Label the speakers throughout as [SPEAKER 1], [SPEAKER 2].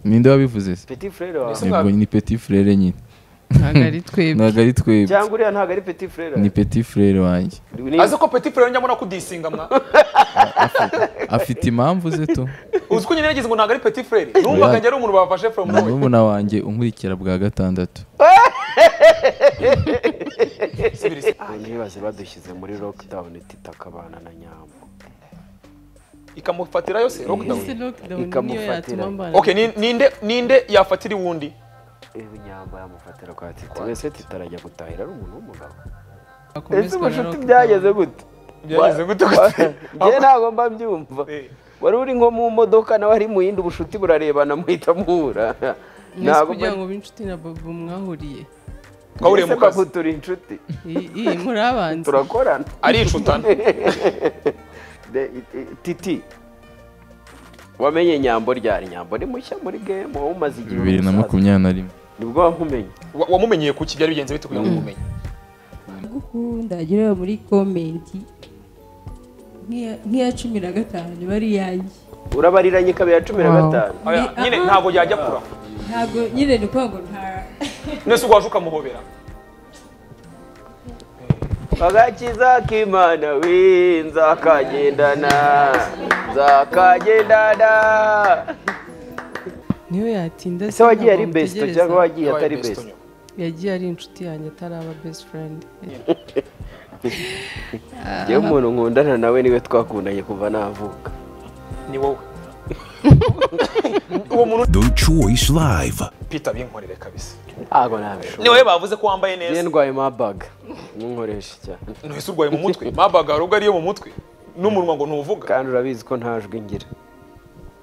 [SPEAKER 1] ninde wabivuze se
[SPEAKER 2] peti furere wawe
[SPEAKER 3] Ese
[SPEAKER 1] Yego,
[SPEAKER 3] mwa-
[SPEAKER 1] ni petit frere nyine
[SPEAKER 4] ntabwo ari twebwe
[SPEAKER 1] ntabwo ari twebwe
[SPEAKER 2] cyangwa uriya ntabwo ari peti furere
[SPEAKER 1] ni petit frere wanjye
[SPEAKER 3] azi ko peti furere njyamo no kudisinga mwa
[SPEAKER 1] afite impamvu ze tu
[SPEAKER 3] uzi ko nyine yagize ngo ntabwo ari peti furere numvaga njye ari umuntu bafashe from
[SPEAKER 1] ni
[SPEAKER 3] nowhere
[SPEAKER 1] murumuna wanjye unkurikira bwa gatandatu
[SPEAKER 3] Subira isi.
[SPEAKER 2] ntibaze badushyize muri lockdown titakabana na nyambo
[SPEAKER 3] ikamufatirayo se
[SPEAKER 4] ese
[SPEAKER 3] lockdown
[SPEAKER 4] lockdown niyo
[SPEAKER 2] Ikamufatira.
[SPEAKER 4] yatuma mbana
[SPEAKER 3] okay ni- ninde ninde yafatira iwundi
[SPEAKER 2] ibi nyambo yamufatira kwa titi wese titarajya gutahira ari umuntu w'umugabo ese
[SPEAKER 4] bakomezwa na
[SPEAKER 2] ubucuti
[SPEAKER 4] lockdown.
[SPEAKER 2] byageze gute
[SPEAKER 3] byageze gute
[SPEAKER 2] njye ntabwo mba mbyumva wari uri nko mu modoka nawe ari mu yindi ubucuti burarebana muhita muhura
[SPEAKER 4] mwese
[SPEAKER 2] Ntabwo
[SPEAKER 4] kugira ngo b'inshuti na bobo mwahuriye
[SPEAKER 3] twahuriye mu
[SPEAKER 2] Ese
[SPEAKER 3] kazi
[SPEAKER 2] babu turi inshuti
[SPEAKER 4] I- i- muri abanza
[SPEAKER 2] turakorana
[SPEAKER 3] ari inshutana
[SPEAKER 2] De- i- i- titi wamenye nyambo ryari nyambo ni mushya muri game wowe umaze igihe
[SPEAKER 1] bibiri na
[SPEAKER 2] umusaza.
[SPEAKER 1] makumyabiri na rimwe
[SPEAKER 2] nibwo wamumenye
[SPEAKER 3] Wa- wamumenyeye kuki byari bigenze bite kugira ngo umumenye
[SPEAKER 5] gukunda agera muri komenti nk'iya- nk'iya cumi na gatanu bari iyanjye
[SPEAKER 2] urabariranye ikaba iya cumi na
[SPEAKER 4] Wow.
[SPEAKER 2] gatanu
[SPEAKER 3] Oya,
[SPEAKER 5] Ni-
[SPEAKER 3] nyine
[SPEAKER 5] aha.
[SPEAKER 3] ntabwo yajya kura
[SPEAKER 5] ntabwo nyine ni ukuvuga ngo nta
[SPEAKER 3] nese ubwo waje ukamuhobera
[SPEAKER 2] agakiza k'imana we nzakagendana nzakagendana
[SPEAKER 4] niyo yatinda
[SPEAKER 2] ese wagiye
[SPEAKER 4] ntabwo
[SPEAKER 2] ari besito
[SPEAKER 4] mutegereza.
[SPEAKER 2] cyangwa wagiye
[SPEAKER 3] Yabaye
[SPEAKER 2] atari
[SPEAKER 3] best
[SPEAKER 2] besito
[SPEAKER 3] nyuma.
[SPEAKER 4] yagiye ari inshuti yanjye ataraba best friend
[SPEAKER 2] yewe umuntu nkundana nawe niwe twakundanye kuva navuka
[SPEAKER 3] ni wowe uwo muntu
[SPEAKER 6] The Choice Live.
[SPEAKER 3] pita binkorere kabisa
[SPEAKER 2] ntabwo nabishobora
[SPEAKER 3] ni wowe bavuze ko wambaye
[SPEAKER 2] njye
[SPEAKER 3] neza
[SPEAKER 2] ndwaye mabaga nkunkoresha cyane
[SPEAKER 3] ntuhise urwaye mu mutwe mabaga ubwo ariyo mu mutwe n'umunwa ngo ntuvuga
[SPEAKER 2] kandi urabizi ko nta jwi ngira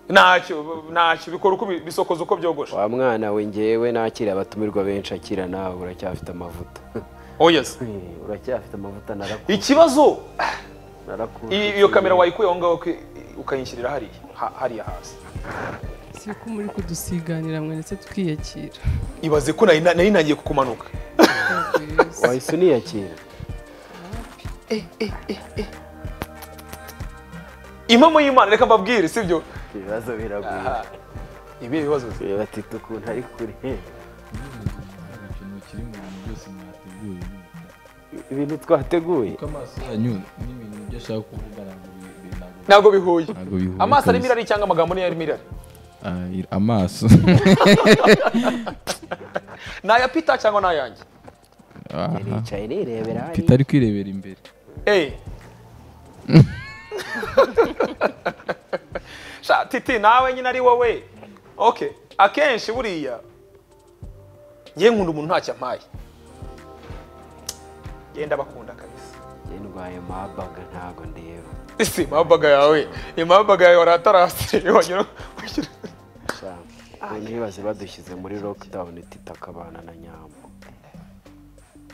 [SPEAKER 3] ntacyo ntacyo bikora uko bi- bisokoza uko byogoshe
[SPEAKER 2] wa mwana we ngewe nakira abatumirwa benshi akira nawe uracyafite amavuta
[SPEAKER 3] oh yes
[SPEAKER 2] uracyafite amavuta naraku-
[SPEAKER 3] ikibazo
[SPEAKER 2] narakuzi
[SPEAKER 3] i- iyo kamera wayikuye aho ngaho uki- ukayinshyirira hariya ha- hariya hasi
[SPEAKER 4] si ko muri kudusiganira mwe ndetse tukiyakira
[SPEAKER 3] ibaze ko nari nari ntagiye kukumanuka
[SPEAKER 2] wahise uniyakira
[SPEAKER 3] impamo y'imana reka mbabwire sibyo
[SPEAKER 2] ibibazo biragwira
[SPEAKER 3] ibi ibibazo
[SPEAKER 2] reba tito ukuntu ari kure
[SPEAKER 1] ikintu kiri mu bintu byose mwateguye
[SPEAKER 2] ibintu twateguye
[SPEAKER 1] kuko amaso yanyu n'ibintu byo ashaka kuvugana ngo bi- bi- ntabwo-
[SPEAKER 3] ntabwo bihuye
[SPEAKER 1] ntabwo bihura
[SPEAKER 3] amaso arimo
[SPEAKER 1] kabisa.
[SPEAKER 3] irari cyangwa amagambo niyo arimo irari
[SPEAKER 1] Ah, ir- amaso
[SPEAKER 3] ni aya pita cyangwa ni ayanjye
[SPEAKER 1] Aha.
[SPEAKER 2] nicaye nirebera hari
[SPEAKER 1] peter ari kwirebera imbere
[SPEAKER 3] eee Sha, titi nawe nyine ari wowe ok akenshi buriya ngewe nkunda umuntu ntacyo ampaye genda bakunda kabisa
[SPEAKER 2] njye ndwaye mabaga ntabwo ndeba
[SPEAKER 3] isi mabaga yawe imabaga yawe waratarase wanyura wanyura-
[SPEAKER 2] Sha, ubu ntibaze badushyize muri lockdown titakabana na nyambo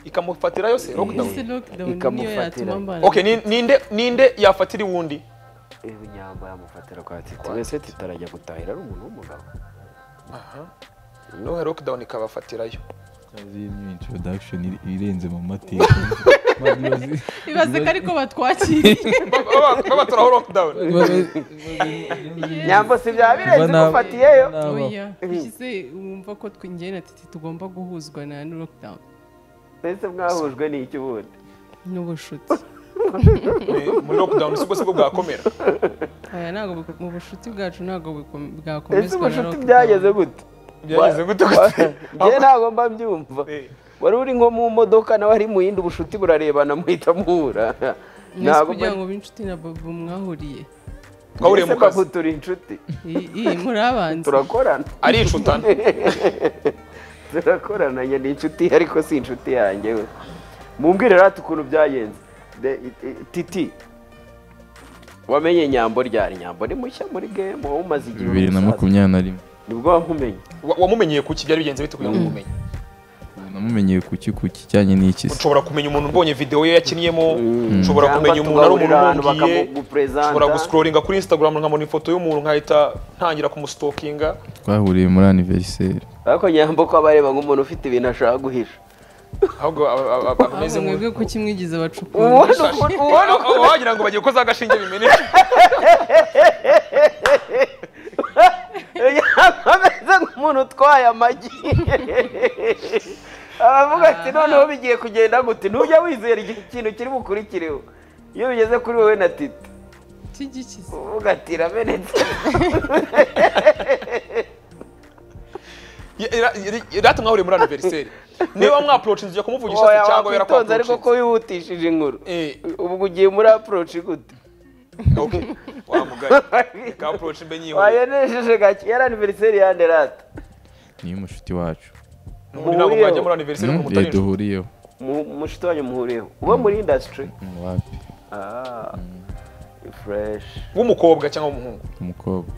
[SPEAKER 3] ikamufatirayo se lockdown
[SPEAKER 4] ese lockdown niyo
[SPEAKER 2] Ikamufatira.
[SPEAKER 4] yatuma mbana
[SPEAKER 3] ok ni- ninde ninde yafatira iwundi
[SPEAKER 2] ibi nyambo yamufatira kwa titi wese titarajya gutahira ari umuntu w'umugabo
[SPEAKER 3] noneho lockdown ikabafatirayo
[SPEAKER 1] Ikaze iyi ni introduction iri- irenze mu mateka Babibaze-
[SPEAKER 4] ibaze ko ariko batwakiriye
[SPEAKER 3] babaturaho lockdown
[SPEAKER 1] babibaze-
[SPEAKER 2] nyambo si bya birenze
[SPEAKER 1] Ubona-
[SPEAKER 2] igufatiyeyo
[SPEAKER 1] ubona-
[SPEAKER 4] oya ushyize wumva ko twe njye na titi tugomba guhuzwa na lockdown
[SPEAKER 2] mbese mwahujwe n'iki ubundi
[SPEAKER 4] n'ubucuti
[SPEAKER 3] Ni- muri lockdown si ubwo si bwo bwakomera
[SPEAKER 4] aya ntabwo bu- mu bucuti bwacu ntabwo bukom-
[SPEAKER 2] ese
[SPEAKER 4] bwakomezwa na
[SPEAKER 2] ubucuti
[SPEAKER 4] lockdown
[SPEAKER 2] byageze gute
[SPEAKER 3] byageze gute
[SPEAKER 2] njye ntabwo mba mbyumva
[SPEAKER 3] Eh.
[SPEAKER 2] wari uri nko mu modoka nawe ari mu yindi ubucuti burarebana muhita muhura
[SPEAKER 4] mwese
[SPEAKER 2] mba-
[SPEAKER 4] kugira ngo b'inshuti na bobo mwahuriye
[SPEAKER 3] twahuriye mu
[SPEAKER 2] Ese
[SPEAKER 3] kazi
[SPEAKER 2] babu turi inshuti
[SPEAKER 4] I- i- muri abanza
[SPEAKER 2] turakorana
[SPEAKER 3] ari inshutana
[SPEAKER 2] turakorana njye ni inshuti ariko si inshuti yanjye we mumbwire rati ukuntu byagenze De- i- i- titi wamenye nyambo ryari nyambo ni mushya muri game wowe umaze igihe
[SPEAKER 1] bibiri na
[SPEAKER 2] umusaza.
[SPEAKER 1] makumyabiri na rimwe
[SPEAKER 2] nibwo wamumenye
[SPEAKER 3] Wa- wamumenyeye kuki byari bigenze bite kugira ngo umumenye
[SPEAKER 1] namumenyeye kuki ku kijyanye n'iki se
[SPEAKER 3] ushobora kumenya umuntu ubonye video ye yakinniyemo ushobora
[SPEAKER 2] Cyangwa
[SPEAKER 3] kumenya umuntu ari umuntu
[SPEAKER 2] tugahurira ahantu
[SPEAKER 3] umubwiye
[SPEAKER 2] bakamupresenta.
[SPEAKER 3] ushobora gusikororinga kuri instagram nkabona ifoto y'umuntu nkahita ntangira kumustokinga
[SPEAKER 1] twahuriye muri aniveriseri
[SPEAKER 2] ariko nyambo ko abareba nk'umuntu ufite ibintu ashaka guhisha
[SPEAKER 3] ahubwo aba- aba- aba- ameze
[SPEAKER 4] ahubwo
[SPEAKER 3] nk'uri
[SPEAKER 4] mwebwe kuki mwigize abacukumbi
[SPEAKER 2] ubona ukuntu ubona
[SPEAKER 3] Aho- aho wagira ngo bagiye koza agashinge bimeneka
[SPEAKER 2] ukuntu ameze umuntu utwaye amagi aravuga ati noneho bigiye kugenda gute ntujya wizera igihe ikintu kiri bukurikireho iyo bigeze kuri wowe na titi
[SPEAKER 4] cy'igikize
[SPEAKER 2] uvuga ati iramenetse
[SPEAKER 3] irate mwahuriye muri aniveriseri niba mwaporocingije kumuvugisha se
[SPEAKER 2] oya
[SPEAKER 3] cyangwa
[SPEAKER 2] wakwitonze ariko ko
[SPEAKER 3] yarakwaporocingije
[SPEAKER 2] wihutishije inkuru
[SPEAKER 3] Eh.
[SPEAKER 2] ubwo ugiye muri aporoci gute
[SPEAKER 3] wamugari kaporocingije mbe nyihuriye
[SPEAKER 2] wayonesheje gake yari aniveriseri yande rata
[SPEAKER 1] niyo mushuti wacu
[SPEAKER 3] ubu ntabwo mwajya muri aniveriseri
[SPEAKER 1] Mm,
[SPEAKER 3] kumuta
[SPEAKER 1] eh,
[SPEAKER 3] nijoro
[SPEAKER 1] duhuriyeho
[SPEAKER 2] mushito wanyu muhuriyeho uba muri indasitiri
[SPEAKER 1] Mm, wapi
[SPEAKER 2] ah fureshi
[SPEAKER 3] w'umukobwa cyangwa w'umuhungu
[SPEAKER 1] umukobwa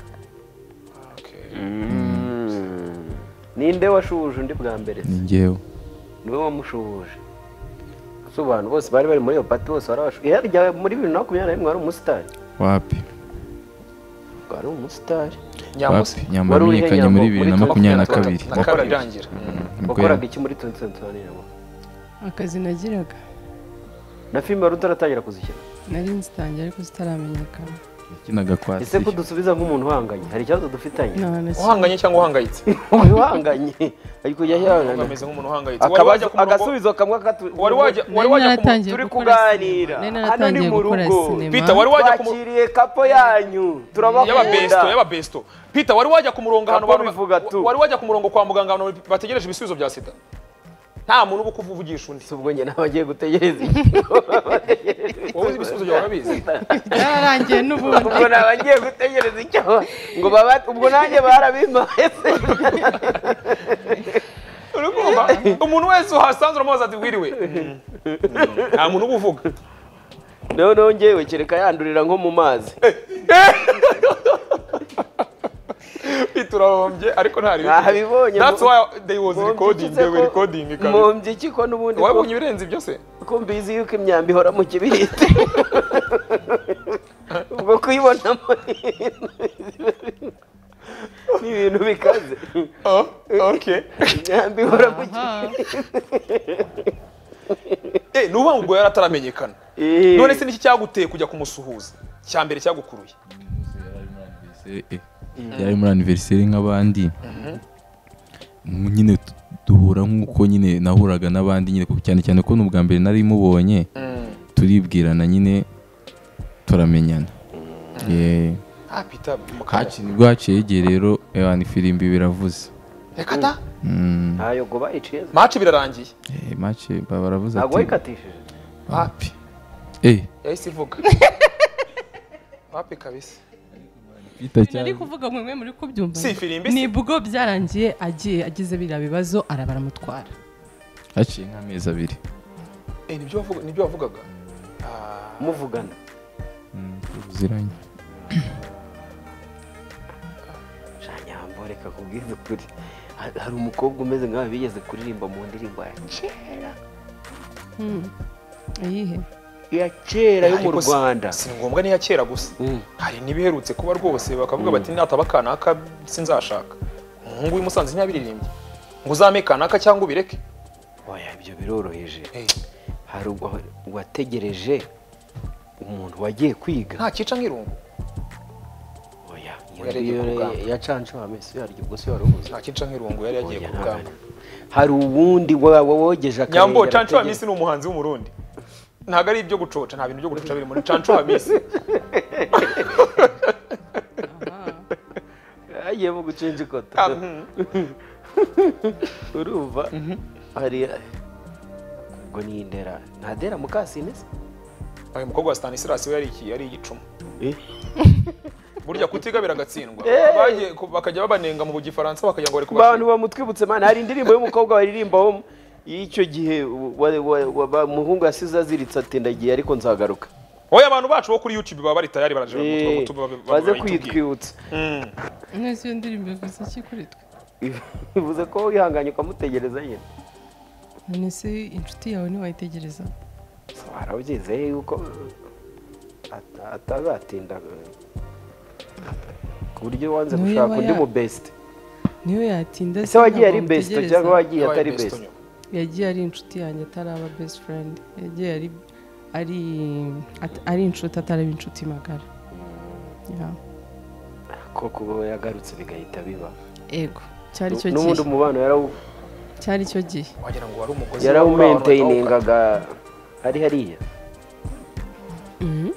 [SPEAKER 2] ninde washuhuje undi bwa mbere se
[SPEAKER 1] ni njyewe
[SPEAKER 2] niwe wamushuhuje ese abantu bose bari bari muri iyo pati bose barabashuhuje yarya muri bibiri na makumyabiri na rimwe wari umusitari
[SPEAKER 1] wapi
[SPEAKER 2] wari umusitari
[SPEAKER 3] nyamusi
[SPEAKER 1] wapi nyama
[SPEAKER 2] Wari uri he,
[SPEAKER 1] wamenyekanye
[SPEAKER 2] Nyambo?
[SPEAKER 1] muri bibiri na
[SPEAKER 2] Muri
[SPEAKER 1] makumyabiri na
[SPEAKER 2] makumyabiri
[SPEAKER 1] kabiri
[SPEAKER 3] na kabiri irangira
[SPEAKER 1] nibwo
[SPEAKER 2] wakoraga iki muri tundi sensoraniyemo
[SPEAKER 4] akazi nagiraga
[SPEAKER 2] na filime wari utaratangira kuzishyira
[SPEAKER 4] nari nzitangiye ariko zitaramenyekana
[SPEAKER 1] yakinaga kwa
[SPEAKER 2] ese ko
[SPEAKER 1] Siri.
[SPEAKER 2] dusubiza nk'umuntu uhanganye hari ikibazo dufitanye
[SPEAKER 4] nta na kimwe
[SPEAKER 3] uhanganye cyangwa uhangayitse
[SPEAKER 2] uyu uhanganye ari kujya
[SPEAKER 3] Ntabwo
[SPEAKER 2] yihangana
[SPEAKER 3] ameze nk'umuntu uhangayitse wari
[SPEAKER 2] Akabazo-
[SPEAKER 3] wajya ku murongo
[SPEAKER 2] agasubizo kamwe katu
[SPEAKER 3] wari wajya wari
[SPEAKER 4] Nari
[SPEAKER 3] wajya ku murongo
[SPEAKER 4] naratangiye
[SPEAKER 2] turi
[SPEAKER 4] gukora
[SPEAKER 2] kuganira.
[SPEAKER 4] sinema. Nari
[SPEAKER 2] Hano ni
[SPEAKER 4] naratangiye
[SPEAKER 2] mu
[SPEAKER 4] gukora
[SPEAKER 2] rugo.
[SPEAKER 4] sinema.
[SPEAKER 3] Peter wari wajya ku murongo
[SPEAKER 2] twakiriye kapo yanyu
[SPEAKER 3] y'ababesto
[SPEAKER 2] turabakunda
[SPEAKER 3] y'ababesto Peter wari wajya ku murongo ahantu
[SPEAKER 2] Gakondo
[SPEAKER 3] abantu ba-
[SPEAKER 2] bivuga tu.
[SPEAKER 3] wari wajya ku murongo kwa muganga abantu bategereje ibisubizo bya sida nta muntu uba ukuvugisha undi
[SPEAKER 2] si ubwo njye nawe agiye gutegereza iki
[SPEAKER 3] wowe uzi ibisubizo byawe urabizi
[SPEAKER 4] byararangiye n'ubundi
[SPEAKER 2] ubwo nawe agiye gutegereza icyo ngo baba ubwo nanjye barabimpaye se
[SPEAKER 3] Uri kumva? umuntu wese uhasanze uramubaza ati wiriwe nta muntu uba uvuga
[SPEAKER 2] noneho ngewe kereka yandurira nko mu mazi
[SPEAKER 3] Peter urahombye ariko nta ribi
[SPEAKER 2] Nabibonye,
[SPEAKER 3] that's
[SPEAKER 2] mu-
[SPEAKER 3] why they was
[SPEAKER 2] Mumbye
[SPEAKER 3] recording
[SPEAKER 2] iki se
[SPEAKER 3] they were
[SPEAKER 2] ko-
[SPEAKER 3] recording kabiri
[SPEAKER 2] mumbye iki ko n'ubundi
[SPEAKER 3] wabonye ibirenze ibyo se
[SPEAKER 2] kumbizi yuko imyambi ihora mu kibiriti ubwo kuyibonamo ni ibintu bikaze
[SPEAKER 3] oh okay
[SPEAKER 2] imyambi ihora mu
[SPEAKER 4] Aha.
[SPEAKER 3] eh nuba ubwo yarataramenyekana
[SPEAKER 2] kibiriti
[SPEAKER 3] none se niki cyaguteye kujya kumusuhuza cya mbere cyagukuruye
[SPEAKER 1] Anniversaire, eh, yari muri aniveriseri nk'abandi nyine tu- duhura nk'uko nyine nahuraga n'abandi nyine kuko cyane cyane ko ni ubwa mbere nari mubonye turibwirana nyine turamenyana Yeah.
[SPEAKER 3] ah Peter mukanya
[SPEAKER 1] Haci- nibwo haciye igihe rero eh, ni firimbi biravuze
[SPEAKER 3] reka ta
[SPEAKER 1] Mm,
[SPEAKER 2] ntayo ngo bayiciye
[SPEAKER 3] match birarangiye
[SPEAKER 1] eh, mace ba- baravuze
[SPEAKER 2] ntabwo
[SPEAKER 1] ati
[SPEAKER 2] wayikatishije
[SPEAKER 1] wapi Eh,
[SPEAKER 3] yahise ivuga wapi kabisa
[SPEAKER 1] bita
[SPEAKER 4] nari
[SPEAKER 1] cyane
[SPEAKER 4] kuvuga ngo mwe muri kubyumva
[SPEAKER 3] Si ifirimbi, si-
[SPEAKER 4] nibwo byarangiye agiye agize biriya bibazo araba aramutwara
[SPEAKER 1] haciye nk'amezi abiri
[SPEAKER 3] eh nibyo wavuga nibyo wavugaga
[SPEAKER 2] muvugana
[SPEAKER 1] Mm, tuziranye
[SPEAKER 2] shanyambo reka kubwiza ukuri Ha- hari umukobwa umeze nkawe bigeze kuririmba mu ndirimbo ya kera
[SPEAKER 4] iyihe
[SPEAKER 2] ya kera yo mu
[SPEAKER 3] Ariko si-
[SPEAKER 2] rwanda
[SPEAKER 3] si ngombwa niya kera gusa
[SPEAKER 2] Mm.
[SPEAKER 3] hari n'ibiherutse kuba rwose bakavuga bati nataba kanaka sinzashaka umuhungu w'i Musanze ntiyabiririmbye ngo uzame kanaka cyangwa ubireke
[SPEAKER 2] oya ibyo biroroheje
[SPEAKER 3] Eh,
[SPEAKER 2] hari uwa- uwategereje umuntu wagiye kwiga
[SPEAKER 3] nta cyica nk'irungu
[SPEAKER 2] oya
[SPEAKER 3] Yari agiye ku rugamba.
[SPEAKER 2] yacanje amezi yaryo ubwo se wari ubuze
[SPEAKER 3] nta cyica nk'irungu yari yagiye ku rugamba
[SPEAKER 2] hari uwundi wa- wa- wogeje akarenge
[SPEAKER 3] nyambo canco
[SPEAKER 2] arategeka.
[SPEAKER 3] hamisi ni umuhanzi w'umurundi ntabwo ari ibyo gucoca nta bintu byo gucoca biri muri canco hamisi
[SPEAKER 2] yagiyemo gucenja ikota
[SPEAKER 3] Ah, mm.
[SPEAKER 2] urumva hari ubwo ni indera nta dera mukasine se
[SPEAKER 3] uyu mukobwa wa stanislas we yari iki yari igicuma
[SPEAKER 2] Eh.
[SPEAKER 3] burya kutiga biragatsindwa
[SPEAKER 2] Eh.
[SPEAKER 3] Bagiye ku- bakajya babanenga mu gifaransa bakagira ngo bari
[SPEAKER 2] abantu
[SPEAKER 3] kubashira
[SPEAKER 2] bamutwibutse mana hari indirimbo y'umukobwa baririmbaho y'icyo gihe wa- wa- wa- ba- umuhungu yasize aziritse ati ndagiye ariko nzagaruka
[SPEAKER 3] oya abantu bacu bo kuri youtube baba bari tayari baraje
[SPEAKER 2] Eh, baze kwitwibutsa
[SPEAKER 4] mwese iyo ndirimbo ivuze iki kuri twe
[SPEAKER 2] bivuze ko wihanganye ukamutegereza nyine
[SPEAKER 4] none se inshuti yawe ntiwayitegereza
[SPEAKER 2] warabyize yuko ata- atazatinda ku buryo wanze
[SPEAKER 4] Niyo
[SPEAKER 2] gushaka
[SPEAKER 4] yaba
[SPEAKER 2] undi
[SPEAKER 4] ya-
[SPEAKER 2] mu besite
[SPEAKER 4] niyo yatinda
[SPEAKER 2] ese wagiye ari besite
[SPEAKER 4] ntabwo
[SPEAKER 2] cyangwa wagiye
[SPEAKER 4] wamutegereza.
[SPEAKER 2] atari besite
[SPEAKER 4] yagiye ari inshuti yanjye ataraba best friend yagiye ari ari at- ari inshuti ataraba inshuti magara Ya.
[SPEAKER 2] ko kuba yagarutse bigahita biba
[SPEAKER 4] ego cyari icyo
[SPEAKER 2] n'ubundi
[SPEAKER 4] gihe
[SPEAKER 2] umubano yarawu-
[SPEAKER 4] cyari icyo gihe
[SPEAKER 3] wagira ngo wari umugozi
[SPEAKER 2] yarawumenteyiningaga hari hariya
[SPEAKER 4] Mhm.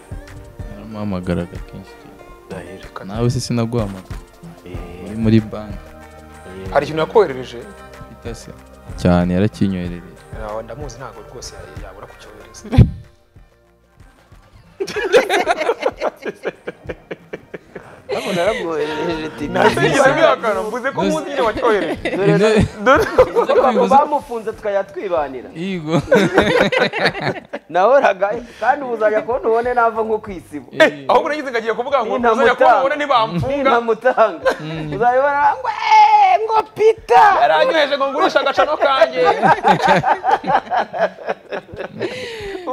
[SPEAKER 1] naramuhamagaraga kenshi cyane nawe se sinaguhamagara uri muri banki
[SPEAKER 3] hari ikintu yakoherereje
[SPEAKER 1] itase cyane yarakinyoherereye
[SPEAKER 3] Nawe ndamuzi ntabwo rwose yabura kucyohereza
[SPEAKER 2] ntabwo naramwoherereje tini
[SPEAKER 3] ntasigera mbihakana mvuze ko muzi nyine wacyohereje
[SPEAKER 2] dore
[SPEAKER 1] Ibyo-
[SPEAKER 3] dore
[SPEAKER 1] ibyo
[SPEAKER 2] ko
[SPEAKER 1] kubivuza-
[SPEAKER 2] bamufunze tukayatwibanira
[SPEAKER 1] Yigo.
[SPEAKER 2] nahoraga kandi ubu uzajya kubona ubone nava nko ku isibo
[SPEAKER 3] ahubwo nagize ngagiye kuvuga ngo ntuzajya
[SPEAKER 2] Nintamutanga.
[SPEAKER 3] kubona ntibamfunga
[SPEAKER 2] nintamutanga uzabibona ngo "Eh, ngo pita
[SPEAKER 3] yaranyoheje ngo ngurishe agacano kanjye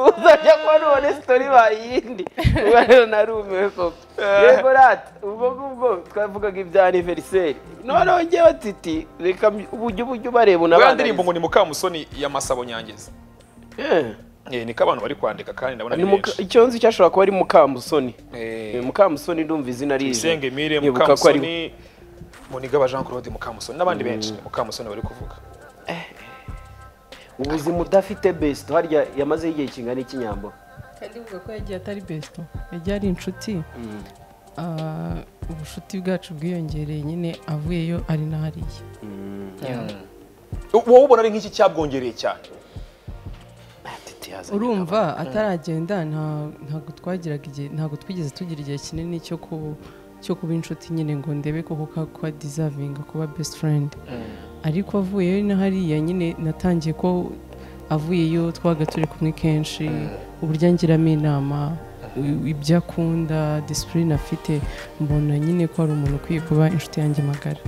[SPEAKER 2] uzajya kubona ubone sitori bayindi ubwo rero narumiwe koko yego rata ubwo ngubwo twavugaga ibya aniveriseri noneho ngewe titi reka mbi- ujye ujye ubareba
[SPEAKER 3] ya
[SPEAKER 2] unabana
[SPEAKER 3] ndirimbo ngo ni mukamusoni y'amasabo nyangizi Eh, niko abantu bari kwandika kandi ndabona ni benshi
[SPEAKER 2] icyo nzi cyashobora kuba ari mukamusoni
[SPEAKER 3] Eh,
[SPEAKER 2] Eh, mukamusoni ndumva izina ari
[SPEAKER 3] Tuyisenge Emile
[SPEAKER 2] Nkibuka ko ari we.
[SPEAKER 3] Mukamusoni Munigaba Jean Claude Mukamusoni n'abandi benshi Mukamusoni bari kuvuga
[SPEAKER 2] ubuzima udafite best harya yamazeho igihe kingana ikinyambo
[SPEAKER 4] kandi uvuga ko yagiye atari besito yagiye ari inshuti Ah, ubucuti bwacu bwiyongereye nyine avuyeyo ari n'ahariya
[SPEAKER 3] wowe ubona ari nk'iki cyabwongereye cyane
[SPEAKER 4] urumva ataragenda nta- ntabwo twagiraga igihe ntabwo twigeze tugira igihe kinini cyo ku cyo kuba inshuti nyine ngo ndebe koko ka kwa deservinga kuba best friend ariko avuyeyo na hariya nyine natangiye ko avuyeyo twabaga turi kumwe kenshi uburyo angiramo inama i- ibyo akunda disipurine afite mbona nyine ko ari umuntu ukwiye kuba inshuti yanjye magara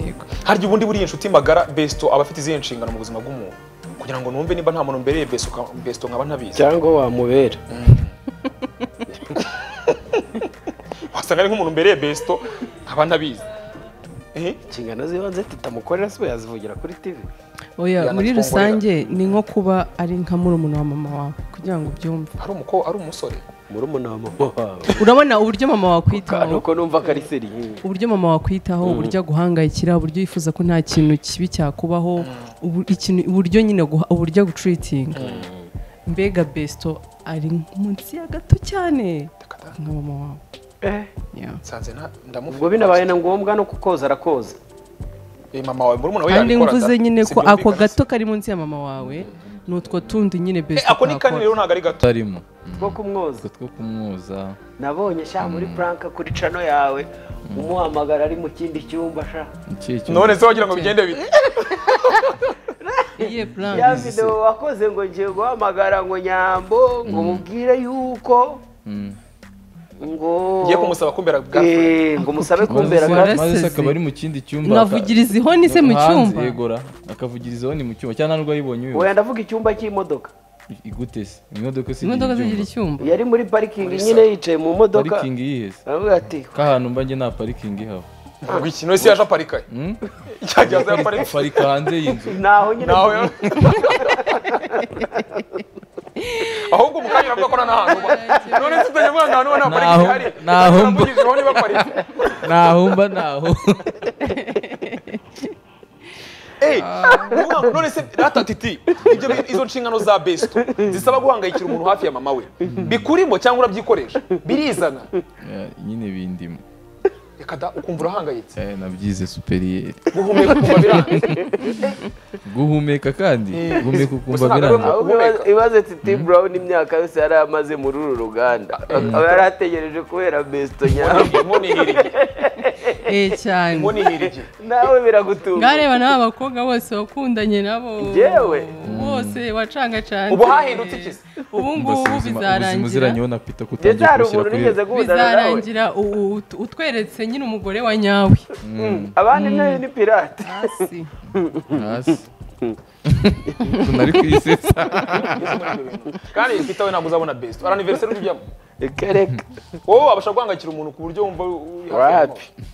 [SPEAKER 4] yego
[SPEAKER 3] harya ubundi buriya inshuti magara besto aba afite izihe nshingano mu buzima bw'umuntu kugira ngo numve niba nta muntu mbereye besto ka- besto nkaba ntabizi
[SPEAKER 2] cyangwa wamubera
[SPEAKER 3] wasanga ari nk'umuntu mbereye besto nkaba ntabizi Eh,
[SPEAKER 2] inshingano z'ibanze titamukorera sibo yazivugira kuri tivi
[SPEAKER 4] oya muri
[SPEAKER 3] Yanatwongorera.
[SPEAKER 4] rusange ni nko kuba ari nka murumuna wa mama wawe kugira ngo ubyumve
[SPEAKER 3] ari umukobwa ari umusore
[SPEAKER 2] murumuna wa mama wawe
[SPEAKER 4] urabona uburyo mama
[SPEAKER 2] Kandi
[SPEAKER 4] wakwitaho
[SPEAKER 2] uko numva ko ari seri
[SPEAKER 4] uburyo mama wakwitaho uburyo aguhangayikira uburyo yifuza ko nta kintu kibi cyakubaho ubu- ikintu- uburyo nyine aguha- uburyo agutreatinga mbega besito ari munsi ya gato cyane
[SPEAKER 3] Takata,
[SPEAKER 4] nka mama wawe Yeah.
[SPEAKER 3] nsanze nta- ndamuvuga
[SPEAKER 2] ubwo binabaye na ngombwa no kukoza arakoza
[SPEAKER 3] Eh, mama wawe murumuna we
[SPEAKER 4] kandi
[SPEAKER 3] yabikora
[SPEAKER 4] mvuze
[SPEAKER 3] da?
[SPEAKER 4] nyine ko
[SPEAKER 3] Sibyumvikana
[SPEAKER 4] ako
[SPEAKER 3] se.
[SPEAKER 4] gato kari munsi ya mama wawe ni utwo tundi nyine
[SPEAKER 3] Eh,
[SPEAKER 4] besito
[SPEAKER 3] ako ni kanini rero ntabwo ari gato
[SPEAKER 1] utarimo
[SPEAKER 2] two kumwoza
[SPEAKER 1] utwo two kumwoza
[SPEAKER 2] nabonye sha muri puranka kuri cano yawe umuhamagara ari mu kindi cyumba sha
[SPEAKER 1] iki cyo-
[SPEAKER 3] none se wagira ngo bigende bite
[SPEAKER 4] iye plan
[SPEAKER 2] ya video wakoze ngo ngiye guhamagara ngo nyambo ngo mubwire yuko
[SPEAKER 1] Mm.
[SPEAKER 2] ngo
[SPEAKER 3] ngiye kumusaba kumbera bwa
[SPEAKER 2] Eh, ngo musabe kumbera
[SPEAKER 4] Maze-
[SPEAKER 1] maze
[SPEAKER 2] ka-
[SPEAKER 1] se
[SPEAKER 4] Yaraseze.
[SPEAKER 1] akaba ari mu kindi cyumba
[SPEAKER 4] mwavugiriza ihoni se mu
[SPEAKER 1] hanze,
[SPEAKER 4] cyumba
[SPEAKER 1] yegora akavugiriza ihoni mu cyumba cyangwa nubwo ayibonye
[SPEAKER 2] oya
[SPEAKER 1] uyu
[SPEAKER 2] ndavuga icyumba cy'imodoka
[SPEAKER 1] igute se imodoka se
[SPEAKER 4] imodoka
[SPEAKER 1] igira
[SPEAKER 4] zigira
[SPEAKER 1] icyumba.
[SPEAKER 4] icyumba
[SPEAKER 2] yari muri parikingi nyine yicaye mu modoka
[SPEAKER 1] parikingi iyihe se
[SPEAKER 2] aravuga ati
[SPEAKER 1] k'ahantu mba njye nta parikingi ihaba
[SPEAKER 3] ngo iki none se yaje aparikaye
[SPEAKER 1] Mm?
[SPEAKER 3] cyagiye aza aparika
[SPEAKER 1] parika hanze y'inzu
[SPEAKER 2] ntaho nyine
[SPEAKER 3] nawe ahubwo mu kanya uravuga ko nta n'ahantu uba none se utajya umwana ahantu uba nta parike
[SPEAKER 1] Naho-
[SPEAKER 3] ihari
[SPEAKER 1] naho mba.
[SPEAKER 3] mvugijeho niba parike
[SPEAKER 1] ntaho mba ntaho
[SPEAKER 3] Eh, uvuga ngo none se rata titi ibyo bi- izo nshingano za besto zisaba guhangayikira umuntu hafi ya mama we bikurimo cyangwa urabyikoresha birizana
[SPEAKER 1] Ya, nyine bindimo
[SPEAKER 3] reka da ukumva urahangayitse
[SPEAKER 1] Eh, nabyize superiyeri
[SPEAKER 3] guhumeka ukumva biranze
[SPEAKER 1] guhumeka kandi guhumeka ukumva
[SPEAKER 3] Gusa ntabwo ari
[SPEAKER 1] birangiye
[SPEAKER 3] wowe-
[SPEAKER 2] ahubwo ibaze- ibaze titi brown imyaka yose yari amaze muri uru ruganda akaba yari ategereje kubera besto nyawe
[SPEAKER 3] inkoni ihirige
[SPEAKER 4] eh cyane
[SPEAKER 3] inkoni ihirige
[SPEAKER 2] nawe biragutunga
[SPEAKER 4] ngareba n'aba bakobwa bose wakundanye nabo
[SPEAKER 2] Njyewe?
[SPEAKER 4] bose wacangacanze
[SPEAKER 3] Ubu hahindutse iki se?
[SPEAKER 4] ubu ngubu bizarangira
[SPEAKER 1] uziranyeho na pita
[SPEAKER 2] ndetse
[SPEAKER 1] kutangira
[SPEAKER 2] hari
[SPEAKER 1] gushyira
[SPEAKER 2] umuntu
[SPEAKER 1] kuri
[SPEAKER 2] nigeze guhudana nawe
[SPEAKER 4] bizarangira u- ut- utweretse nyine umugore wa nyawe
[SPEAKER 2] abandi nayo ni pirate
[SPEAKER 4] hasi
[SPEAKER 1] hasi tunari kwisetsa
[SPEAKER 3] kandi titi we ntabwo uzabona besto araniveriseri ujyamo
[SPEAKER 2] kereka
[SPEAKER 3] wowe wabasha guhangayikira umuntu ku buryo wumva uri hafi
[SPEAKER 2] Uri
[SPEAKER 3] ya
[SPEAKER 2] happy.
[SPEAKER 3] mama.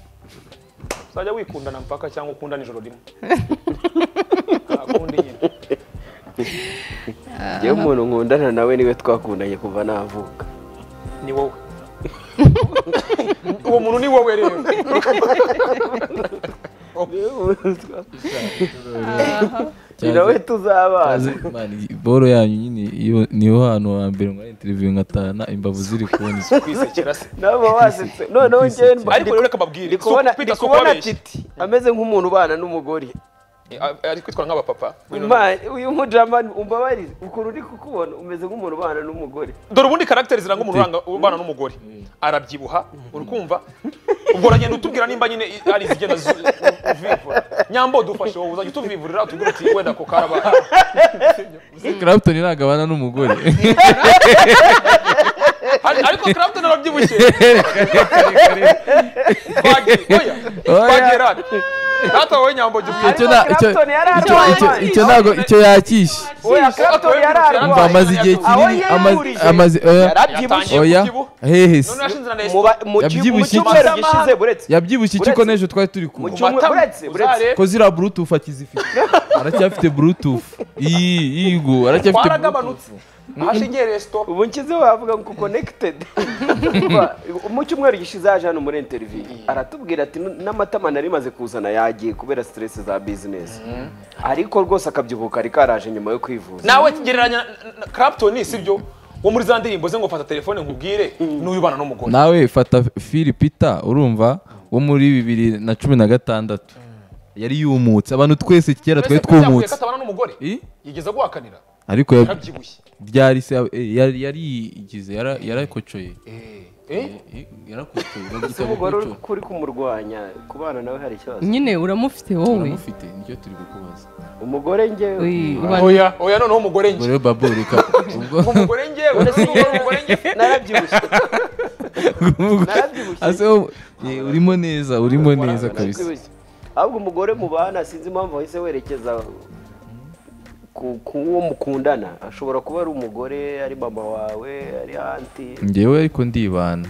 [SPEAKER 3] uzajya wikundana mpaka cyangwa ukundana ijoro rimwe ntakundi nyine
[SPEAKER 2] ngewe umuntu nkundana nawe niwe twakundanye kuva navuka
[SPEAKER 3] ni wowe uwo muntu ni wowe rero uwo
[SPEAKER 2] ni nawe tuzabana
[SPEAKER 1] boro yanyu nyine iyo niho hantu ha mbere ngo interiviyu ngatahana imbavu ziri kubona izo
[SPEAKER 3] kwisekera se
[SPEAKER 2] naba wasetse noneho njyewe mba-
[SPEAKER 3] ariko rero reka mbabwire
[SPEAKER 2] ndi kubona
[SPEAKER 3] kwita
[SPEAKER 2] ndi
[SPEAKER 3] si ukubabeshya.
[SPEAKER 2] kubona titi ameze nk'umuntu ubana n'umugore
[SPEAKER 3] Eh, ah, ari kwitwara nk'abapapa
[SPEAKER 2] Ma- uyu mujamani umbabarire ukuntu uri kukubona umeze nk'umuntu ubana n'umugore
[SPEAKER 3] dore ubundi karagiteri ziranga umuntu uranga- ubana n'umugore arabyibuha uri kumva ubwo uragenda utubwira nimba nyine i- ari izigenda zu- u- uvivura nyambo dufashe wowe uzajya utuvivurira utubwira uti wenda ko karabaye
[SPEAKER 1] Clapton ntabwo abana n'umugore
[SPEAKER 3] Ari- ariko karagiteri arabyibushye Twagera- oya,
[SPEAKER 1] Oya.
[SPEAKER 3] twagera hano. data wowe nyambo jya ubwira
[SPEAKER 1] icyo nta- icyo-
[SPEAKER 2] Clapton yari
[SPEAKER 1] icyo- icyo-
[SPEAKER 2] arwaye.
[SPEAKER 1] icyo ntabwo icyo yakishe
[SPEAKER 2] oya Clapton yari
[SPEAKER 1] umva
[SPEAKER 2] arwaye
[SPEAKER 1] amaze igihe
[SPEAKER 2] Aho
[SPEAKER 1] kinini amaze
[SPEAKER 2] yayahurije.
[SPEAKER 1] amaze oya
[SPEAKER 2] yarabyibushye
[SPEAKER 1] oya
[SPEAKER 3] yabyibushye.
[SPEAKER 1] hehe se
[SPEAKER 3] none yashinze na
[SPEAKER 2] Mu
[SPEAKER 3] nesita
[SPEAKER 2] ba- mu ki- mu
[SPEAKER 1] Yabyibushye
[SPEAKER 2] cyumweru
[SPEAKER 1] iki?
[SPEAKER 2] gishize buretse
[SPEAKER 1] yabyibushye iki ko n'ejo twari turi kumwe
[SPEAKER 2] Mu cyumweru- uretse, uretse.
[SPEAKER 1] ko ziriya bluetooth akizifite aracyafite bluetooth iyi yigo aracyafite bluetooth
[SPEAKER 3] twaragabanutse ahashingiye resito
[SPEAKER 2] ubu nshyize wavuga ngo connected mu cyumweru gishize yaje hano muri interview aratubwira ati "Nu- n'amatama nari maze kuzana yagiye kubera stress za business ariko rwose akabyibuka ari karaje nyuma yo kwivuza
[SPEAKER 3] nawe gereranya na- na Clapton sibyo wo muri za ndirimbo ze ngo fata telefone nkubwire n'uyu ubana n'umugore
[SPEAKER 1] nawe fata Phil Peter urumva wo muri bibiri na cumi na gatandatu yari yumutse abantu twese kera twari
[SPEAKER 3] Ese ko byavuye
[SPEAKER 1] twumutse
[SPEAKER 3] ko atabana n'umugore
[SPEAKER 1] I?
[SPEAKER 3] yigeze guhakanira
[SPEAKER 1] ariko ya-
[SPEAKER 3] yarabyibushye
[SPEAKER 1] byari se eh, yari yarigize yara- yarakocoye
[SPEAKER 3] Eh, eh?
[SPEAKER 1] Eh, yarakocoye babyita
[SPEAKER 2] ese umugore uri
[SPEAKER 1] gukocoka.
[SPEAKER 2] kuri kumurwanya kubana nawe hari ikibazo
[SPEAKER 4] nyine uramufite wowe
[SPEAKER 1] uramufite nicyo turi kukubaza
[SPEAKER 2] umugore njyewe
[SPEAKER 4] Uy, ubana-
[SPEAKER 3] oya oya noneho umugore
[SPEAKER 1] ubwo
[SPEAKER 3] njye
[SPEAKER 1] rero babo reka ubwo
[SPEAKER 3] ngo umugore njye ngo ese umugore umugore njye
[SPEAKER 2] narabyibushye narabyibushye.
[SPEAKER 1] Ase wo- eh, urimo neza urimo neza kabisa
[SPEAKER 2] Narabyibushye. ahubwo umugore mubana sinzi impamvu wahise werekeza ku ku uwo mukundana ashobora kuba ari umugore ari mama wawe ari anti
[SPEAKER 1] njyewe ariko ndibana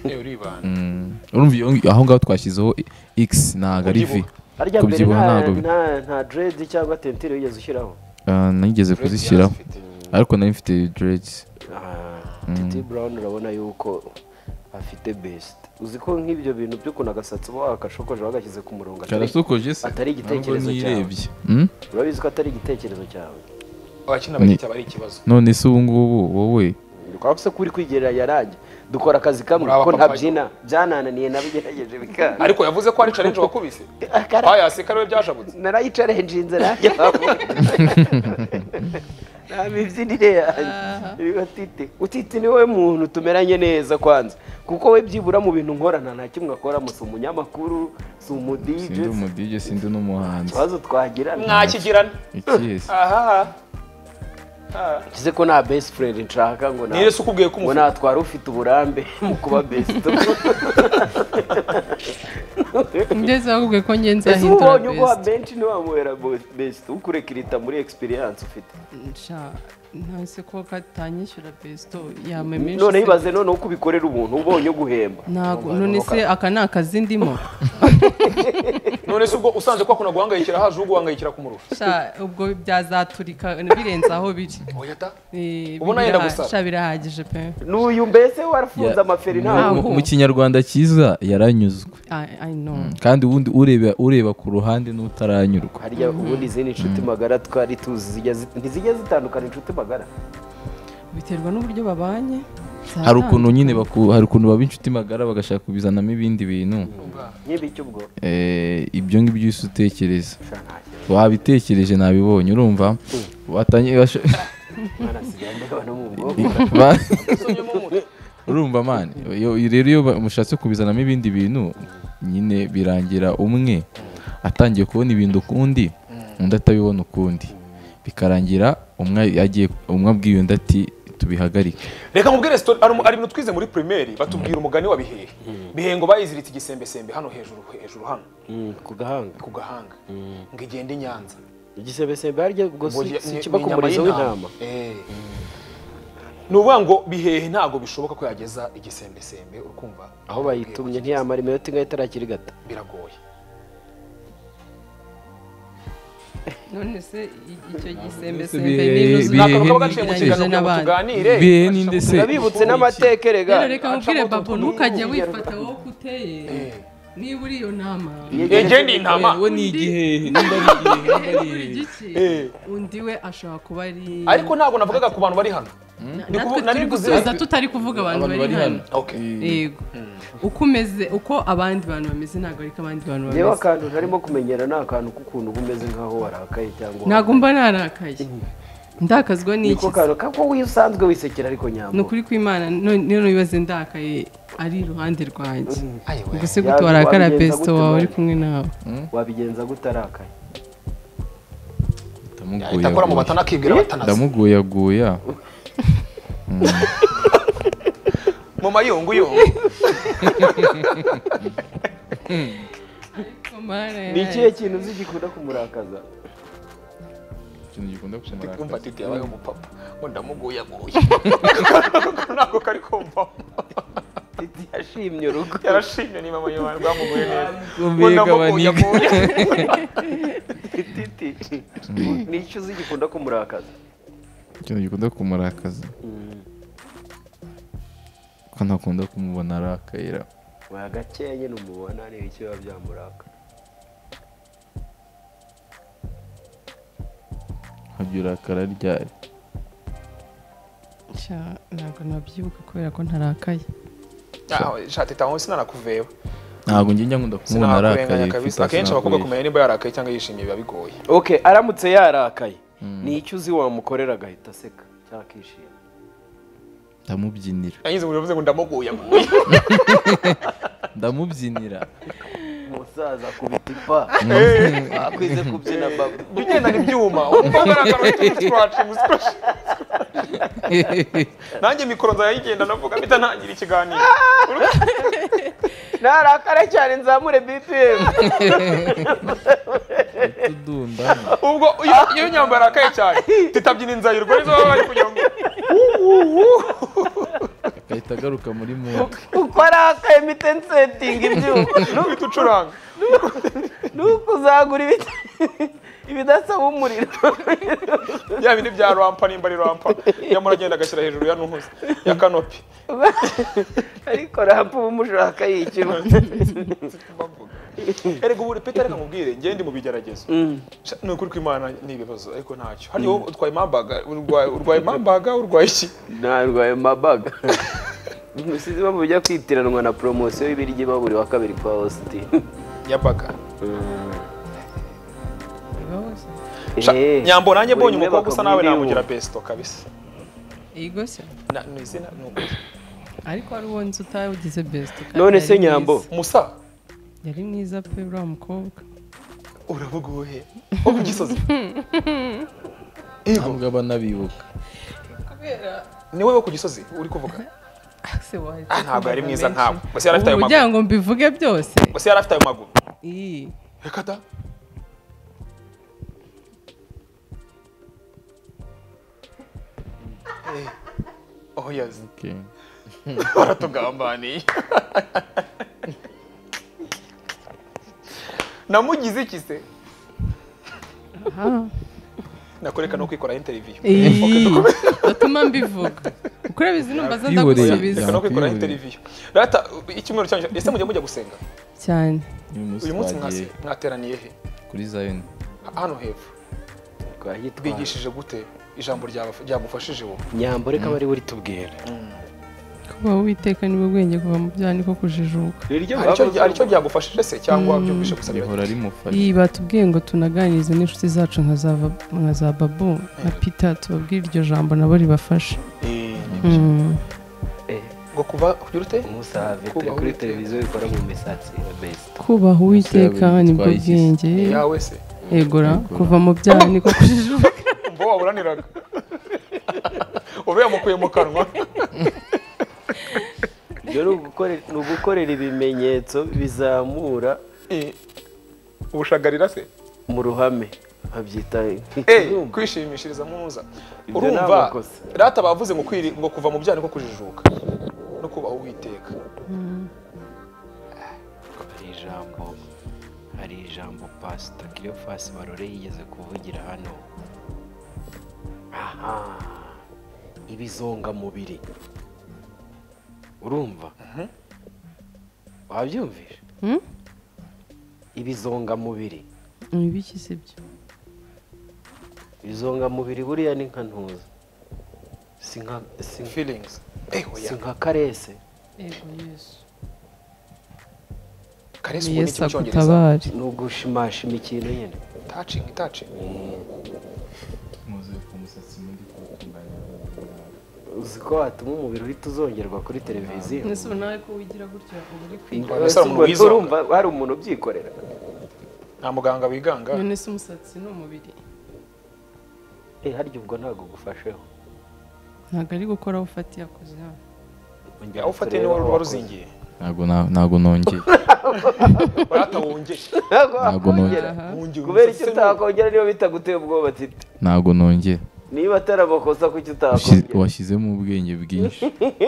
[SPEAKER 3] Eh, uribana
[SPEAKER 1] Mm. urumva iyo- aho ngaho twashyizeho i- x ntabwo ari v
[SPEAKER 2] harya mbere
[SPEAKER 1] kubyibuha
[SPEAKER 2] nta
[SPEAKER 1] ntabwo
[SPEAKER 2] nta nta dread cyangwa tentire wigeze ushyiraho
[SPEAKER 1] Ah, nigeze kuzishyiraho ariko nari mfite dreads
[SPEAKER 2] Ah, titi brown urabona yuko afite best uzi ko nk'ibyo bintu by'ukuntu agasatsi uba wagashokoje wagashyize ku murongo atari-
[SPEAKER 1] karasokoje se
[SPEAKER 2] atari igitekerezo
[SPEAKER 1] Ntabwo
[SPEAKER 2] cyawe
[SPEAKER 1] nirebye. Mm?
[SPEAKER 2] urabizi ko atari igitekerezo cyawe
[SPEAKER 3] abakina bagita bari ikibazo
[SPEAKER 1] none se ubu ngubu wowe
[SPEAKER 2] twabuse ko uri kwigerera yaranjye dukora akazi kamwe
[SPEAKER 3] Uri
[SPEAKER 2] ko
[SPEAKER 3] abapapa.
[SPEAKER 2] ntabyina byanananiye nabigerageje bikanga
[SPEAKER 3] ariko yavuze ko ari challenge wakubise bayaseka ariwe byashabutse
[SPEAKER 2] narayicarenjinze nanjye nta mibyinire yanjye Rero titi utiti ni wowe muntu tumeranye neza kwanza kuko we byibura mu bintu nkorana nta kimwe akoramo si umunyamakuru si umudije
[SPEAKER 1] sindi umudije sindi n'umuhanzi
[SPEAKER 2] ikibazo twagirana
[SPEAKER 3] mwakigirana
[SPEAKER 1] ikihe se
[SPEAKER 3] aha
[SPEAKER 2] kize ko nta best friend nshaka ngo na-
[SPEAKER 3] niyo se ukubwiye ko
[SPEAKER 2] ngo
[SPEAKER 3] umufite
[SPEAKER 2] natwara ufite uburambe mu kuba best
[SPEAKER 4] ngeze bakubwiye ko ngenze
[SPEAKER 2] ese uba
[SPEAKER 4] ahindura
[SPEAKER 2] ubonye uguha
[SPEAKER 4] best
[SPEAKER 2] benshi ntiwamuhera bo- best ukurekerita muri experience ufite
[SPEAKER 4] Sha, ntase ko katanyishyura besito yampa
[SPEAKER 2] none
[SPEAKER 4] menshi
[SPEAKER 2] ibaze noneho uko ubikorera umuntu ubonye uguhemba
[SPEAKER 4] ntabwo none se aka ni akazi ndimo
[SPEAKER 3] none se ubwo usanze ko akunda guhangayikira haje uwo guhangayikira kumurusha
[SPEAKER 4] Sha, ubwo byazaturika birenze aho biri
[SPEAKER 3] oya ta
[SPEAKER 4] Eh,
[SPEAKER 3] Ubona yenda
[SPEAKER 4] biraha-
[SPEAKER 3] gusara.
[SPEAKER 4] sha, birahagije pe
[SPEAKER 2] n'uyu mbese warafunze
[SPEAKER 1] Ya-
[SPEAKER 2] amaferi
[SPEAKER 1] mu-
[SPEAKER 2] ntabwo
[SPEAKER 1] mu- mu kinyarwanda cyiza yaranyuzwe
[SPEAKER 4] I- I know.
[SPEAKER 1] kandi ubundi ureba ureba ku ruhande n'utaranyurwa
[SPEAKER 2] harya ubundi izindi nshuti magara twari tuzi zijya zi- ntizijya zitandukana inshuti magara
[SPEAKER 4] biterwa n'uburyo babanye
[SPEAKER 1] hari ukuntu nyine baku- hari ukuntu baba inshuti magara bagashaka kubizanamo ibindi bintu
[SPEAKER 2] nk'ibiki ubwo
[SPEAKER 1] Eh, ibyo ngibyo uhise utekereza
[SPEAKER 2] Sha, ntacyo.
[SPEAKER 1] wabitekereje nabibonye urumva watangiye basho-
[SPEAKER 2] Mwana, sigaye ndeba no mu bwonko.
[SPEAKER 1] ba-
[SPEAKER 3] usonyemo umutwe
[SPEAKER 1] urumva mani iyo- iyo- rero iyo ba- mushatse kubizanamo ibindi bintu nyine birangira umwe atangiye kubona ibintu ukundi undi atabibona ukundi bikarangira umwe yagiye umwe abwiye undi ati tubihagarike
[SPEAKER 3] reka mubwire sitori hari umu- hari ibintu twize muri pirimeri batubwira umugani wa bihehe bihengo bayiziritse igisembesembe hano hejuru hejuru hano
[SPEAKER 2] Mm, ku gahanga
[SPEAKER 3] ku gahanga ngo igende i nyanza
[SPEAKER 2] igisebesembe harya ubwo si
[SPEAKER 3] Ngo ni-
[SPEAKER 2] si
[SPEAKER 3] ni-
[SPEAKER 2] ikiba
[SPEAKER 3] ni
[SPEAKER 2] ku
[SPEAKER 3] inyama
[SPEAKER 2] murizo w'intama
[SPEAKER 3] y'intama. Eh. ni ukuvuga ngo bihehe ntabwo bishoboka ko yageza igisembesembe urukumva
[SPEAKER 2] aho bayitumye ntiyamara iminota ingahe itarakirigata
[SPEAKER 3] biragoye
[SPEAKER 4] none se i- icyo
[SPEAKER 1] bihe-
[SPEAKER 4] gisembesembe
[SPEAKER 1] bihe-
[SPEAKER 4] minus
[SPEAKER 3] ni akantu kaba gaciye mu
[SPEAKER 4] bigereranyije
[SPEAKER 3] kiganiro kugira ngo
[SPEAKER 4] n'abandi.
[SPEAKER 3] tuganire
[SPEAKER 1] Bihehe ninde se?
[SPEAKER 2] turabibutse n'amateka rega
[SPEAKER 4] rero reka nkubwire
[SPEAKER 3] acamo
[SPEAKER 4] babo
[SPEAKER 3] utuntu
[SPEAKER 4] ntukajye
[SPEAKER 3] n'uruhu
[SPEAKER 4] wifata wowe ko uteye
[SPEAKER 3] Eh.
[SPEAKER 4] niba uri iyo nama
[SPEAKER 3] Ege ni intama
[SPEAKER 1] we ni igihehe nimba ari igihehe nimba ari
[SPEAKER 4] buri
[SPEAKER 1] igihehe
[SPEAKER 4] giki undi we ashobora kuba ari
[SPEAKER 3] ariko ntabwo navugaga ku bantu bari hano
[SPEAKER 4] Na-
[SPEAKER 3] Ndi
[SPEAKER 4] natwe
[SPEAKER 3] kubu- nari
[SPEAKER 4] turi
[SPEAKER 3] kuzi-
[SPEAKER 4] gusubiza tutari kuvuga abantu bari hano
[SPEAKER 3] Okay.
[SPEAKER 1] Eh,
[SPEAKER 4] yego uko umeze uko abandi bantu bameze ntabwo ariko abandi bantu
[SPEAKER 2] reba
[SPEAKER 4] bameze
[SPEAKER 2] akantu ntarimo kumenyera ni akantu k'ukuntu uba umeze nk'aho warakaye cyangwa
[SPEAKER 4] ntabwo mba narakaye ndakazwa n'iki
[SPEAKER 2] niko kantu kako usanzwe wisekera ariko nyambo
[SPEAKER 4] ni ukuri kw'imana none none wibaze ndakaye ari iruhande rwanjye
[SPEAKER 3] ayiwe
[SPEAKER 4] gusa gute
[SPEAKER 2] Ya-
[SPEAKER 4] warakara
[SPEAKER 2] wabigenza
[SPEAKER 4] besito
[SPEAKER 2] gute
[SPEAKER 4] wawe uri
[SPEAKER 2] nawe?
[SPEAKER 4] kumwe nawe
[SPEAKER 2] wabigenza gute arakaye
[SPEAKER 1] ndamuguyaguya.
[SPEAKER 3] ahita akora mu batana akibwira batanazi
[SPEAKER 1] ndamuguyaguya
[SPEAKER 3] mu mayunguyungu
[SPEAKER 2] ni ikihe kintu uzi gikunda kumurakaza
[SPEAKER 1] ikintu gikunda kumurakaza
[SPEAKER 3] kumva titi yabaye umupapa ngo ndamuguyaguye ntabwo kari kumvamo
[SPEAKER 2] titi yashimye urugo
[SPEAKER 3] yarashimye niba mama yawe rwamuguye neza
[SPEAKER 1] Kumvika
[SPEAKER 3] Ngo ndamuguyaguye.
[SPEAKER 2] titi ni icyo uzi gikunda kumurakaza
[SPEAKER 1] ikintu gikunda kumurakaza ko ntakunda kumubona arakayira
[SPEAKER 2] wa gakeya nyine umubona areba icyo biba byamuraka
[SPEAKER 1] nkajya urakara ryari
[SPEAKER 4] Sha, ntabwo nabyibuka kubera ko ntarakaye
[SPEAKER 3] Ah, shati tawe sinanakuveba
[SPEAKER 1] ntabwo njye njya nkunda kumubona arakaye
[SPEAKER 3] sinakurenganya kabisa akenshi abakobwa kumenya niba yarakaye cyangwa yishimiye biba bigoye
[SPEAKER 2] ok aramutse yarakaye ni icyo uzi wamukorera agahita aseka cyangwa akishima
[SPEAKER 1] ndamubyinira
[SPEAKER 3] yanyize ngo bivuze ngo ndamuguyaguye
[SPEAKER 1] ndamubyinira
[SPEAKER 2] umusaza akubita ipa akwize kubyina babo
[SPEAKER 3] jya ugendana ibyuma umva ugaragara ufite umusatsi wacu usokoje nanjye mikoro nzayigenda navuga mpita ntangira ikiganiro
[SPEAKER 2] narakare cyane nzamure bpm
[SPEAKER 1] tudundana
[SPEAKER 3] ubwo iyo- iyo nyamba yarakaye cyane titabyina inzayirwa nizo baba bari kugira ngo
[SPEAKER 1] agahita agaruka muri moto
[SPEAKER 2] uko arakaye mitensetinga ibyuma
[SPEAKER 3] uhite ucuranga
[SPEAKER 2] nuko uzagura ibit- ibidasaba umuriro
[SPEAKER 3] ya bindi bya rampa nimba ari rampa nyamara agenda agashyira hejuru ya ntuhuze ya kanopi
[SPEAKER 2] ariko rampa uba umushaka yishyura
[SPEAKER 3] Mbavuga. erega ubu reka reka nkubwire njyewe ndi mu bigeragezo Sha, ni ukuri kw'imana ni ibibazo ariko ntacyo hariho utwaye impambaga urwaye urwaye impambaga urwaye iki
[SPEAKER 2] narwaye mabaga umusizi bo mujya kwitiranwa na poromosiyo y'ibiryo iba buri wa kabiri kwa ositi
[SPEAKER 3] yabaga Sha,
[SPEAKER 2] Eh,
[SPEAKER 3] nyambo nanjye mbonye
[SPEAKER 2] buri
[SPEAKER 3] umukobwa usa
[SPEAKER 2] imwe
[SPEAKER 3] nawe
[SPEAKER 2] bakagura
[SPEAKER 3] namugira
[SPEAKER 2] iy'uwo.
[SPEAKER 3] besito kabisa
[SPEAKER 4] yego se
[SPEAKER 3] Na- ni izina ni ukuri
[SPEAKER 4] ariko hari uwo nzi utawugize besito kandi
[SPEAKER 2] none
[SPEAKER 4] yari
[SPEAKER 2] se
[SPEAKER 4] mwiza.
[SPEAKER 2] nyambo
[SPEAKER 3] musa
[SPEAKER 4] yari mwiza pe uriya mukobwa
[SPEAKER 3] uravuga uwuhe wo ku gisozi yego
[SPEAKER 1] ntabwo aba anabibuka
[SPEAKER 3] ni wowe wo ku gisozi uri kuvuga
[SPEAKER 4] se waje
[SPEAKER 3] Ah, ntabwo yari mwiza nkawe gusa yari afite ayo
[SPEAKER 4] ubu
[SPEAKER 3] maguru
[SPEAKER 4] kugira ngo mbivuge byose
[SPEAKER 3] gusa yari afite ayo maguru
[SPEAKER 4] iyi
[SPEAKER 3] reka da Eh, oh yazi
[SPEAKER 1] Okay.
[SPEAKER 3] baratugambaniye namugize iki se
[SPEAKER 4] aha
[SPEAKER 3] nakoreka no kwikora interview
[SPEAKER 4] iyi batuma mbivuga uko urabizi numva za
[SPEAKER 1] Yakwihoreye.
[SPEAKER 4] ndagusubiza
[SPEAKER 3] reka no kwikora
[SPEAKER 1] Yakwiyubire.
[SPEAKER 3] interview rata icyumweru cyanyu ese mujya mujya gusenga
[SPEAKER 4] cyane
[SPEAKER 1] Uyu munsi
[SPEAKER 3] uyu munsi
[SPEAKER 1] twagiye
[SPEAKER 3] mwase- mwateraniye he
[SPEAKER 1] kuri Zion
[SPEAKER 3] hano hepfo
[SPEAKER 2] twahitwara
[SPEAKER 3] bigishije gute ijambo ryaba- ryagufashije wowe
[SPEAKER 2] nyambo reka bari buri tubwira
[SPEAKER 4] kuba witeka niwe bwenge kuva mu byaha niko kujijuka
[SPEAKER 3] Hari icyo- hari icyo ryagufashije se cyangwa byumvishe gusa
[SPEAKER 1] rihora rimufasha
[SPEAKER 4] iyi batubwiye ngo tunaganirize n'inshuti zacu nka za Bab- nka za babu na pita tubabwire iryo jambo nabo ribafashe Mm.
[SPEAKER 3] ngo kuva ugira ute
[SPEAKER 2] umusave turi
[SPEAKER 3] Kubaho
[SPEAKER 2] kuri
[SPEAKER 3] bitewe.
[SPEAKER 2] televiziyo ikora mu misatsi ya besita
[SPEAKER 4] kubaha uwiteka
[SPEAKER 1] Yabiri
[SPEAKER 4] nibwo
[SPEAKER 1] twayishyize.
[SPEAKER 4] bwenge
[SPEAKER 3] yawe se
[SPEAKER 4] egora kuva mu byaha niko kujijuka
[SPEAKER 3] umva waburaniraga ube yamukuye mu kanwa
[SPEAKER 2] ibyo ni ugukore- ni ugukorera ibimenyetso bizamura
[SPEAKER 3] Eh, ubushagarira se
[SPEAKER 2] mu ruhame babyita
[SPEAKER 3] Eh, kwishimishiriza muza
[SPEAKER 2] Ibyo ni
[SPEAKER 3] urumva
[SPEAKER 2] amakosa.
[SPEAKER 3] rata bavuze ngo kwiri ngo kuva mu byaha niko kujijuka no kubaho uwiteka
[SPEAKER 2] hari ijambo hari ijambo pasita kiriyofasi barore yigeze kuvugira hano aha ibizongamubiri urumva wabyumvise ibizongamubiri
[SPEAKER 4] ni ibiki si byo
[SPEAKER 2] ibizongamubiri buriya ni nka ntuza si nka si nka-
[SPEAKER 3] feelings Eh,
[SPEAKER 2] si
[SPEAKER 3] oya.
[SPEAKER 2] nka karese
[SPEAKER 4] yego yesu
[SPEAKER 3] Caress
[SPEAKER 4] ni
[SPEAKER 3] ubu ni
[SPEAKER 4] yesu
[SPEAKER 3] iki mu cyongereza
[SPEAKER 4] agutabare
[SPEAKER 2] ni ugushimashima ikintu nyine
[SPEAKER 3] touching touching
[SPEAKER 1] muze ku musatsi mundi kuwutunganya
[SPEAKER 2] uzi ko watuma umubiri uhita uzongerwa kuri televiziyo
[SPEAKER 4] ese ubu nawe ko wigira gutya uba uri kwiga
[SPEAKER 3] Mbona Salomo
[SPEAKER 2] Ubwo
[SPEAKER 3] wizonga.
[SPEAKER 2] urumva hari umuntu ubyikorera
[SPEAKER 3] nta muganga wiganga
[SPEAKER 4] none se umusatsi ni umubiri
[SPEAKER 2] Eh, harya ubwo ntabwo gufasheho
[SPEAKER 4] ntabwo ari gukora ufatiye akoze hano
[SPEAKER 3] aho ufatiye niwe ruba ruzingiye
[SPEAKER 1] ntabwo na- ntabwo nongeye
[SPEAKER 3] urata wongeye
[SPEAKER 1] ntabwo nongeye
[SPEAKER 4] Aha.
[SPEAKER 3] wongeye
[SPEAKER 2] kubera
[SPEAKER 3] umusatsi
[SPEAKER 2] icyo
[SPEAKER 3] se ni-
[SPEAKER 2] utakongera niba bitaguteye ubwoba titi
[SPEAKER 1] ntabwo nongeye
[SPEAKER 2] niba atari amakosa kuki
[SPEAKER 1] Ushi-
[SPEAKER 2] utakongera
[SPEAKER 1] washyizemo ubwenge bwinshi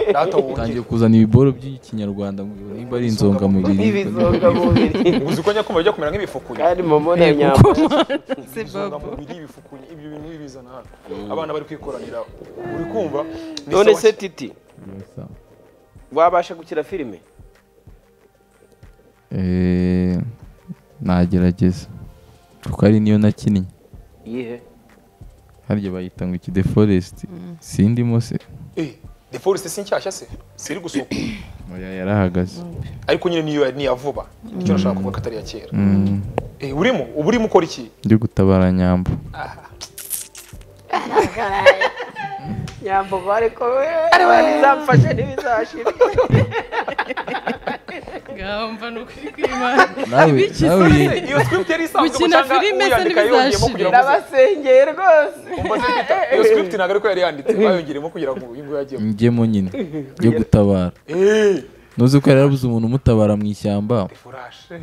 [SPEAKER 3] urata
[SPEAKER 1] utangiye
[SPEAKER 3] wongeye
[SPEAKER 1] kuzana ibiboro by'ikinyarwanda ngo niba ari inzongamubiri
[SPEAKER 2] ibizongamubiri
[SPEAKER 3] uzi ko nyakuma bijya kumera nk'ibifukuye
[SPEAKER 2] kandi momone
[SPEAKER 4] Yego.
[SPEAKER 2] nyamara
[SPEAKER 4] se babo
[SPEAKER 3] inzongamubiri ibifukuye ibyo bintu bibizana hano abana bari kwikoranira uri kumva ni
[SPEAKER 2] none
[SPEAKER 3] sawa
[SPEAKER 2] se
[SPEAKER 3] ki?
[SPEAKER 2] titi wabasha gukira filime
[SPEAKER 1] Eh, nagerageza kuko ari niyo nakinnye
[SPEAKER 2] yihe
[SPEAKER 1] harya bayita ngo iki de forest sindimo se
[SPEAKER 3] eh the forest si nshyashya se siri gusuka
[SPEAKER 1] oya yarahagaze
[SPEAKER 3] ariko nyine niyo niya vuba icyo nashaka kuvuga ko atari iya kera
[SPEAKER 1] Mm,
[SPEAKER 3] eh urimo uba urimo ukora iki
[SPEAKER 1] ndi gutabara nyambo
[SPEAKER 2] nyambo ariko we bizamfashe ntibizashira
[SPEAKER 4] ngaho mva ni ukwikwiba
[SPEAKER 1] nawe
[SPEAKER 4] Ibiki
[SPEAKER 1] nawe
[SPEAKER 4] se?
[SPEAKER 3] iyo script yari isanzwe
[SPEAKER 4] Gukina
[SPEAKER 3] gucanga
[SPEAKER 4] filime se
[SPEAKER 3] uyandika yongeyemo
[SPEAKER 4] ntibizashire.
[SPEAKER 3] kugira ngo uze-
[SPEAKER 2] ndabasengeye rwose
[SPEAKER 3] umbaze kwita iyo script ntabwo ariko yari yanditse bayongeremo kugira ngo uyu nguyu ajyemo
[SPEAKER 1] njyemo nyine yo gutabara
[SPEAKER 3] eh
[SPEAKER 1] ntuzi ko yarabuze umuntu umutabara mu ishyamba
[SPEAKER 3] furashe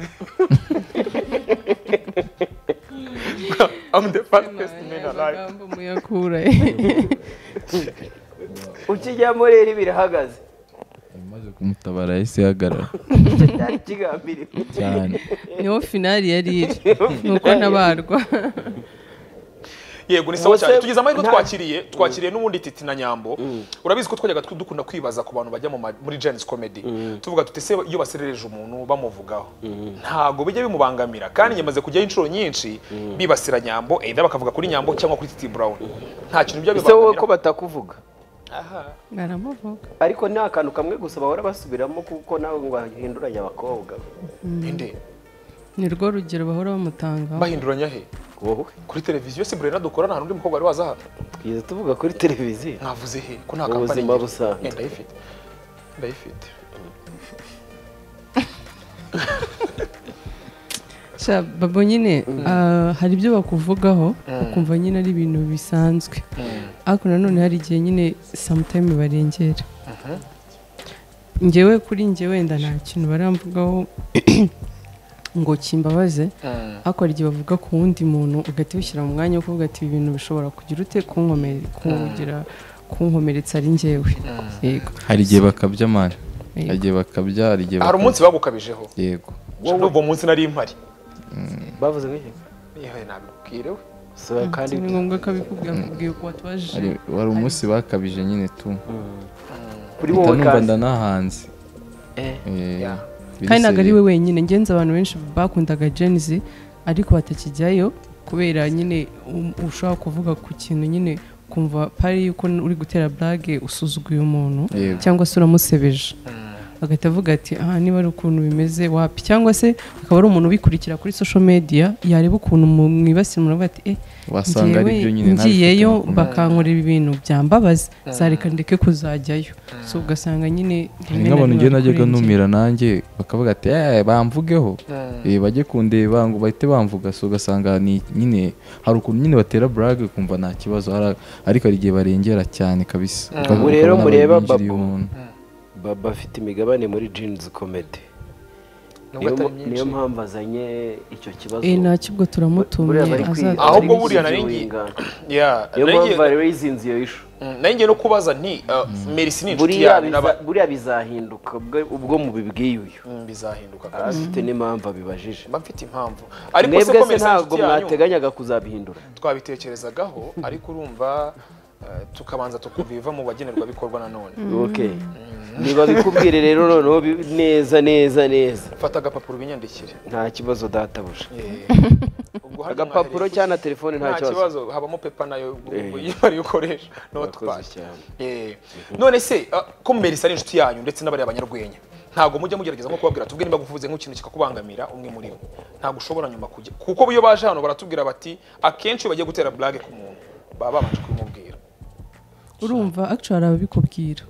[SPEAKER 3] I'm the fastest man alive.
[SPEAKER 4] amagambo muyakura
[SPEAKER 2] ukijyamo rero birahagaze
[SPEAKER 1] amaze kumutabara yahise ihagarara
[SPEAKER 2] icyo cyari kigambiriwe
[SPEAKER 1] cyane
[SPEAKER 4] niho finali yari iri nuko ntabarwa
[SPEAKER 3] yego ni sawa cyane
[SPEAKER 2] Ubuse-
[SPEAKER 3] tugeze amahirwe
[SPEAKER 2] nta-
[SPEAKER 3] twakiriye twakiriye n'ubundi titi na nyambo urabizi ko twajyaga tw- dukunda kwibaza ku bantu bajya mu ma- muri jenis comedy tuvuga tuti se iyo baserereje umuntu bamuvugaho ntago bijya bimubangamira kandi nyamaze kujyaho inshuro nyinshi bibasira nyambo either bakavuga kuri nyambo cyangwa kuri titi brown nta kintu bijya
[SPEAKER 2] ese wowe ko
[SPEAKER 3] bibangamira
[SPEAKER 2] batakuvuga
[SPEAKER 3] Aha.
[SPEAKER 4] baramuvuga
[SPEAKER 2] ariko ni akantu kamwe gusa bahora basubiramo kuko nawe ngo hahinduranye abakobwa
[SPEAKER 3] Ninde?
[SPEAKER 4] ni rwo rugero bahora bamutangaho
[SPEAKER 3] bahinduranya he
[SPEAKER 2] wowe
[SPEAKER 3] kuri televiziyo se burena dukora nta n'undi mukobwa wari waza hano
[SPEAKER 2] twize tuvuga kuri televiziyo
[SPEAKER 3] mwavuze he ko nta
[SPEAKER 2] Ubuzima
[SPEAKER 3] kampani ngira?
[SPEAKER 2] busanzwe.
[SPEAKER 3] Eh, ndayifite ndayifite
[SPEAKER 4] Sha, babo nyine ah, hari ibyo bakuvugaho ukumva nyine ari ibintu bisanzwe ariko nanone hari igihe nyine samutayime barengera ngewe kuri nge wenda nta kintu baramvugaho ngo kimbabaze ariko hari igihe bavuga ku wundi muntu ugahita ubishyira mu mwanya wo kuvuga ati ibi bintu bishobora kugira ute kunkomere- kungira kunkomeretsa ari ngewe yego
[SPEAKER 1] hari igihe bakabya mani hari
[SPEAKER 4] Yego.
[SPEAKER 1] igihe bakabya hari igihe
[SPEAKER 3] hari
[SPEAKER 1] bakabya.
[SPEAKER 3] umunsi bagukabijeho
[SPEAKER 1] yego
[SPEAKER 3] wowe ubwo munsi nari mpari
[SPEAKER 2] bavuze nk'iki
[SPEAKER 3] yewe nabibwire we
[SPEAKER 2] So, kandi
[SPEAKER 4] ni ngombwa ko abikubwira akubwiye uko watubajije
[SPEAKER 1] Hari- wari umunsi bakabije nyine tu
[SPEAKER 2] kuri
[SPEAKER 1] mpita
[SPEAKER 2] wowe
[SPEAKER 1] numva
[SPEAKER 2] kandi
[SPEAKER 1] ndanahanze
[SPEAKER 2] Eh,
[SPEAKER 1] Eh,
[SPEAKER 3] yeah.
[SPEAKER 1] biri
[SPEAKER 4] kandi ntabwo ari
[SPEAKER 1] seriye.
[SPEAKER 4] we wenyine ngenzi abantu benshi bakundaga jenizi ariko batakijyayo kubera nyine um- ushobora kuvuga ku kintu nyene ukumva pari yuko n- uri gutera burage usuzuguye umuntu
[SPEAKER 1] Yego.
[SPEAKER 4] cyangwa se uramusebeje agahita avuga ati aha niba ari ukuntu bimeze wapi cyangwa se akaba ari umuntu ubikurikira kuri social media yareba ukuntu mu- mwibasira umuntu avuga ati eh
[SPEAKER 1] wasanga ari
[SPEAKER 4] njyewe
[SPEAKER 1] byo nyine
[SPEAKER 4] ngiyeyo
[SPEAKER 1] ntabifite amakuru.
[SPEAKER 4] bakankorera ibintu byambabaza zareka ndeke kuzajyayo so ugasanga nyine
[SPEAKER 1] hari
[SPEAKER 4] rimwe na
[SPEAKER 1] nk'abantu
[SPEAKER 4] rimwe
[SPEAKER 1] ugenda najyaga
[SPEAKER 4] bakurengera.
[SPEAKER 1] numira nanjye bakavuga ati "Eh, bamvugeho Eh, bajye kundeba ngo bahite bamvuga so ugasanga ni nyine hari ukuntu nyine batera burage ukumva nta kibazo hari- ariko hari igihe barengera cyane kabisa
[SPEAKER 2] Ubu
[SPEAKER 1] Ukabona
[SPEAKER 2] rero mureba
[SPEAKER 1] babinjiriye
[SPEAKER 2] Babu.
[SPEAKER 1] umuntu.
[SPEAKER 2] baba afite imigabane muri jeans comedy niyo
[SPEAKER 3] nubwo atari
[SPEAKER 2] niyo
[SPEAKER 3] myinshi
[SPEAKER 2] mpamvu azanye icyo kibazo
[SPEAKER 4] Eh, nta kibwo turamutumye
[SPEAKER 2] Buriya bari
[SPEAKER 4] aza
[SPEAKER 2] kwiga,
[SPEAKER 3] Ahubwo
[SPEAKER 2] bari
[SPEAKER 3] buriya nari
[SPEAKER 2] bizingiwe
[SPEAKER 3] ngiye-
[SPEAKER 2] ingano.
[SPEAKER 3] Yeah,
[SPEAKER 2] niyo
[SPEAKER 3] naringiye-
[SPEAKER 2] mpamvu bari bizinze iyo ishu
[SPEAKER 3] Mm, naringiye no kubaza nti uh, merisi ni inshuti
[SPEAKER 2] buriya
[SPEAKER 3] yawe
[SPEAKER 2] biza-
[SPEAKER 3] n'aba-
[SPEAKER 2] buriya bizahinduka ubwo- ubwo mubibwiye uyu
[SPEAKER 3] Mm, bizahinduka
[SPEAKER 2] afite n'impamvu abibajije
[SPEAKER 3] mba mfite impamvu ariko se
[SPEAKER 2] mwebwe
[SPEAKER 3] ko
[SPEAKER 2] se
[SPEAKER 3] merisi ari
[SPEAKER 2] ntabwo
[SPEAKER 3] inshuti yanyu
[SPEAKER 2] mwateganyaga kuzabihindura
[SPEAKER 3] twabitekerezagaho ariko urumva eh, tukabanza tukumva ibiva mu bagenerwabikorwa nanone
[SPEAKER 2] okay niba bikubwire rero noneho bi- neza neza neza
[SPEAKER 3] fata agapapuro ubinyandikire
[SPEAKER 2] nta kibazo databuja
[SPEAKER 3] Eh, ubwo hari
[SPEAKER 2] agapapuro
[SPEAKER 3] umwahereza-
[SPEAKER 2] cyangwa na telefone nta
[SPEAKER 3] nta
[SPEAKER 2] kibazo
[SPEAKER 3] kibazo habamo pepa nayo
[SPEAKER 2] Eh.
[SPEAKER 3] iyo
[SPEAKER 2] Urakoze
[SPEAKER 3] ukoresha notipadi
[SPEAKER 2] cyane.
[SPEAKER 3] Eh, none se ah, ko muberisa ari inshuti yanyu ndetse n'abari abanyarwenya ntabwo mujya mugerageza nko kubabwira tubwe niba guvuze nk'ikintu kikakubangamira umwe muri bo ntabwo ushobora nyuma kujya kuko iyo baje hano baratubwira bati akenshi iyo bagiye gutera burage ku muntu baba babanje kubimubwira
[SPEAKER 4] urumva actually hari ababikubwira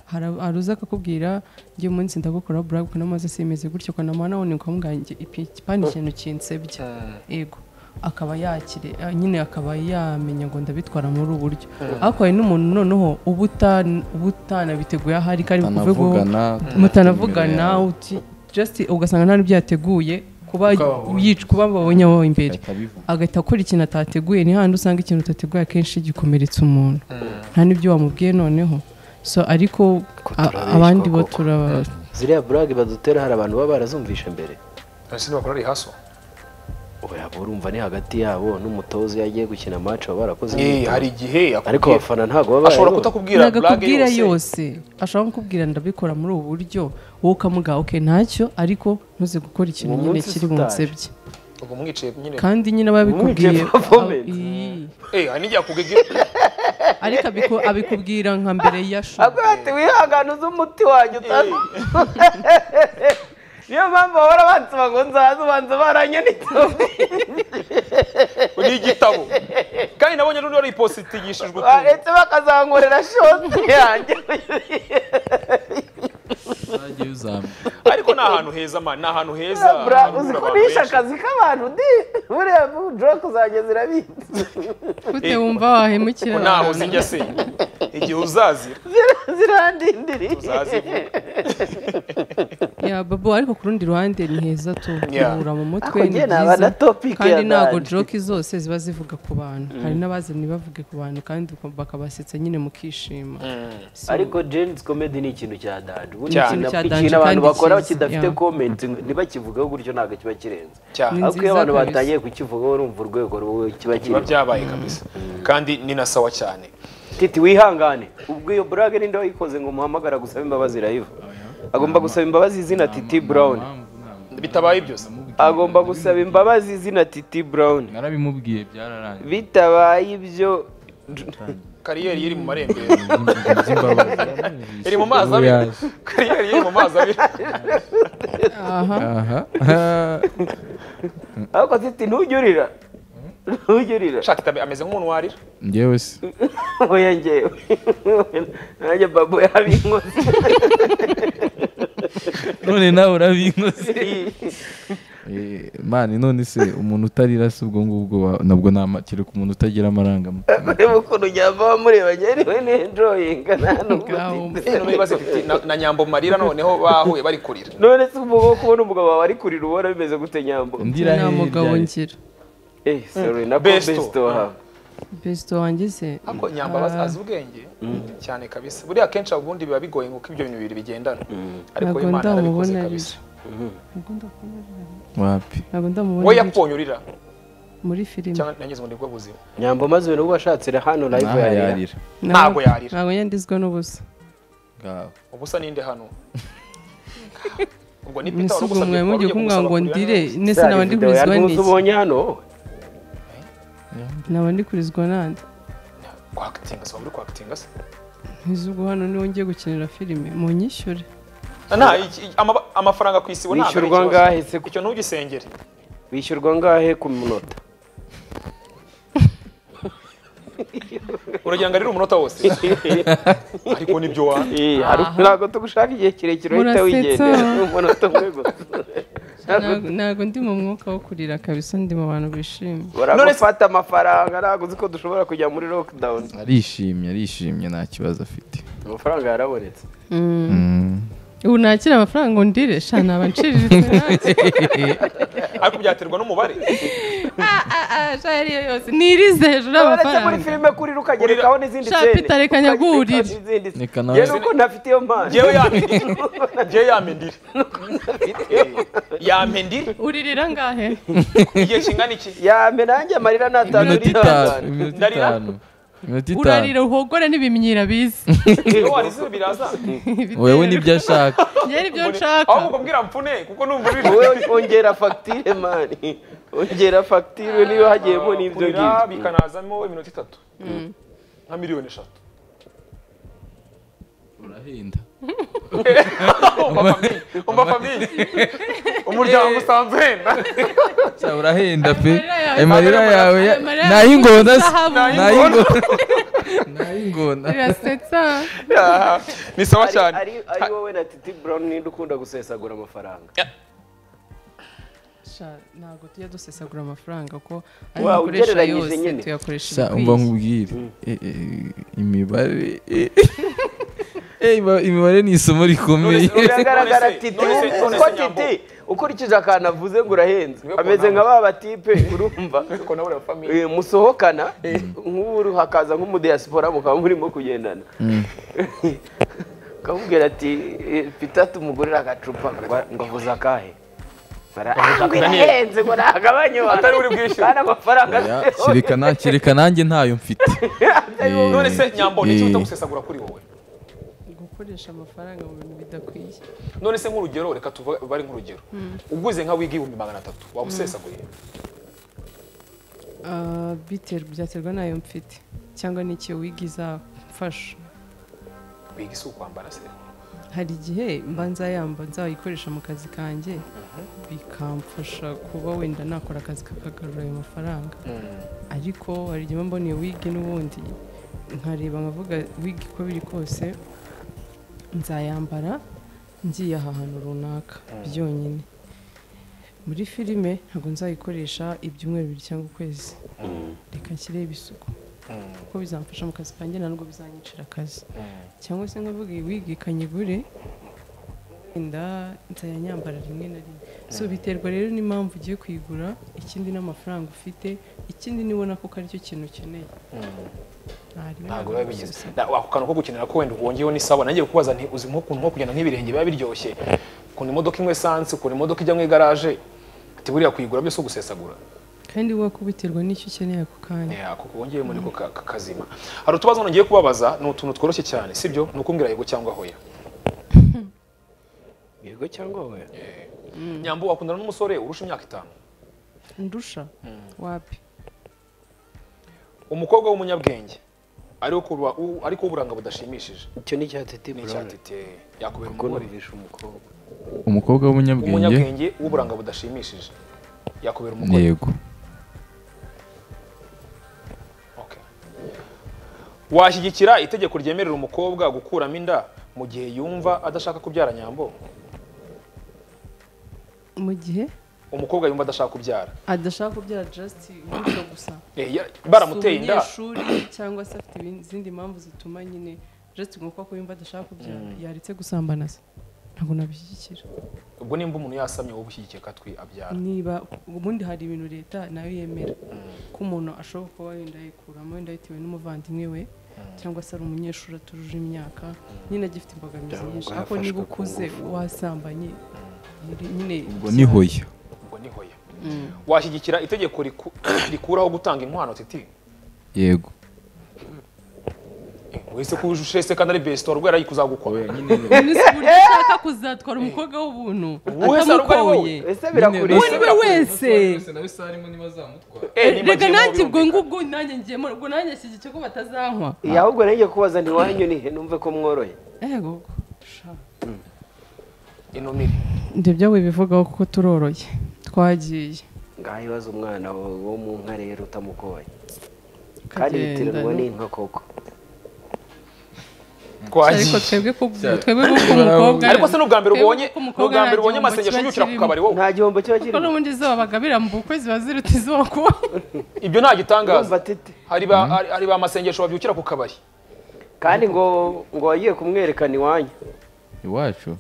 [SPEAKER 4] hari ab- hari uza akakubwira njye uyu munsi ndagukora buraga kuko namaze simeze gutyo kwa namara nabonye ukamubwanjye ipani ikintu kinsebya ego akaba yakire eh, nyine akaba yamenya ngo ndabitwara muri ubu buryo ariko hari n'umuntu noneho uba utan- uba utanabiteguye ahari kandi kuvuga ngo
[SPEAKER 1] mutanavugana
[SPEAKER 4] mutanavugana uti- just ugasanga nta n'ibyo yateguye kuba yic- kuba babonye aho imbere
[SPEAKER 1] ahita abivuga
[SPEAKER 4] agahita akora ikintu atateguye ni handi usanga ikintu utateguye akenshi gikomeretsa umuntu nta n'ibyo wamubwiye noneho so ariko a-
[SPEAKER 2] turabeshya
[SPEAKER 4] abandi bo
[SPEAKER 2] koko.
[SPEAKER 4] turaba
[SPEAKER 2] ziriya burage badutera hari abantu baba barazumvisha mbere
[SPEAKER 3] none se ntibakora ari haso
[SPEAKER 2] ubu yaba urumva ni hagati yabo n'umutoza iyo agiye gukina match baba barakoze
[SPEAKER 3] Eh,
[SPEAKER 2] imyitozo.
[SPEAKER 3] hari igihe
[SPEAKER 2] ariko
[SPEAKER 3] akubwira-
[SPEAKER 2] abafana ntabwo baba
[SPEAKER 3] ashobora
[SPEAKER 2] barabibona.
[SPEAKER 3] kutakubwira burage
[SPEAKER 4] nagakubwira
[SPEAKER 3] yose
[SPEAKER 4] yose ashobora kukubwira ndabikora muri ubu buryo wowe ukamuga oke ntacyo ariko ntuze gukora ikintu
[SPEAKER 2] Uwo
[SPEAKER 4] nyine
[SPEAKER 2] munsi
[SPEAKER 4] kiri
[SPEAKER 2] utaje.
[SPEAKER 4] bunsebye
[SPEAKER 3] ubwo mwicaye nyine
[SPEAKER 4] kandi nyine ababikubwiye
[SPEAKER 2] Umwigisha performance.
[SPEAKER 3] eh hari n'igihe akubwira
[SPEAKER 4] ariko abiku- abikubwira nka mbere ya show
[SPEAKER 2] Avuga ati wihangane uzi umuti wanjye utazi niyo mpamvu bahora bansaba ngo nzaze ubanza baranye n'itubi
[SPEAKER 3] ni igitabo kandi nabonye n'undi wari ipositigishijwe utuntu
[SPEAKER 2] baretse bakazankorera shoti yanjye
[SPEAKER 1] uzajye uzamwe
[SPEAKER 3] ariko ni ahantu heza ma ni ahantu heza
[SPEAKER 2] Bra-
[SPEAKER 3] hahurira
[SPEAKER 2] uzi ko
[SPEAKER 3] abantu
[SPEAKER 2] nishe
[SPEAKER 3] benshi.
[SPEAKER 2] akazi k'abantu di buriya joroke uzajya zirabitse
[SPEAKER 4] gute wumva wahemukira
[SPEAKER 3] naho
[SPEAKER 4] abantu?
[SPEAKER 3] sijya se igihe uzazira
[SPEAKER 2] zirandindiriye
[SPEAKER 3] uzazivuga
[SPEAKER 4] ya babo ariko ku rundi ruhande ni heza turuhura mu mutwe
[SPEAKER 2] Ako
[SPEAKER 4] ni
[SPEAKER 2] njye naba na
[SPEAKER 4] byiza
[SPEAKER 2] topic
[SPEAKER 4] kandi
[SPEAKER 2] ya
[SPEAKER 4] ntabwo
[SPEAKER 2] Dani.
[SPEAKER 4] joke zose ziba zivuga ku bantu hari n'abazanye ntibavuge ku bantu kandi ukumva bakabasetsa nyine mukishima So,
[SPEAKER 2] ariko jenizi komedi ni ikintu cya danje ubu ni
[SPEAKER 3] Cyane.
[SPEAKER 2] ikintu
[SPEAKER 4] Cya danje
[SPEAKER 2] ikintu abantu
[SPEAKER 4] kandi
[SPEAKER 2] bakora
[SPEAKER 4] cyiza,
[SPEAKER 2] kidafite
[SPEAKER 4] yeah.
[SPEAKER 2] komenti ntibakivugaho gutyo ntabwo kiba kirenze
[SPEAKER 3] cyane
[SPEAKER 4] Ni
[SPEAKER 2] ariko iyo
[SPEAKER 4] nziza
[SPEAKER 2] abantu
[SPEAKER 4] kabisa.
[SPEAKER 2] batangiye kukivugaho urumva urwego rwo- kiba
[SPEAKER 3] biba
[SPEAKER 2] kiriho
[SPEAKER 3] byabaye kabisa kandi ni na sawa cyane
[SPEAKER 2] titi wihangane ubwo iyo burage ninde wayikoze ngo umuhamagara gusaba imbabazi irayiva agomba gusaba imbabazi izina titi brown
[SPEAKER 3] bitabaye byose
[SPEAKER 2] agomba gusaba imbabazi izina titi brown
[SPEAKER 1] narabimubwiye byararangiye
[SPEAKER 2] bitabaye ibyo
[SPEAKER 3] kariyeri iri mu marembera iri
[SPEAKER 1] iri
[SPEAKER 3] mu mazi abiri kariyeri iri mu mazi abiri
[SPEAKER 4] aha
[SPEAKER 1] aha
[SPEAKER 2] ariko titi ntujyurira ntujyurira
[SPEAKER 3] shaka itabe ameze nk'umuntu warira
[SPEAKER 1] ngewe se
[SPEAKER 2] oya ngewe nanjye babo yabinkoze
[SPEAKER 1] none nawe urabinkose Eh, mani none se umuntu utarira se ubwo ngubwo wa- nabwo nta kereka umuntu utagira amarangamutima
[SPEAKER 2] ureba ukuntu nyamba bamureba njyewe nenjoyinga nta nubwo
[SPEAKER 4] Ngaho
[SPEAKER 2] titi.
[SPEAKER 3] Eh, none ibibazo bifite na- na nyambo marira noneho bahuye bari kurira
[SPEAKER 2] none se umugabo wo kubona umugabo wawe ari kurira ubona bimeze gute nyambo
[SPEAKER 1] ndira
[SPEAKER 4] nta mugabo
[SPEAKER 1] hirya.
[SPEAKER 4] ngira
[SPEAKER 2] eh sorry nako
[SPEAKER 3] Besto.
[SPEAKER 2] besto wawe
[SPEAKER 4] besito wanjye se
[SPEAKER 3] ariko nyambo aba azi ubwenge cyane kabisa buriya akenshi ubundi biba bigoye nk'uko ibyo bintu bibiri bigendana ariko
[SPEAKER 4] Ntabwo
[SPEAKER 3] imana arabikoze
[SPEAKER 4] ndamubona
[SPEAKER 3] kabisa
[SPEAKER 1] wapi
[SPEAKER 4] ntabwo
[SPEAKER 3] wowe
[SPEAKER 4] ndamubona
[SPEAKER 3] yakubonye urira
[SPEAKER 4] muri filime
[SPEAKER 3] cyangwa nangize ngo nibwo buzima
[SPEAKER 2] nyambo maze ibintu washatse hano live
[SPEAKER 1] naha
[SPEAKER 2] yarira
[SPEAKER 1] yarira
[SPEAKER 3] ntabwo yarira.
[SPEAKER 4] ntabwo yandizwa n'ubusa
[SPEAKER 1] ngaho
[SPEAKER 3] ubusa ninde hano ubwo ni peter wari
[SPEAKER 4] misugu
[SPEAKER 3] ugusabye kuba
[SPEAKER 4] mwawe
[SPEAKER 3] ugiye
[SPEAKER 4] mugiye kumubwira
[SPEAKER 3] kumusaba
[SPEAKER 4] ngo
[SPEAKER 3] kurira
[SPEAKER 4] ndire
[SPEAKER 3] neza.
[SPEAKER 4] nese naba ndi kurizwa n'iki
[SPEAKER 2] ubonye hano wowe?
[SPEAKER 4] naba ndi kurizwa nande
[SPEAKER 3] kwakitinga se waba uri kwakitinga se
[SPEAKER 4] ntizugu hano niwo ngiye gukinira filime munyishyure
[SPEAKER 3] nta iki- iki- amaba- amafaranga ku isibo ntabwo ari
[SPEAKER 2] Wishyurwa
[SPEAKER 3] ikibazo.
[SPEAKER 2] angahe se?
[SPEAKER 3] icyo ntugisengere
[SPEAKER 2] wishyurwa ngahe ku munota
[SPEAKER 3] uragira ngo arire umunota wose ariko nibyo wanga
[SPEAKER 2] Eh, hari-
[SPEAKER 4] Aha.
[SPEAKER 2] ntabwo tugushaka igihe kirekire uhita
[SPEAKER 4] Murasetsa.
[SPEAKER 2] wigendera umunota umwe gusa
[SPEAKER 4] Ntabwo- ntabwo ndi mu mwuka wo kurira kabisa ndi mu bantu bishimye
[SPEAKER 2] baragufata amafaranga ntabwo uzi ko dushobora kujya muri lockdown
[SPEAKER 1] arishimye arishimye nta kibazo afite
[SPEAKER 2] amafaranga yarabonetse
[SPEAKER 1] Mm.
[SPEAKER 4] ubu nakira amafaranga ngo ndire sha naba nciriritse nanjye
[SPEAKER 3] ariko byaterwa n'umubare
[SPEAKER 4] Ah, ah, ah, sha ariyo yose nirize hejuru
[SPEAKER 2] uretse muri
[SPEAKER 4] y'amafaranga
[SPEAKER 2] filime kurira ukagerekaho n'izindi
[SPEAKER 4] Sha,
[SPEAKER 2] sene
[SPEAKER 4] Peter, reka nyagurire.
[SPEAKER 1] Reka nawe-
[SPEAKER 2] yewe uko ntafite iyo mpano
[SPEAKER 3] ngewe yampendire ngewe yampendire yampendire
[SPEAKER 4] uririra ngahe
[SPEAKER 3] igihe kingana iki
[SPEAKER 2] yame nanjye amarira ntatanu
[SPEAKER 1] iminota itanu iminota
[SPEAKER 3] Ndarira.
[SPEAKER 1] itanu iminota itanu
[SPEAKER 4] urarira uhogora n'ibimenyira biza
[SPEAKER 3] iyo warize biraza
[SPEAKER 1] wewe nibyo ashaka
[SPEAKER 4] yari ibyo
[SPEAKER 3] Mbone-
[SPEAKER 4] nshaka
[SPEAKER 3] ahubwo mbwira mfune kuko numva uri
[SPEAKER 2] wowe ongera fagitire mani ongera fagitire niba hagiyemo n'ibyo
[SPEAKER 3] kurira
[SPEAKER 2] ngibyo
[SPEAKER 3] bikanazamo iminota itatu nka miliyoni eshatu
[SPEAKER 1] urahenda
[SPEAKER 3] umva famiye umva famiye umuryango usanzwe uhenda
[SPEAKER 1] Cya, urahenda pe
[SPEAKER 4] Amarira yawe-
[SPEAKER 1] amarira yawe ya-
[SPEAKER 4] amarira yawe
[SPEAKER 1] n'ay'ingona se
[SPEAKER 4] zahabu.
[SPEAKER 1] n'ay'ingona n'ay'ingona
[SPEAKER 4] birasetsa
[SPEAKER 3] Ah, ni sawa
[SPEAKER 2] Ari-
[SPEAKER 3] cyane
[SPEAKER 2] ari ari wowe na titi brown ninde ukunda gusesagura amafaranga
[SPEAKER 4] Sha, ntabwo tujya dusesagura amafaranga ko
[SPEAKER 2] Wow,
[SPEAKER 4] dukoresha
[SPEAKER 2] ugereranyije nyine.
[SPEAKER 4] tuyakoresha
[SPEAKER 1] Sa umva
[SPEAKER 4] ibikwiye.
[SPEAKER 1] nkubwire eh, eh, imibare eh, eh, iba- imibare ni isomo rikomeye
[SPEAKER 3] None se- none se-
[SPEAKER 2] biragaragara
[SPEAKER 3] none se-
[SPEAKER 2] titi
[SPEAKER 3] none se- none
[SPEAKER 2] uko
[SPEAKER 3] se nyambo.
[SPEAKER 2] titi ukurikije akantu avuze ngo urahenze
[SPEAKER 3] Niwe
[SPEAKER 2] ameze
[SPEAKER 3] kunama.
[SPEAKER 2] nka ba batipe urumva
[SPEAKER 3] ariko nawe uri famiye
[SPEAKER 2] Eh, musohokana nk'ubu hakaza nk'umudiyasipora mukaba murimo kugendana ukamubwira ati eh, pita tumugurire agacupa ngo- ngo avuze akahe Bara- "Ah, ngo irahenze ngo nagabanye
[SPEAKER 3] Atari uri bwishyure.
[SPEAKER 2] kandi amafaranga
[SPEAKER 1] Oya, kereka na- kereka nanjye ntayo mfite Eh,
[SPEAKER 3] none se nyambo ni iki
[SPEAKER 1] eh,
[SPEAKER 3] utagusesagura kuri wowe
[SPEAKER 4] gukoresha amafaranga mu bintu bidakwiye
[SPEAKER 3] none se nk'urugero reka tubare nk'urugero uguze nka wiga ibihumbi magana atatu waba usesaguye
[SPEAKER 4] Ah, biter- byaterwa n'ayo mfite cyangwa n'icyo wiga izafasha
[SPEAKER 3] wiga isi ukwambara se
[SPEAKER 4] hari igihe mba nzayamba nzayikoresha mu kazi kanjye bikamfasha kuba wenda nakora akazi kakagarura ayo mafaranga ariko hari igihe mba mbona iyo wigi n'ubundi nkareba nkavuga wigi uko biri kose nzayambara ngiye aha hantu runaka byonyine muri filime ntabwo nzayikoresha ibyumweru bibiri cyangwa ukwezi reka nshyireho ibisuko kuko bizamfasha mu kazi kanjye ntabwo bizanyicira akazi cyangwa se nkavuga iyi wigi kanyigure inda nzayanyambara rimwe na rimwe so biterwa rero n'impamvu ugiye kuyigura ikindi n'amafaranga ufite ikindi nibona ko aricyo kintu ukeneye
[SPEAKER 3] ntabwo biba bigize Na- ako kantu ko gukenera ko wenda wongeyeho n'isabune nagiye kubaza nti uzi nk'ukuntu nko kugenda nk'ibirenge biba biryoshye ukuntu imodoka imwe esanse ukuntu imodoka ijya mu igaraje ati buriya kuyigura byose gusesagura
[SPEAKER 4] kandi we ko biterwa n'icyo ukeneye ako kanya
[SPEAKER 3] Yeah, kuko wongeyemo niko ka- ka- kazima hari utubazo ngiye kubabaza ni utuntu tworoshye cyane sibyo ni ukumbwira yego cyangwa hoya
[SPEAKER 2] yego cyangwa we
[SPEAKER 3] nyambo wakundana n'umusore urusha imyaka itanu
[SPEAKER 4] ndusha wapi
[SPEAKER 3] umukobwa w'umunyabwenge ariko uba- u- ariko uburanga budashimishije
[SPEAKER 2] icyo ni icya titi
[SPEAKER 3] ni
[SPEAKER 2] brown
[SPEAKER 3] icyatete yakubera
[SPEAKER 2] kuko
[SPEAKER 3] umugore
[SPEAKER 2] numvishe umukobwa
[SPEAKER 1] umukobwa w'umunyabwenge
[SPEAKER 3] umunyabwenge w'uburanga budashimishije yakubera umugore
[SPEAKER 1] yego
[SPEAKER 3] Okay. washyigikira itegeko ryemerera umukobwa gukuramo inda mu gihe yumva adashaka kubyara nyambo
[SPEAKER 4] mu gihe
[SPEAKER 3] umukobwa yumva adashaka kubyara
[SPEAKER 4] adashaka kubyara just umuco gusa
[SPEAKER 3] Eh, ya- baramuteye
[SPEAKER 4] Si
[SPEAKER 3] inda
[SPEAKER 4] umunyeshuri cyangwa se afite ibindi- izindi mpamvu zituma nyine just ngo kuko yumva adashaka kubyara yaretse gusambana se ntabwo nabishyigikira
[SPEAKER 3] ubwo nimba umuntu yasamye wowe ushyigikiye katwi abyara
[SPEAKER 4] niba ubundi hari ibintu leta nayo yemera ko umuntu ashobora kuba wenda yikuramo wenda bitewe n'umuvandimwe we cyangwa se ari umunyeshuri atujuje imyaka nyine agifite imbogamizi
[SPEAKER 2] Cyangwa
[SPEAKER 4] nyinshi
[SPEAKER 2] ngo
[SPEAKER 4] ariko niba
[SPEAKER 2] yafashwe ku
[SPEAKER 4] ukuze wasambanye nyine
[SPEAKER 1] ubwo ni hoya
[SPEAKER 3] ubwo ni hoya washyigikira itegeko riku- rikuraho gutanga inkwano titi
[SPEAKER 1] yego
[SPEAKER 3] Eh, wese ko uje se kandi ari besitora ubwo yari kuzagukwa
[SPEAKER 4] Ubu se uburyo ushaka kuzatwara umukobwa w'ubuntu
[SPEAKER 3] Uwe se ari uko ari wowe.
[SPEAKER 4] atamukoye
[SPEAKER 2] ese birakureba
[SPEAKER 4] niwe wese
[SPEAKER 3] Eh, nimba
[SPEAKER 4] reka
[SPEAKER 3] agiye
[SPEAKER 4] nanjye ubwo
[SPEAKER 3] mubumvikana.
[SPEAKER 4] ngubwo nanjye ngiyemo ubwo nanjye nshyigikiye ko batazankwa
[SPEAKER 2] Eh, ahubwo nanjye kubaza ntiwanyu nihe numve ko mworohe
[SPEAKER 4] ego
[SPEAKER 3] inumire
[SPEAKER 4] ibyo byawe bivugaho kuko turoroye twagiye
[SPEAKER 2] ngaho ibaze umwana wawe wo mu nka rero utamukoye kandi bitiranwa n'inka koko
[SPEAKER 4] ariko
[SPEAKER 3] twagiye
[SPEAKER 4] twebwe ku twebwe ku mukobwa
[SPEAKER 3] ariko se n'ubwa mbere
[SPEAKER 4] twebwe
[SPEAKER 3] ubonye
[SPEAKER 4] ko umukobwa
[SPEAKER 3] n'ubwa mbere ubonye
[SPEAKER 4] nta
[SPEAKER 3] amasengesho
[SPEAKER 4] gihombo kiba
[SPEAKER 3] yukira ku
[SPEAKER 4] kirimo.
[SPEAKER 3] kabari wowe
[SPEAKER 2] nta gihombo kiba
[SPEAKER 4] kuko
[SPEAKER 2] kirimo
[SPEAKER 4] n'ubundi izuba bagabira mu bukwe ziba ziruta izuba kuba
[SPEAKER 3] ibyo nta gitangaza
[SPEAKER 2] Urumva tete
[SPEAKER 3] hari ba hari- hari ba masengesho babyukira ku kabari
[SPEAKER 2] kandi ngo ngo wagiye kumwerekana iwanyu
[SPEAKER 1] iwacu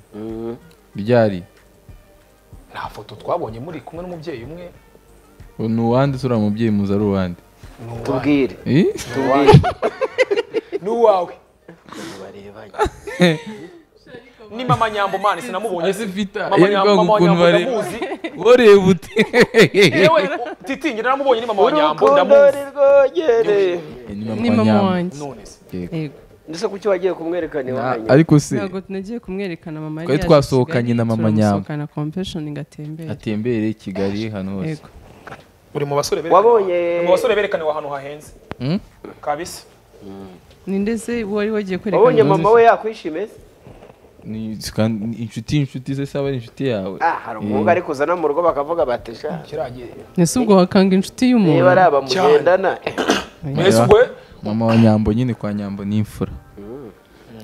[SPEAKER 1] ryari
[SPEAKER 3] nta foto twabonye muri kumwe n'umubyeyi umwe
[SPEAKER 1] ni uwande turiya mubyeyi muzi ari uwande
[SPEAKER 2] tubwire
[SPEAKER 1] Eh?
[SPEAKER 2] tubwire
[SPEAKER 3] n'uwawe
[SPEAKER 2] barebanye
[SPEAKER 3] ni mama nyambo mani sinamubonye
[SPEAKER 1] Azi
[SPEAKER 3] se
[SPEAKER 1] vita,
[SPEAKER 3] mama
[SPEAKER 1] yari
[SPEAKER 3] nyambo mama
[SPEAKER 1] kwanga
[SPEAKER 3] wa
[SPEAKER 1] ukuntu
[SPEAKER 3] nyambo
[SPEAKER 1] bare-
[SPEAKER 3] ndamuzi
[SPEAKER 1] ureba ute
[SPEAKER 3] yewe titi njye naramubonye ni mama wa nyambo
[SPEAKER 2] urukundo
[SPEAKER 3] ndamuzi
[SPEAKER 2] nirwogereye
[SPEAKER 1] ni
[SPEAKER 4] ni
[SPEAKER 1] mama
[SPEAKER 4] mama
[SPEAKER 1] wanjye
[SPEAKER 4] wanjye
[SPEAKER 3] none se
[SPEAKER 1] Yego.
[SPEAKER 4] Yego.
[SPEAKER 2] ndetse kuki wagiye kumwerekana iwanyu
[SPEAKER 1] ariko se
[SPEAKER 4] ntabwo nagiye kumwerekana mama yari
[SPEAKER 1] Twari
[SPEAKER 4] yaje
[SPEAKER 1] twasohokanye
[SPEAKER 4] Kigali,
[SPEAKER 1] na mama Nyambo.
[SPEAKER 4] turamusohokana compassion ngo atembere
[SPEAKER 1] atembere i kigali hano hose
[SPEAKER 4] yego
[SPEAKER 3] uri mu basore berekana
[SPEAKER 2] wabonye
[SPEAKER 3] mu basore berekaniwe ahantu hahenze
[SPEAKER 1] Hmm?
[SPEAKER 3] kabisa
[SPEAKER 4] ni ndetse wari
[SPEAKER 2] wabonye
[SPEAKER 4] wagiye kwerekana
[SPEAKER 1] Mama
[SPEAKER 2] mama we yakwishimiye se?
[SPEAKER 1] Ni- kandi ni inshuti inshuti ze saba ari inshuti yawe
[SPEAKER 2] ah hari umuhungu ari kuzana mu rugo bakavuga batesha
[SPEAKER 3] kiragiye
[SPEAKER 4] ese ubwo wakanga inshuti y'umuntu
[SPEAKER 2] niba ari abamugendana
[SPEAKER 3] mwese ubwe
[SPEAKER 1] mama wa nyambo nyine kwa nyambo ni imfura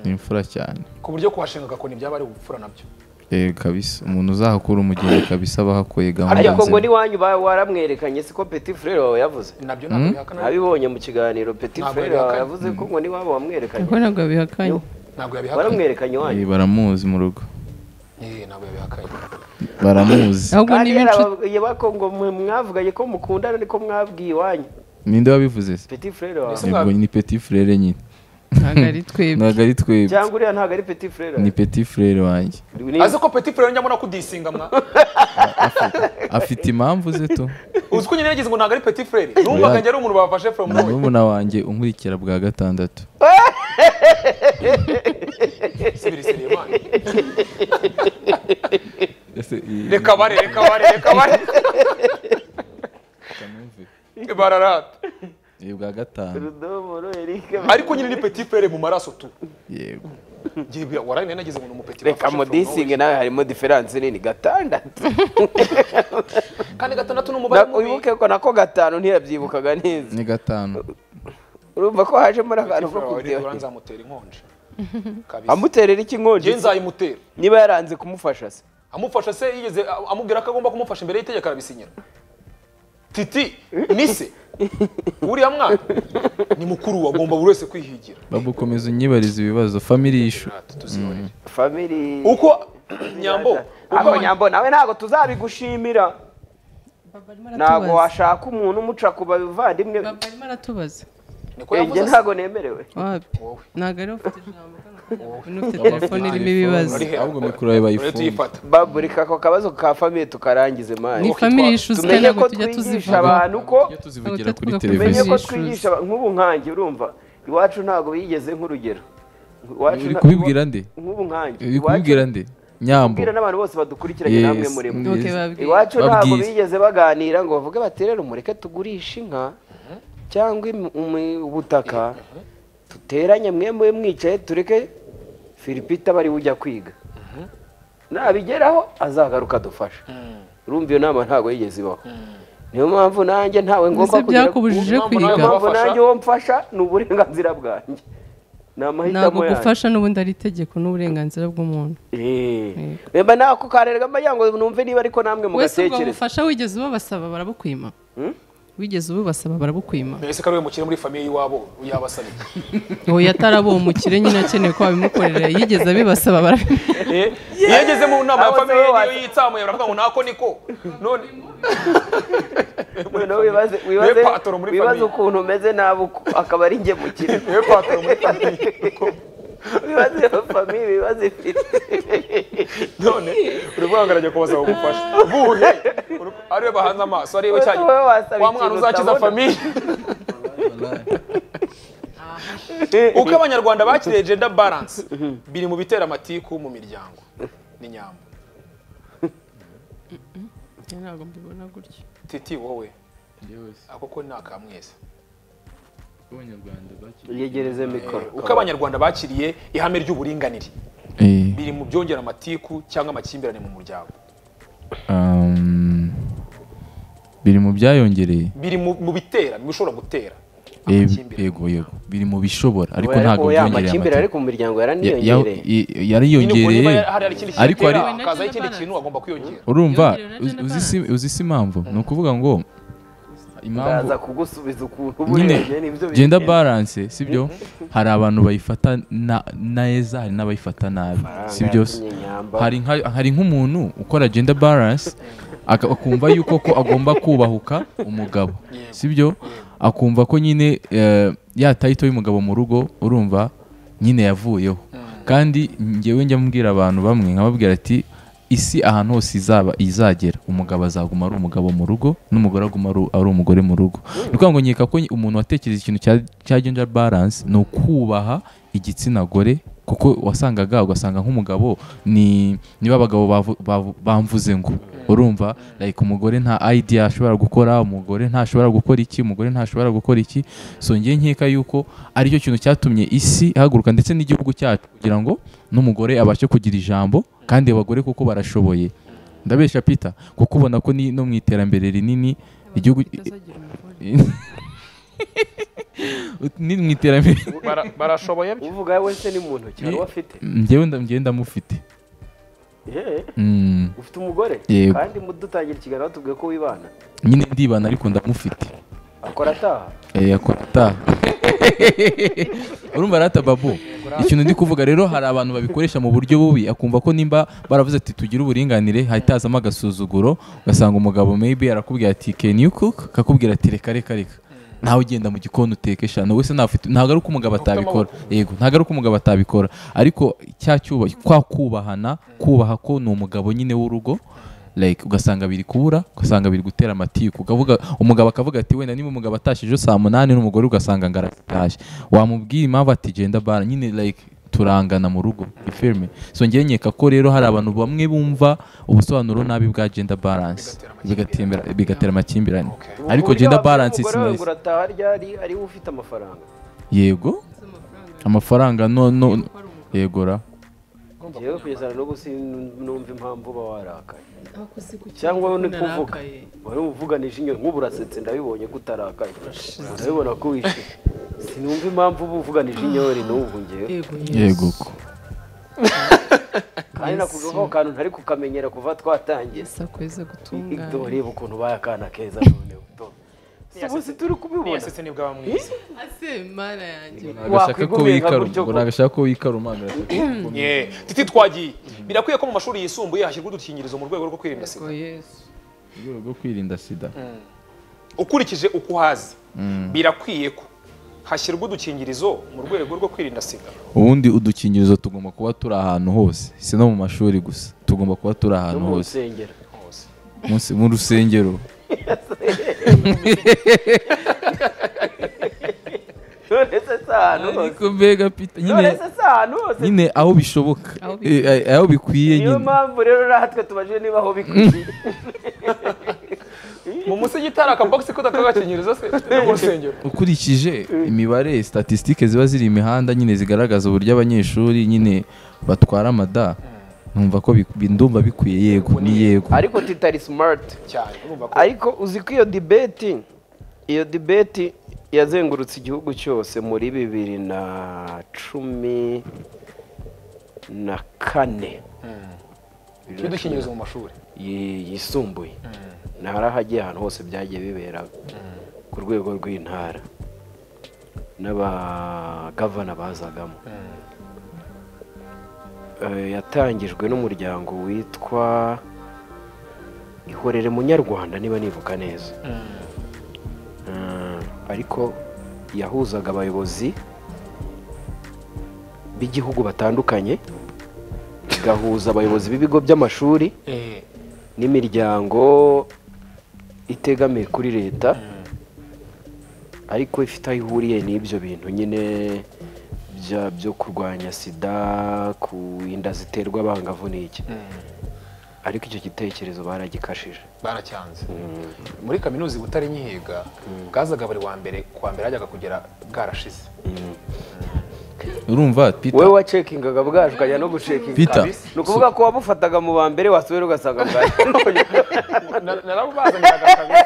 [SPEAKER 1] ni imfura cyane
[SPEAKER 3] ku buryo kuhashinga agakoni byaba ari ubupfura nabyo
[SPEAKER 1] yego kabisa umuntu uzahakura umugeni kabisa aba ahakuye gahunda
[SPEAKER 2] ariko ngo
[SPEAKER 1] nzima
[SPEAKER 2] n'iwanyu ba- waramwerekanye siko petit frere wawe yavuze
[SPEAKER 3] nabyo ntabwo bihakana
[SPEAKER 2] abibonye mu kiganiro petit
[SPEAKER 3] Ntabwo
[SPEAKER 2] frere wawe
[SPEAKER 3] yabihakanye.
[SPEAKER 2] yavuze ko ngo n'iwabo wamwerekanye
[SPEAKER 4] ubwo ntabwo yabihakanye
[SPEAKER 3] ntabwo yabihakanye
[SPEAKER 2] waramwerekanye iwanyu
[SPEAKER 1] Eh, baramuzi mu rugo
[SPEAKER 3] Eh, ntabwo yabihakanye
[SPEAKER 1] baramuzi
[SPEAKER 4] ahubwo
[SPEAKER 2] kandi
[SPEAKER 4] niba inshuti
[SPEAKER 2] yarababwiye bako ngo mwe mwavuganye ko mukundana niko mwabwiye iwanyu
[SPEAKER 1] ninde wabivuze se
[SPEAKER 2] petit frere wawe
[SPEAKER 3] Ese
[SPEAKER 1] Yego,
[SPEAKER 3] mwa-
[SPEAKER 1] ni petit frere nyine
[SPEAKER 4] ntabwo ari twebwe
[SPEAKER 1] ntabwo ari twebwe
[SPEAKER 2] cyangwa uriya ntabwo ari petit frere
[SPEAKER 1] ni petit frere wanjye
[SPEAKER 2] Ni-
[SPEAKER 3] azi ko petit frere njya mbona kudisinga mwa
[SPEAKER 1] afite impamvu ze tu
[SPEAKER 3] uzi ko nyine yagize ngo ntabwo ari petit frere numvaga njye ari umuntu bafashe from
[SPEAKER 1] ni
[SPEAKER 3] nowhere
[SPEAKER 1] murumuna wanjye unkurikira bwa gatandatu
[SPEAKER 3] sibiri selemani
[SPEAKER 1] Ese iyi-
[SPEAKER 3] reka bare reka bare reka bare bararata
[SPEAKER 1] iyi bwa gatanu
[SPEAKER 2] Rudomoro Eric
[SPEAKER 3] ariko nyine ni petit frere mu maraso tu
[SPEAKER 1] yego
[SPEAKER 3] Ngiye- waraye nari nagize ngo ni umupeti
[SPEAKER 2] reka
[SPEAKER 3] bafashe from
[SPEAKER 2] mudisinge nawe harimo diferanse nini gatandatu
[SPEAKER 3] nowhere. kandi gatandatu ni umubare
[SPEAKER 2] Na-
[SPEAKER 3] mubi
[SPEAKER 2] wibuke ko nako gatanu ntiyabyibukaga neza
[SPEAKER 1] ni gatanu
[SPEAKER 2] urumva ko hajemo n'akantu ko
[SPEAKER 3] Urabona
[SPEAKER 2] kubyibuka
[SPEAKER 3] nzamutera inkonje kabisa
[SPEAKER 2] amuterera iki inkongi
[SPEAKER 3] njye nzayimutera
[SPEAKER 2] niba yaranze kumufasha se
[SPEAKER 3] amufasha se yigeze amubwira ko agomba kumufasha imbere y'itegeko arabisinyira titi ni se uriya mwana ni mukuru we, agomba buri wese kwihigira
[SPEAKER 1] babu komeza unyibarize ibibazo family issue
[SPEAKER 3] Natwe tuzihorere.
[SPEAKER 2] famiri
[SPEAKER 3] uko nyambo
[SPEAKER 2] ako
[SPEAKER 3] uko
[SPEAKER 2] nyambo nawe ntabwo tuzabigushimira
[SPEAKER 4] Baba arimo
[SPEAKER 2] ntabwo
[SPEAKER 4] aratubaza.
[SPEAKER 2] washaka umuntu umuca ku bavandimwe
[SPEAKER 4] Baba arimo aratubaza
[SPEAKER 3] niko
[SPEAKER 2] njye
[SPEAKER 3] yavuze se.
[SPEAKER 2] ntabwo nemerewe
[SPEAKER 4] wapi
[SPEAKER 3] Wowe.
[SPEAKER 4] ntabwo ariwe ufite ijambo kano umuntu ufite telefone irimo ibibazo
[SPEAKER 3] Urihe?
[SPEAKER 1] ahubwo mikoro yawe
[SPEAKER 3] Urahita
[SPEAKER 1] bayifunga
[SPEAKER 3] uyifata.
[SPEAKER 2] baburika ako kabazo ka famiri tukarangize mani
[SPEAKER 4] ni
[SPEAKER 3] Uko
[SPEAKER 4] family
[SPEAKER 3] itwara.
[SPEAKER 4] issues kandi
[SPEAKER 2] tumenye
[SPEAKER 4] ntabwo
[SPEAKER 2] ko
[SPEAKER 4] tujya
[SPEAKER 2] twigisha
[SPEAKER 4] tuzivuga
[SPEAKER 2] abantu ko
[SPEAKER 1] tujya tuzivugira
[SPEAKER 4] Ahubwo
[SPEAKER 1] kuri
[SPEAKER 4] tuvuga ko
[SPEAKER 1] televiziyo
[SPEAKER 2] tumenye ko
[SPEAKER 4] Television.
[SPEAKER 2] twigisha aba- nk'ubu nkanjye urumva iwacu ntabwo bigeze nk'urugero Iwacu
[SPEAKER 1] uri
[SPEAKER 2] nta-
[SPEAKER 1] kubibwira nde
[SPEAKER 2] nk'ubu nkanjye
[SPEAKER 1] uri
[SPEAKER 2] iwacu-
[SPEAKER 1] kubibwira nde nyambo
[SPEAKER 2] kubwira n'abantu bose badukurikiranye namwe
[SPEAKER 1] Yes.
[SPEAKER 2] muri mwe
[SPEAKER 4] Okay,
[SPEAKER 1] Yes.
[SPEAKER 4] babwiye.
[SPEAKER 2] iwacu ntabwo
[SPEAKER 1] Babwize.
[SPEAKER 2] bigeze baganira ngo bavuge bati rero mureke tugurishe inka cyangwa im- umi- ubutaka duteranye mwe mwe mwicaye tureke firipita bari ujya kwiga nabigeraho azagaruka adufasha urumva iyo nama ntabwo yigeze ibaho niyo mpamvu nanjye ntawe ngomba
[SPEAKER 4] ese byakubujije
[SPEAKER 3] Ubu
[SPEAKER 4] kwiga
[SPEAKER 2] niyo
[SPEAKER 3] ntabwo
[SPEAKER 2] mpamvu nanjye uwo mfasha ni uburenganzira bwanjye ni
[SPEAKER 4] ntabwo
[SPEAKER 2] amahitamo yanjye
[SPEAKER 4] gufasha n'ubundi ari itegeko n'uburenganzira bw'umuntu
[SPEAKER 2] Eh. Wemba nako karerwa mbagira ngo numve niba ariko namwe
[SPEAKER 4] wese ubwo
[SPEAKER 2] mugatekereza
[SPEAKER 4] bufasha wigeze ubabasaba barabukwima wigeze ububasaba barabukwima
[SPEAKER 3] mbese ko ari we mukire muri famiye y'iwabo yabasabye
[SPEAKER 4] uwo yatarabuwe umukire nyine akeneye ko babimukorera yigeze abibasaba barabimenya
[SPEAKER 3] Eh, iyo yageze mu nama ya
[SPEAKER 2] Abo
[SPEAKER 3] famiye
[SPEAKER 2] nibo
[SPEAKER 3] niyo
[SPEAKER 2] bata-
[SPEAKER 3] yitsamuye baravuga ngo nako niko none
[SPEAKER 2] noneho wibaze
[SPEAKER 3] Niwe
[SPEAKER 2] wibaze
[SPEAKER 3] patoro muri
[SPEAKER 2] wibaze
[SPEAKER 3] famille.
[SPEAKER 2] ukuntu umeze nabi uko- akaba ari njye mukire
[SPEAKER 3] niwe patoro muri famiye
[SPEAKER 2] wibaze iyo famille wibaze ifite
[SPEAKER 3] none uri guhangarajya kubasaba ubufasha buhe Uri- ari we bahanze amaso ari we cyane
[SPEAKER 2] Wowe wasaba
[SPEAKER 3] wa mwana
[SPEAKER 2] ikintu
[SPEAKER 3] uzakiza
[SPEAKER 2] utabona.
[SPEAKER 3] famiye uko abanyarwanda bakiriye gender balance biri mu bitera amatiku mu miryango ni nyambo
[SPEAKER 4] ntabwo mbibona gutyo
[SPEAKER 3] titi wowe ako ko ni akamweza
[SPEAKER 2] yegereze mikoro
[SPEAKER 3] uko abanyarwanda bakiriye ihame ry'uburinganire
[SPEAKER 1] Eh,
[SPEAKER 3] biri mu byongera amatiku cyangwa amakimbirane mu muryango
[SPEAKER 1] um, biri mu byayongereye
[SPEAKER 3] biri mu mu bitera mu bishobora gutera
[SPEAKER 1] Eh,
[SPEAKER 3] amakimbirane
[SPEAKER 1] yego yego biri mu bishobora ariko
[SPEAKER 2] Oya,
[SPEAKER 1] ntabwo
[SPEAKER 2] oya, amakimbirane
[SPEAKER 1] byongereye
[SPEAKER 2] ariko mu miryango
[SPEAKER 1] amata- Ya-
[SPEAKER 2] yaraniyongereye
[SPEAKER 1] ya- i-
[SPEAKER 3] Nyine ubwo niba
[SPEAKER 1] yariyongereye
[SPEAKER 3] hari hari ikindi kintu
[SPEAKER 1] ariko
[SPEAKER 3] gitera,
[SPEAKER 1] ari-
[SPEAKER 3] hakazaho ikindi kintu agomba kwiyongera
[SPEAKER 1] urumva
[SPEAKER 4] Yongerewe na
[SPEAKER 1] uzi-
[SPEAKER 4] gender
[SPEAKER 1] uzi si- uzi si impamvu ni ukuvuga ngo impamvu
[SPEAKER 2] ndaza kugusubiza ukuntu
[SPEAKER 1] nyine
[SPEAKER 2] uburebye nibyo
[SPEAKER 1] gender balance sibyo hari abantu bayifata na- neza hari n'abayifata nabi sibyo se? hari nka- hari nk'umuntu ukora gender balance aka- akumva yuko ko agomba kubahuka umugabo sibyo akumva ko nyine eh, ya tayito y'umugabo mu rugo urumva nyine yavuyeho kandi ngewe njya mbwira abantu bamwe nkababwira ati isi ahantu hose izaba izagera umugabo azaguma ari umugabo mu rugo n'umugore aguma ari- ari umugore mu rugo ni ukuvuga ngo nkeka ko umuntu watekereza ikintu cya cya gender balance ni ukubaha igitsina gore kuko wasangaga ugasanga nk'umugabo ni niba abagabo bavu- bavu- bamvuze ngo urumva like umugore nta idea ashobora gukora umugore ntashobora gukora iki umugore ntashobora gukora iki so ngiye nkeka yuko aricyo kintu cyatumye isi ihaguruka ndetse n'igihugu cyacu kugira ngo n'umugore abashe kugira ijambo kandi abagore kuko barashoboye ndabesha peter kuko ubona ko ni no mu iterambere rinini igihugu
[SPEAKER 4] batazagira umugore.
[SPEAKER 1] ni mu iterambere
[SPEAKER 3] Bara- barashoboye byo
[SPEAKER 2] uvuga wese ni mu ntoki hari uwo afite
[SPEAKER 1] njyewe nda- njyewe ndamufite
[SPEAKER 2] Yeee,
[SPEAKER 1] Mm,
[SPEAKER 2] ufite umugore
[SPEAKER 1] Yego.
[SPEAKER 2] kandi mu- dutangira ikiganiro batubwiye ko wibana
[SPEAKER 1] nyine ndibana ariko ndamufite
[SPEAKER 2] akora ataha
[SPEAKER 1] Eh, akora ataha urumva rata babu ikintu ndi kuvuga rero hari abantu babikoresha mu buryo bubi akumva ko nimba baravuze ati tugire uburinganire hatazamo agasuzuguro ugasanga umugabo maybe arakubwira ati can you cook akakubwira ati reka reka reka nawe ugenda mu gikoni uteke shano wese ntafite ntabwo ari uko umugabo atabikora yego ntabwo ari uko umugabo atabikora ariko cya cyuba kwa kubahana kubaha ko ni umugabo nyine w'urugo like ugasanga biri kubura ugasanga biri gutera amatiku ukavuga umugabo akavuga ati wenda niba umugabo atashije ejo saa munani n'umugore ugasanga ngo aratashye wamubwira impamvu ati genda bara nyine like turangana mu rugo ifirime so njyewe nkeka ko rero hari abantu bamwe bumva ubusobanuro nabi bwa gender balance bigatembera- bigatera amakimbirane ariko
[SPEAKER 2] Uburyo
[SPEAKER 1] gender
[SPEAKER 2] wabwira
[SPEAKER 1] balance is
[SPEAKER 2] umugore wawe ngo
[SPEAKER 1] nice
[SPEAKER 2] urataha ryari ariwe ufite amafaranga
[SPEAKER 1] yego amafaranga no no yegora
[SPEAKER 2] yewe kugeza na n'ubu sinumva impamvu uba warakaye
[SPEAKER 4] Abakozi kuki
[SPEAKER 2] cyangwa wowe ni
[SPEAKER 4] bakunda
[SPEAKER 2] kuvuga
[SPEAKER 4] arakaye?
[SPEAKER 2] wari uvuganisha inyoni nk'ubu urasetse ndabibonye ko utarakaye ndabibona ko wishimye sinumva impamvu uba uvuganije inyori n'ubu ngewe
[SPEAKER 4] Yego
[SPEAKER 1] yego
[SPEAKER 4] yesu
[SPEAKER 1] ko
[SPEAKER 2] kandi nakubwira ko kantu ntari kukamenyera kuva twatangiye
[SPEAKER 4] yesu akweza gutungana
[SPEAKER 2] Ito reba ukuntu ubaye akana keza noneho to si ubuzi turi kubibona
[SPEAKER 3] yasetse nibwo bamwise
[SPEAKER 4] ase mana yanjye
[SPEAKER 1] agashaka ko
[SPEAKER 2] Wakwigumira gutyo
[SPEAKER 1] wikaruma
[SPEAKER 2] ko-
[SPEAKER 1] agashaka ko wikaruma agashaka ko wikaruma.
[SPEAKER 3] Yeah. titi twagiye birakwiye ko mu mashuri yisumbuye hashyirwa udukingirizo mu rwego rwo kwirinda sida
[SPEAKER 4] ngo yesu
[SPEAKER 1] mu rwego rwo kwirinda sida
[SPEAKER 3] ukurikije uko uhazi birakwiye ko hashyirwa udukingirizo mu rwego rwo kwirinda sida
[SPEAKER 1] ubundi udukingirizo tugomba kuba turi ahantu hose si no mu mashuri gusa tugomba kuba turi
[SPEAKER 2] no
[SPEAKER 1] ahantu
[SPEAKER 2] mu
[SPEAKER 1] hose
[SPEAKER 2] rusengero
[SPEAKER 1] Munsi- mu rusengero
[SPEAKER 2] none se si ahantu hose
[SPEAKER 1] ariko mbega pita
[SPEAKER 2] none
[SPEAKER 1] nyine
[SPEAKER 2] se si ahantu hose
[SPEAKER 1] nyine aho bishoboka
[SPEAKER 4] Aho
[SPEAKER 1] Eh, eh, aho bikwiye
[SPEAKER 2] niyo
[SPEAKER 1] nyine
[SPEAKER 2] mpamvu rero natwe tubajije niba aho bikwiye
[SPEAKER 3] mu musigiti hari akabogisi ko kakagakingiriza se no mu rusengero
[SPEAKER 1] ukurikije imibare statisitike ziba ziri imihanda nyine zigaragaza uburyo abanyeshuri nyine batwara amada numva ko bik- bi- ndumva bikwiye yego ni yego
[SPEAKER 2] ariko tutari smart
[SPEAKER 3] cyane urumva ko
[SPEAKER 2] ariko uzi ko iyo dibeti iyo dibeti yazengurutse igihugu cyose muri bibiri na cumi na kane
[SPEAKER 3] iyo udukingirizo mu mashuri
[SPEAKER 2] yi- yisumbuye ntara hagiye ahantu hose byagiye bibera ku rwego rw'intara n'abagavana bazagamo Eh, yatangijwe n'umuryango witwa ihorere munyarwanda niba nibuka neza Eh, ariko yahuzaga abayobozi b'igihugu batandukanye igahuza abayobozi b'ibigo by'amashuri
[SPEAKER 3] Eh,
[SPEAKER 2] n'imiryango itegamiye kuri leta ariko ifite aho ihuriye n'ibyo bintu nyine bya- byo kurwanya sida ku inda ziterwa abangavu n'iki ariko icyo gitekerezo baragikashije
[SPEAKER 3] baracyanze muri kaminuza i butare nyihiga bwazaga buri wa mbere kuwa mbere hajyaga kugera bwarashize
[SPEAKER 1] urumva pita
[SPEAKER 2] wowe wacekingaga bwaje ukajya no gucekinga
[SPEAKER 1] Peter.
[SPEAKER 2] ni ukuvuga ko wabufataga mu ba mbere wasubira ugasanga bwaje
[SPEAKER 3] Na- narabubazaniraga kabisa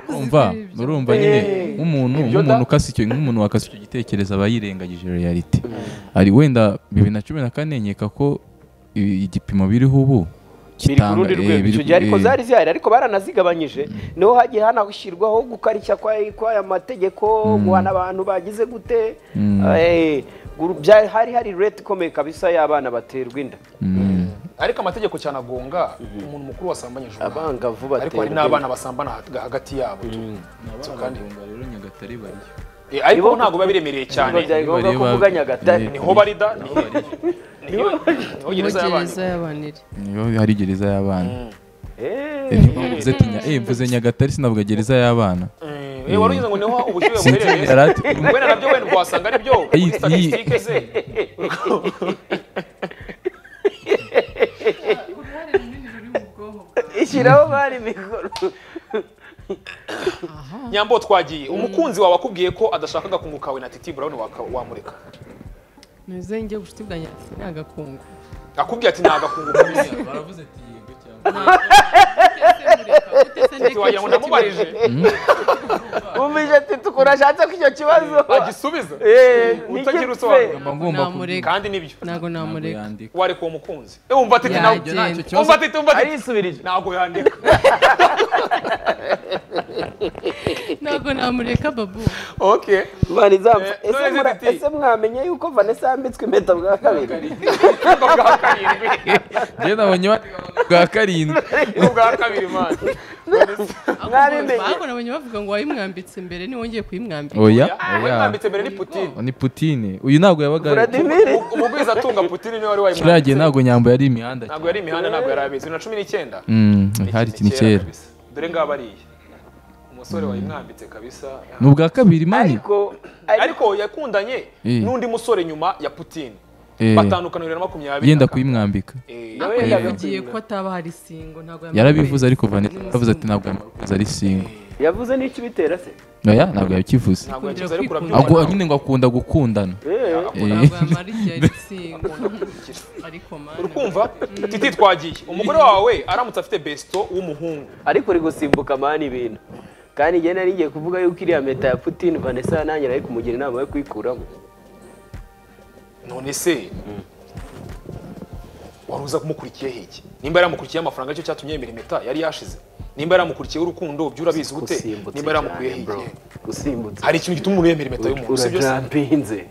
[SPEAKER 1] urumva urumva nyine nk'umuntu
[SPEAKER 3] Ibyo da-
[SPEAKER 1] nk'umuntu ukase icyo nk'umuntu wakase icyo gitekerezo aba yirengagije reality ari wenda bibiri na cumi na kane nkeka ko i- igipimo biriho ubu
[SPEAKER 2] biri ku rundi
[SPEAKER 1] eh,
[SPEAKER 2] rwego
[SPEAKER 1] biri-
[SPEAKER 2] icyo gihe ariko
[SPEAKER 1] eh,
[SPEAKER 2] zari zihari ariko baranazigabanyije niho hagiye hanashyirwaho gukarishya kwa- kw'aya mategeko guhana abantu bagize gute Eh, gu- bya- hari hari rete ikomeye kabisa y'abana baterwa inda
[SPEAKER 1] mm,
[SPEAKER 3] ariko amategeko cyane agonga umuntu mukuru wasambanyije umwana.
[SPEAKER 2] abangavu
[SPEAKER 3] ariko hari
[SPEAKER 2] baterwa
[SPEAKER 3] n'abana
[SPEAKER 2] inda
[SPEAKER 3] basambana hag- hagati yabo tu. So kandi- Eh,
[SPEAKER 2] Nibo-
[SPEAKER 3] ariko ntabwo biba biremereye cyane
[SPEAKER 2] Biba byari ngombwa
[SPEAKER 1] Bareba-
[SPEAKER 2] ko uvuga Nyagatare
[SPEAKER 1] Eh.
[SPEAKER 3] niho barida niyo niho gereza y'abantu
[SPEAKER 4] gereza y'abantu iri
[SPEAKER 1] niyo hari gereza y'abana
[SPEAKER 2] Eh,
[SPEAKER 1] mvuze ati nya- eh, mvuze nyagatare sinavuga gereza y'abana
[SPEAKER 3] Eh, wari ugize ngo niho ubushyuhe
[SPEAKER 1] Sinzi-
[SPEAKER 3] buherereye
[SPEAKER 1] arati-
[SPEAKER 3] wenda nabyo wenda wasanga ari byo
[SPEAKER 1] Iyi- iyi-
[SPEAKER 3] statisitike ze
[SPEAKER 2] ishyiraho bari mikoro
[SPEAKER 3] nyambo twagiye umukunzi wawe akubwiye ko adashakaga kunguka we na titi brown waka- wamureka
[SPEAKER 4] ntuze njye ubucuti bwanjye sinagakungu
[SPEAKER 3] akubwiye ati ntagakunguka
[SPEAKER 1] baravuze ati yego cyangwa
[SPEAKER 3] ati wagira ngo ndamubarije
[SPEAKER 2] wumvise ati tukura ashatse ko icyo kibazo
[SPEAKER 3] agisubiza
[SPEAKER 2] Eh,
[SPEAKER 3] Utagira
[SPEAKER 2] niki
[SPEAKER 3] usobanura.
[SPEAKER 1] Mba ngomba
[SPEAKER 4] Namureka.
[SPEAKER 3] kandi nibyo
[SPEAKER 4] ntabwo
[SPEAKER 1] kubwira
[SPEAKER 4] namureka
[SPEAKER 1] yandika
[SPEAKER 3] wareka uwo mukunzi Eh, umva titi nawe
[SPEAKER 1] Ibyo ntacyo
[SPEAKER 4] Yagenda.
[SPEAKER 1] kibazo
[SPEAKER 3] umva titi umva titi
[SPEAKER 2] arisubirije
[SPEAKER 3] ntabwo yandika
[SPEAKER 4] ntabwo namureka babu
[SPEAKER 3] okay
[SPEAKER 2] Mani zamfa.
[SPEAKER 3] Eh,
[SPEAKER 2] Ese
[SPEAKER 3] none
[SPEAKER 2] mura-
[SPEAKER 3] ziti.
[SPEAKER 2] ese mwamenye yuko Vanessa yambitswe impeta bwa kabiri
[SPEAKER 3] ubwo bwa karindwi
[SPEAKER 1] njye nabonye bandika bwa karindwi
[SPEAKER 3] ubwa kabiri mani
[SPEAKER 2] Mwabimenye.
[SPEAKER 4] ahubwo nabonye bavuga ngo wayimwambitse mbere niwongeye kuyimwambika
[SPEAKER 1] oya
[SPEAKER 3] we
[SPEAKER 1] oya
[SPEAKER 3] mwambitse mbere ni putine
[SPEAKER 1] ni putine uyu ntabwo yabaga
[SPEAKER 2] Vladimir
[SPEAKER 3] umugwiza atunga putine niwe wari wayimwambitse
[SPEAKER 1] kiriya ntabwo nyambo yari imihanda
[SPEAKER 3] ntabwo yari imihanda ntabwo yari abizi bibiri na cumi n'icyenda
[SPEAKER 1] Mm, hari ikintu kera
[SPEAKER 3] kabisa dore ngaba ariye umusore wayimwambitse kabisa
[SPEAKER 1] ni ubwa kabiri mani
[SPEAKER 2] ariko ariko
[SPEAKER 3] ariko yakundanye
[SPEAKER 1] Eh.
[SPEAKER 3] n'undi musore nyuma ya putine
[SPEAKER 1] Eh,
[SPEAKER 3] batandukana bibiri na makumyabiri
[SPEAKER 1] yenda
[SPEAKER 3] na kane.
[SPEAKER 1] kuyimwambika
[SPEAKER 3] Eh,
[SPEAKER 2] nawe
[SPEAKER 1] Eh.
[SPEAKER 4] yagiye
[SPEAKER 2] yarabigiye
[SPEAKER 4] ko ataba hari singo ntabwo
[SPEAKER 1] yarabivuze ariko Vanessa yaravuze ati ntabwo yamukunze ari singo
[SPEAKER 2] yavuze n'icyo bitera se
[SPEAKER 1] oya ntabwo yakivuze
[SPEAKER 3] ntabwo yakize ariko
[SPEAKER 4] Kwikunda.
[SPEAKER 1] ahubwo
[SPEAKER 3] urabyumva
[SPEAKER 1] nyine ngo akunda gukundana
[SPEAKER 2] Eh,
[SPEAKER 1] Eh,
[SPEAKER 4] ntabwo yamara igihe ari singo ariko mani
[SPEAKER 3] urukumva titi twagiye umugore wawe aramutse afite besito w'umuhungu
[SPEAKER 2] ariko uri gusimbuka mani ibintu kandi njye nari ngiye kuvuga yuko iriya meta ya Putin Vanessa nanjye nari kumugira inama yo kuyikuramo
[SPEAKER 3] none se wari uza kumukurikiye hiki nimba yaramukurikiye amafaranga aricyo cyatumye yemera impeta yari yashize nimba yaramukurikiye urukundo byo urabizi gute
[SPEAKER 2] Usimbutse
[SPEAKER 3] nimba yaramukuriye
[SPEAKER 2] cyane,
[SPEAKER 3] hiki
[SPEAKER 2] bro. usimbutse
[SPEAKER 3] hari ikintu gituma umuntu yemera impeta y'umuntu sibyo se
[SPEAKER 2] urajampinze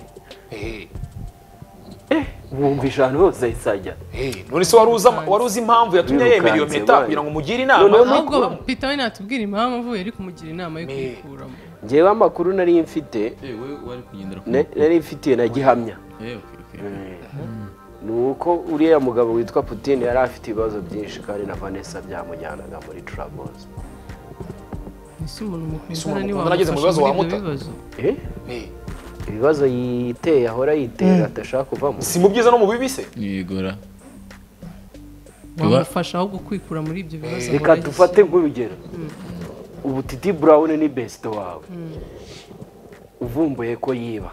[SPEAKER 3] Eh,
[SPEAKER 2] wumvisha ahantu hose isajya
[SPEAKER 3] eh, none se wari uza- wari uzi impamvu yatumye yemera iyo
[SPEAKER 2] Wirukanse,
[SPEAKER 3] mpeta
[SPEAKER 2] boy.
[SPEAKER 3] kugira ngo umugire
[SPEAKER 2] Noneho
[SPEAKER 3] inama
[SPEAKER 4] ahubwo pita we natubwira impamvu yari kumugira inama yo kuyikuramo
[SPEAKER 2] ngewe amakuru nari mfite na- nari mfitiye na gihamya ni uko uriya mugabo witwa Putin yari afite ibibazo byinshi kandi na Vanessa byamujyanaga muri Travels
[SPEAKER 4] ese umuntu
[SPEAKER 3] Ese umuntu
[SPEAKER 4] mukundana ni
[SPEAKER 3] mukundana ageze mu bibazo
[SPEAKER 4] wamufasha muri
[SPEAKER 3] wamuta?
[SPEAKER 4] ibyo bibazo
[SPEAKER 2] Eh?
[SPEAKER 3] Eh,
[SPEAKER 2] ibibazo yiteye ahora yitera adashaka kuvamo
[SPEAKER 3] si mu byiza no mu bibi se
[SPEAKER 1] yegora
[SPEAKER 4] wamufasha ahubwo kwikura muri ibyo bibazo
[SPEAKER 2] reka dufate nk'urugero ubu titi brown ni besito wawe uvumbuye ko yiba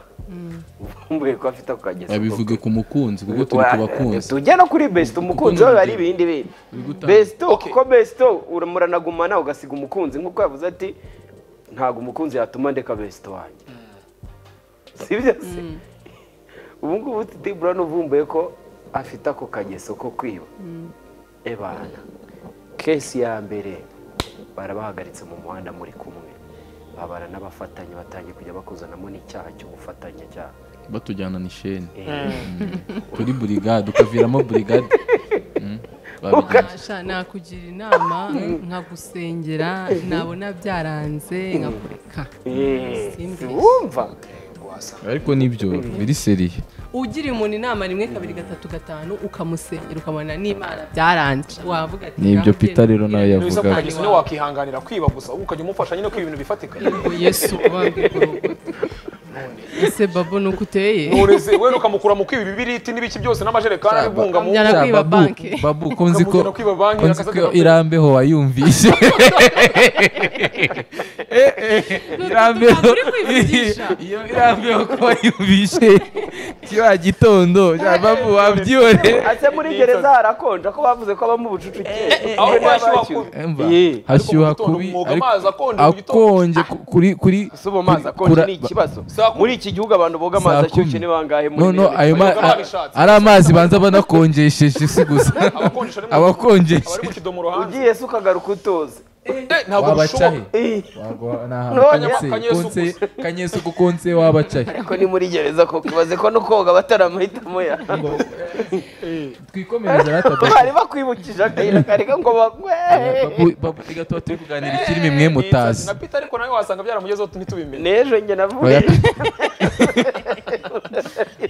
[SPEAKER 2] uvumbuye ko afite ako kageso
[SPEAKER 1] babivuge ku mukunzi kuko turi ku bakunzi
[SPEAKER 2] tujya no kuri besito umukunzi we ari ibindi bindi besito
[SPEAKER 3] Okay.
[SPEAKER 2] kuko besito muranagumana ugasiga umukunzi nk'uko yavuze ati ntabwo umukunzi yatuma ndeka besito wanjye sibyo se ubu ngubu titi brown uvumbuye ko afite ako kageso ko kwiba ebana kesi ya mbere barabahagaritse mu muhanda muri kumwe babara n'abafatanye batangiye kujya bakuzanamo n'icyaha cyo gufatanya cyaha
[SPEAKER 1] batujyana ni sheni
[SPEAKER 2] Eh,
[SPEAKER 1] kuri burigade ukaviramo burigade Mm, babigenza.
[SPEAKER 4] Nabasha nakugira inama nkagusengera nabona byaranze nkakureka
[SPEAKER 2] eh,
[SPEAKER 4] Simbi.
[SPEAKER 2] wumva
[SPEAKER 1] ariko nibyo biri seriye
[SPEAKER 4] ugira umuntu inama rimwe kabiri gatatu gatanu ukamusengera ukamubona n'imana byaranze wavuga ati
[SPEAKER 1] Nibyo
[SPEAKER 4] "Nawe
[SPEAKER 1] Peter rero nawe
[SPEAKER 4] ugende
[SPEAKER 1] yavuga.
[SPEAKER 3] biza
[SPEAKER 1] Vuga.
[SPEAKER 3] kukageso niwe wakwihanganira kwiba gusa wowe ukajya umufasha nyine ko ibintu bifatika
[SPEAKER 4] ngo yesu ubambwe ku rugo ese babu ni uko uteye
[SPEAKER 3] ntureze we ukamukura mu kwiba ibibiriti n'ibiki byose n'amajerekani ari bunga mu
[SPEAKER 4] Byara-
[SPEAKER 1] Sha,
[SPEAKER 4] kwiba
[SPEAKER 1] babu-
[SPEAKER 4] banki.
[SPEAKER 1] babu ko nzi ko
[SPEAKER 3] Ukamujyana kwiba banki,
[SPEAKER 1] ko nzi
[SPEAKER 3] akazajya
[SPEAKER 1] ko
[SPEAKER 3] gapfa.
[SPEAKER 1] irambeho wayumvise Eh, eh, irambeho
[SPEAKER 4] uri kwivugisha.
[SPEAKER 1] iyo irambeho ko wayumvise kiriya gitondo sha, babu wabyibone
[SPEAKER 2] ase muri gereza harakonja ko bavuze ko abamo ubucucike
[SPEAKER 3] aho
[SPEAKER 2] Ubwo
[SPEAKER 3] bashyuha
[SPEAKER 2] n'abashyuwe.
[SPEAKER 3] ku-
[SPEAKER 1] Umva,
[SPEAKER 2] Yeah. Ariko
[SPEAKER 1] hashyuha
[SPEAKER 3] mu gitondo
[SPEAKER 1] kubi
[SPEAKER 3] umwuga
[SPEAKER 1] ariko
[SPEAKER 3] amazi akonje mu gitondo.
[SPEAKER 1] akonje ku- kuri kuri
[SPEAKER 2] ese ubu amazi
[SPEAKER 1] kuri-
[SPEAKER 2] akonje
[SPEAKER 1] kura-
[SPEAKER 2] ni ikibazo
[SPEAKER 3] Saa kumi.
[SPEAKER 2] muri iki gihugu abantu boga amazi
[SPEAKER 1] Saa
[SPEAKER 2] ashyushye
[SPEAKER 1] kumi.
[SPEAKER 2] ni bangahe muri
[SPEAKER 1] no no
[SPEAKER 2] Amerika?
[SPEAKER 1] ayo ma-
[SPEAKER 3] Bavuga
[SPEAKER 1] a-
[SPEAKER 3] babishatse.
[SPEAKER 1] ari amazi banza banakonjesheje si gusa
[SPEAKER 3] abakonjesha ni mu- abari mu
[SPEAKER 1] abakonjesha
[SPEAKER 3] kidomo hanze
[SPEAKER 2] ugiye se ukagaruka utoze
[SPEAKER 3] Eh, ntabwo
[SPEAKER 1] wabacahe
[SPEAKER 3] bishoboka
[SPEAKER 2] Eh,
[SPEAKER 1] Wagwa- ni
[SPEAKER 2] No,
[SPEAKER 1] ahantu konse-
[SPEAKER 3] Kanyesu
[SPEAKER 1] konse- kanyesu ku konse wabacaye
[SPEAKER 2] ariko ni muri gereza ko kibaze ko no koga bataramahitamo ya
[SPEAKER 1] twikomereze
[SPEAKER 2] bari bakwibukije akayira kareka ngo bagwe
[SPEAKER 1] reka tuba turi kuganira ikirimi mwe mutazi
[SPEAKER 3] na peter ariko nawe wasanga byaramugezeho ntitubimenya
[SPEAKER 2] n'ejo njye navuye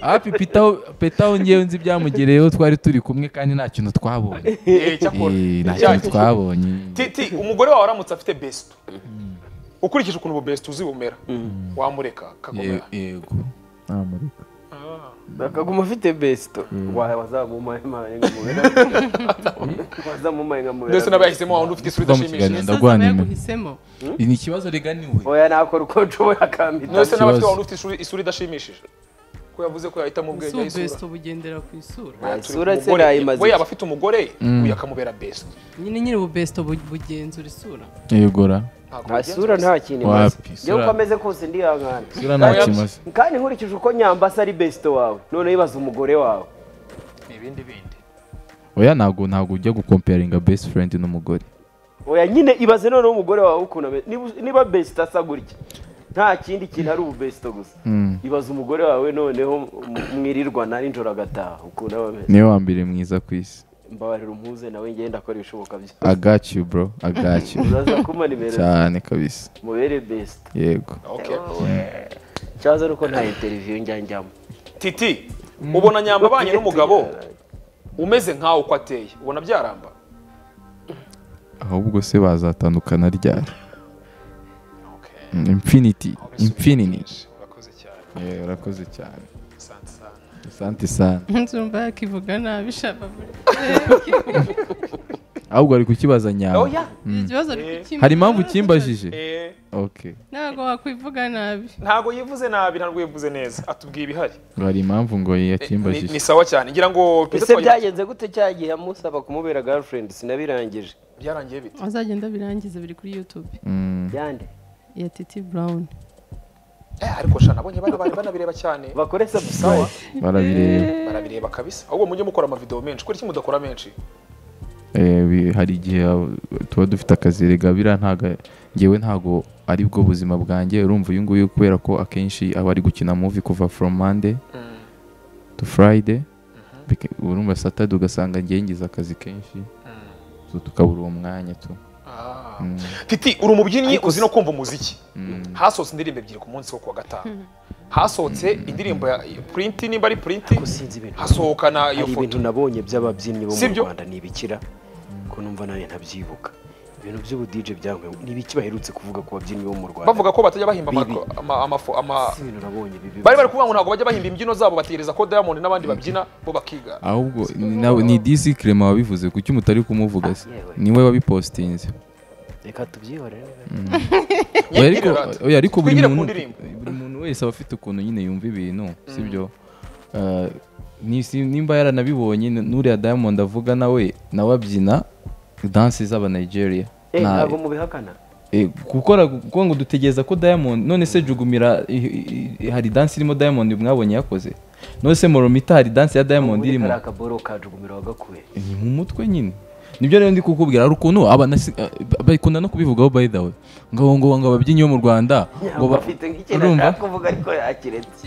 [SPEAKER 1] hafi pitaho pitaho ngewe nzi byamugereyeho twari turi kumwe kandi nta kintu twabonye
[SPEAKER 3] Eh, cyakora
[SPEAKER 1] Eh, nta
[SPEAKER 3] Icyaha
[SPEAKER 1] kintu twabonye
[SPEAKER 3] titi umugore wawe aramutse afite besito ukurikije ukuntu ubu besito uzi bumera wamureka
[SPEAKER 1] Ye-
[SPEAKER 3] akakomera
[SPEAKER 1] yego namureka
[SPEAKER 2] akaguma afite besito wazamumaye nka mubera wazamumaye nka mubera
[SPEAKER 3] ndetse n'abahisemo wawundi ufite isura
[SPEAKER 1] Tuva mu
[SPEAKER 3] idashimishije
[SPEAKER 1] kiganiro.
[SPEAKER 4] yasaza
[SPEAKER 1] Ndagwana imwe.
[SPEAKER 4] yaguhisemo
[SPEAKER 1] ni ikibazo riganiwe
[SPEAKER 2] oya nakora uko nshoboye akampita
[SPEAKER 3] ndetse n'abafite
[SPEAKER 1] Ikibazo.
[SPEAKER 3] wawundi ufite isura- isura idashimishije ko yavuze ko yahitamo ubwenge
[SPEAKER 4] ubu
[SPEAKER 3] y'isura
[SPEAKER 4] besito bugendera ku isura
[SPEAKER 2] Nta
[SPEAKER 3] Turi ku
[SPEAKER 2] isura se
[SPEAKER 3] mugore.
[SPEAKER 2] nayimaze
[SPEAKER 3] we
[SPEAKER 2] iki?
[SPEAKER 3] yaba afite umugore uyu akamubera besito
[SPEAKER 4] nyine nyiri ubu besito bu- bugenzura isura
[SPEAKER 1] yegora
[SPEAKER 2] nta sura nta kintu imaze
[SPEAKER 1] Wapi, isura-
[SPEAKER 2] njyewe uko ameze kose ndi hangana
[SPEAKER 1] sura nta kimaze
[SPEAKER 2] kandi nkurikije uko nyambasa ari besito wawe noneho ibaza umugore wawe
[SPEAKER 3] ibindi bindi
[SPEAKER 1] oya ntabwo ntabwo ujya gukomparinga best friend n'umugore
[SPEAKER 2] oya nyine ibaze noneho umugore wawe ukuntu ameze Niba- niba besito asa gutya nta kindi kintu ari ubu besito gusa
[SPEAKER 1] Mm.
[SPEAKER 2] ibaze umugore wawe noneho mu- mwirirwana nijoro agataha ukuntu aba ameze
[SPEAKER 1] niwe wa mbere mwiza ku isi
[SPEAKER 2] mbabarira umuze nawe ngenda akora ibishoboka byose
[SPEAKER 1] I got you bro I got you
[SPEAKER 2] uraza kuma nimero
[SPEAKER 1] cyane kabisa
[SPEAKER 2] mubere besito
[SPEAKER 1] yego
[SPEAKER 3] Okay.
[SPEAKER 2] ikibazo ni uko nta interiviyu njya njyamo
[SPEAKER 3] titi ubona nyamba abanye n'umugabo umeze nkawe uko ateye ubona byaramba
[SPEAKER 1] ahubwo se bazatandukana ryari Mm, infinity infinity
[SPEAKER 3] urakoze cyane
[SPEAKER 1] Yeah, urakoze cyane
[SPEAKER 3] asante sana
[SPEAKER 1] asante sana
[SPEAKER 4] nzumva yakivuga nabi shaba buri
[SPEAKER 1] ahubwo ari kukibaza
[SPEAKER 3] oh
[SPEAKER 1] nyamba
[SPEAKER 3] yeah
[SPEAKER 4] ikibazo
[SPEAKER 3] Eh.
[SPEAKER 4] kimbaza
[SPEAKER 1] hari impamvu kimbajije
[SPEAKER 3] eh
[SPEAKER 1] okay
[SPEAKER 4] ntabwo wakwivuga nabi
[SPEAKER 3] ntabwo yivuze nabi ntabwo yivuze neza atubwiye ibihari
[SPEAKER 1] ngo hari impamvu ngo
[SPEAKER 3] ni, ni
[SPEAKER 1] yakimbajije
[SPEAKER 3] sawa cyane ngira ngo twese
[SPEAKER 2] ese
[SPEAKER 3] twagira-
[SPEAKER 2] byagenze gute cya gihe amusaba kumubera girlfriend sinabirangije
[SPEAKER 3] byarangiye bite
[SPEAKER 4] azagenda abirangize biri kuri yutube
[SPEAKER 1] Mm,
[SPEAKER 2] yande
[SPEAKER 4] ya titi burawuni
[SPEAKER 3] eh ariko sha nabonye bana bari banabireba cyane
[SPEAKER 2] bakore sabusawa
[SPEAKER 1] barabireba
[SPEAKER 3] barabireba kabisa ahubwo mujye mukora amavideo menshi kuko iki mudakora menshi
[SPEAKER 1] Eh, bi- hari igihe ab- tuba dufite akazi rega biriya ntago ngewe ntago ari bwo buzima bwanjye urumva uyu nguyu kubera ko akenshi aba ari gukina muvi kuva from monday to friday Bika- urumva saturday ugasanga ngewe ngize akazi kenshi so tukabura uwo mwanya tu
[SPEAKER 3] Ah.
[SPEAKER 1] Mm.
[SPEAKER 3] titi uri umubyinnyi uzi no kumva umuziki hasohotse indirimbo ebyiri ku munsi wo kuwa gatanu hasohotse indirimbo ya purinti nimba ari purinti
[SPEAKER 2] sinzi ibintu
[SPEAKER 3] hasohokana iyo
[SPEAKER 2] hari
[SPEAKER 3] foto
[SPEAKER 2] ibintu nabonye by'ababyinnyi bo mu
[SPEAKER 3] Sibyo?
[SPEAKER 2] rwanda ntibikira ko numva nanjye ntabyibuka ibintu by'ubudije byangwe n'ibiki baherutse kuvuga ku babyinnyi bo mu rwanda
[SPEAKER 3] bavuga ko batajya bahimba
[SPEAKER 2] Bibi.
[SPEAKER 3] amako- ama- amafu- ama-
[SPEAKER 2] si ibintu nabonye bibi
[SPEAKER 3] bari bari kuvuga ngo ntabwo bajya bahimba imbyino zabo bategereza ko diamond n'abandi babyina bo bakiga
[SPEAKER 1] ahubwo ni- na- ni disi kirema wabivuze kuki mutari kumuvuga se
[SPEAKER 2] Ah, yewe.
[SPEAKER 1] niwe wabipositinze
[SPEAKER 2] reka tubyihorere
[SPEAKER 1] oya
[SPEAKER 3] Nyangire
[SPEAKER 1] ariko
[SPEAKER 3] rata.
[SPEAKER 1] oya ariko buri
[SPEAKER 3] Twigire ku
[SPEAKER 1] muntu
[SPEAKER 3] ndirimbo.
[SPEAKER 1] buri muntu wese aba afite ukuntu nyine yumva ibintu sibyo Ah, ni- si- nimba yaranabibonye n- n'uriya diamond avuga nawe nawe abyina dansi z'aba Nigeria
[SPEAKER 2] Eh,
[SPEAKER 1] Na-
[SPEAKER 2] ntabwo mubihakana
[SPEAKER 1] eh, gukora kuko ngo dutegereza ko diamond none se jugumira i- i- i- hari dansi irimo diamond mwabonye yakoze none se moromita hari dansi ya diamond
[SPEAKER 2] ubundi
[SPEAKER 1] irimo
[SPEAKER 2] kariya kaboro kajugumira wagakuye
[SPEAKER 1] ni mu mutwe nyine nibyo rero ndi kukubwira hari ukuntu abanasi- eh, ba- bakunda no kubivugaho by the way ngo ngo ngo ababyinnyi bo mu rwanda ngo
[SPEAKER 2] nyambo
[SPEAKER 1] ba-
[SPEAKER 2] afite nk'ikintu
[SPEAKER 1] urumva?
[SPEAKER 2] ashaka kuvuga ariko yakiretse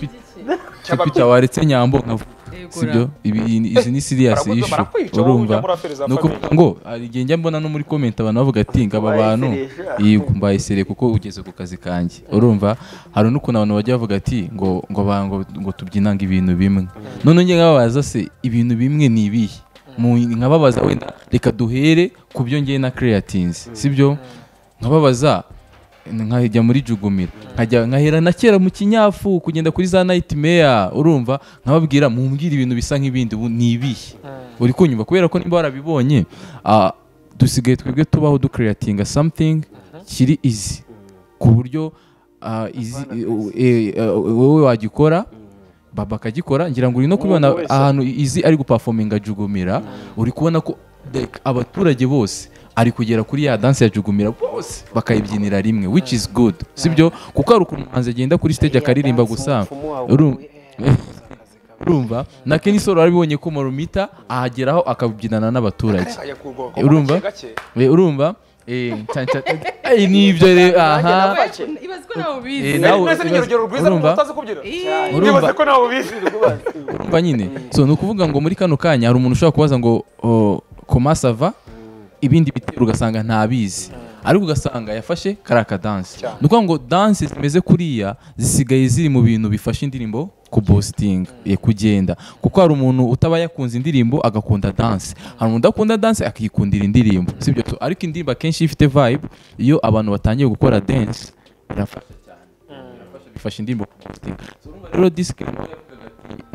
[SPEAKER 1] cyapita waretse nyambo nkavu
[SPEAKER 4] Yego,
[SPEAKER 1] sibyo ibi ni- izi ni serious
[SPEAKER 3] Barakuzi-
[SPEAKER 1] issue
[SPEAKER 3] barakwica, wowe ujya
[SPEAKER 1] urumva
[SPEAKER 3] muri affaire za
[SPEAKER 1] ni ukuvuga ngo hari igihe njya mbona no muri comment abantu bavuga ati ngo aba
[SPEAKER 2] Ubaye
[SPEAKER 1] bantu
[SPEAKER 2] serious."
[SPEAKER 1] yego mbaye serious kuko ugeze ku kazi kanjye urumva hari n'ukuntu abantu bajya bavuga ati ngo ngo ba- ngo, ngo tubyinanga ibintu bimwe none njye nkababaza se ibintu bimwe ni ibihe Mu- nkababaza wenda reka duhere ku byo ngewe na creatines sibyo nkababaza nkajya muri jugumira nkajya nkahera na kera mu kinyafu kugenda kuri za nightmare urumva nkababwira mumbwira ibintu bisa nk'ibindi ubu ni ibihe uri kunyumva kubera ko niba warabibonye ah, dusigaye twebwe tubaho ducreatinga something kiri easy ku buryo ah, easy- eh, eh, eh, wowe wagikora baba akagikora ngira ngo uri no kubibona
[SPEAKER 2] wese.
[SPEAKER 1] ahantu izi ari gupafominga jugumira uri kubona ko like, abaturage bose ari kugera kuri ya danse ya jugumira bose bakayibyinira rimwe which is good sibyo kuko hari ukuntu umuhanzi agenda kuri stage akaririmba gusa Uru- urumva na Kenny Solo warabibonye ko Morumita ahageraho akabyinana n'abaturage
[SPEAKER 3] Kaya ku bwoko,
[SPEAKER 1] Urumva?
[SPEAKER 3] gake gake.
[SPEAKER 1] Eh, urumva eh, nca- nca- eh, nibyo rero aha
[SPEAKER 4] ibaze ko nawe
[SPEAKER 1] Eh,
[SPEAKER 4] ubizi
[SPEAKER 1] nawe
[SPEAKER 3] Nari nzi ni
[SPEAKER 1] urumva-
[SPEAKER 3] urugero rwiza
[SPEAKER 1] urumva?
[SPEAKER 3] rw'umuntu utazi kubyina
[SPEAKER 4] Ih,
[SPEAKER 1] Urumva?
[SPEAKER 3] nibaze ko nawe ubizi
[SPEAKER 1] urumva nyine so ni ukuvuga ngo muri kano kanya hari umuntu ushobora kubaza ngo komasi ava ibindi bitero ugasanga ntabizi ariko ugasanga yafashe kariya kadansi
[SPEAKER 3] Cyane.
[SPEAKER 1] ni ukuvuga ngo dansi zimeze kuriya zisigaye ziri mu bintu bifasha indirimbo kubositinga ye kugenda kuko hari umuntu utaba yakunze indirimbo agakunda dansi hari umuntu udakunda dansi akikundira indirimbo si ibyo tu- ariko indirimbo akenshi iyo ifite vibe iyo abantu batangiye gukora dansi birafasha cyane birafasha bifasha indirimbo kubositinga So, urumva rero disike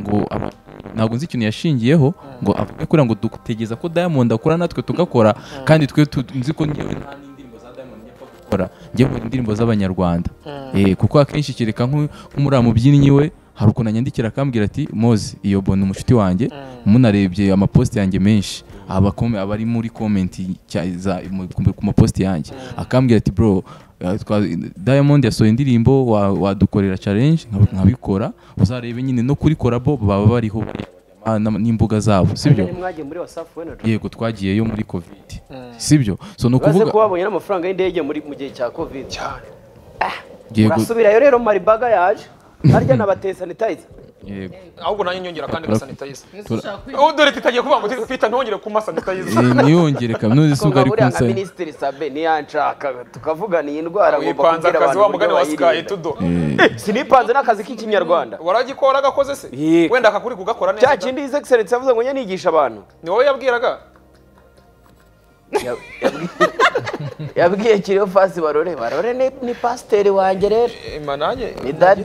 [SPEAKER 1] ngo aba- ntabwo nzi ikintu yashingiyeho ngo avuge kuriya ngo dutegereza ko diamond akora natwe tugakora kandi twe tu- nzi ko ngewe nta n'indirimbo za diamond yapfa gukora ngewe nkora indirimbo z'abanyarwanda Eh, kuko akenshi kereka nk'u- nk'uriya mubyinnyi we hari ukuntu anyandikira akambwira ati mozi iyo bona umushuti wanjye munarebye amaposite yanjye menshi aba kome- aba ari muri komenti cya- za- mu- ku- ku maposite yanjye akambwira ati bro eh, twa- diamond yasohoye indirimbo wa- wadukorera challenge nkab- nkabikora uzarebe nyine no kuri korabo baba bariho ah, n'am- n'imbuga zabo sibyo
[SPEAKER 2] mwagiye muri wasafu we na Joy?
[SPEAKER 1] yego twagiyeyo muri covid sibyo so ni
[SPEAKER 2] uraze
[SPEAKER 1] ukuvuga
[SPEAKER 2] ko babonye n'amafaranga y'indege muri mu gihe cya covid
[SPEAKER 1] yego
[SPEAKER 2] urasubirayo rero maribaga yaje harya n'abatesanitayiza
[SPEAKER 1] yego
[SPEAKER 3] ahubwo nanjye nyongera kandi
[SPEAKER 1] Tura-
[SPEAKER 3] gasanitayiza ubu dore tutagiye kuvuga ngo twita ntongere ku masanitayiza
[SPEAKER 1] Eh, niyongere kaminuza
[SPEAKER 2] ko
[SPEAKER 1] n'uzisunga ari
[SPEAKER 2] ngaburiya nka
[SPEAKER 1] kunsanya
[SPEAKER 2] minisitiri sabe niyanshaka tuvugana iyi ndwara ngomba
[SPEAKER 3] wipanze
[SPEAKER 2] kubwira
[SPEAKER 3] akazi
[SPEAKER 2] abantu
[SPEAKER 3] wa
[SPEAKER 2] uburyo
[SPEAKER 3] mugani wa sikayi
[SPEAKER 2] bayirinda
[SPEAKER 3] tudo
[SPEAKER 2] sinipanze n'akazi k'ikinyarwanda
[SPEAKER 3] waragikora gakoze se
[SPEAKER 2] Yego.
[SPEAKER 3] wenda akakuri kugakora
[SPEAKER 2] cya
[SPEAKER 3] neza da?
[SPEAKER 2] kindi his excellence yavuze ngo njye nigisha abantu
[SPEAKER 3] ni wowe yabwiraga
[SPEAKER 2] Ya- yabwiye- yabwiye kiriho fasi barore barore ni- ni pasiteri wanjye rero
[SPEAKER 3] Ema nanjye
[SPEAKER 2] ni dadi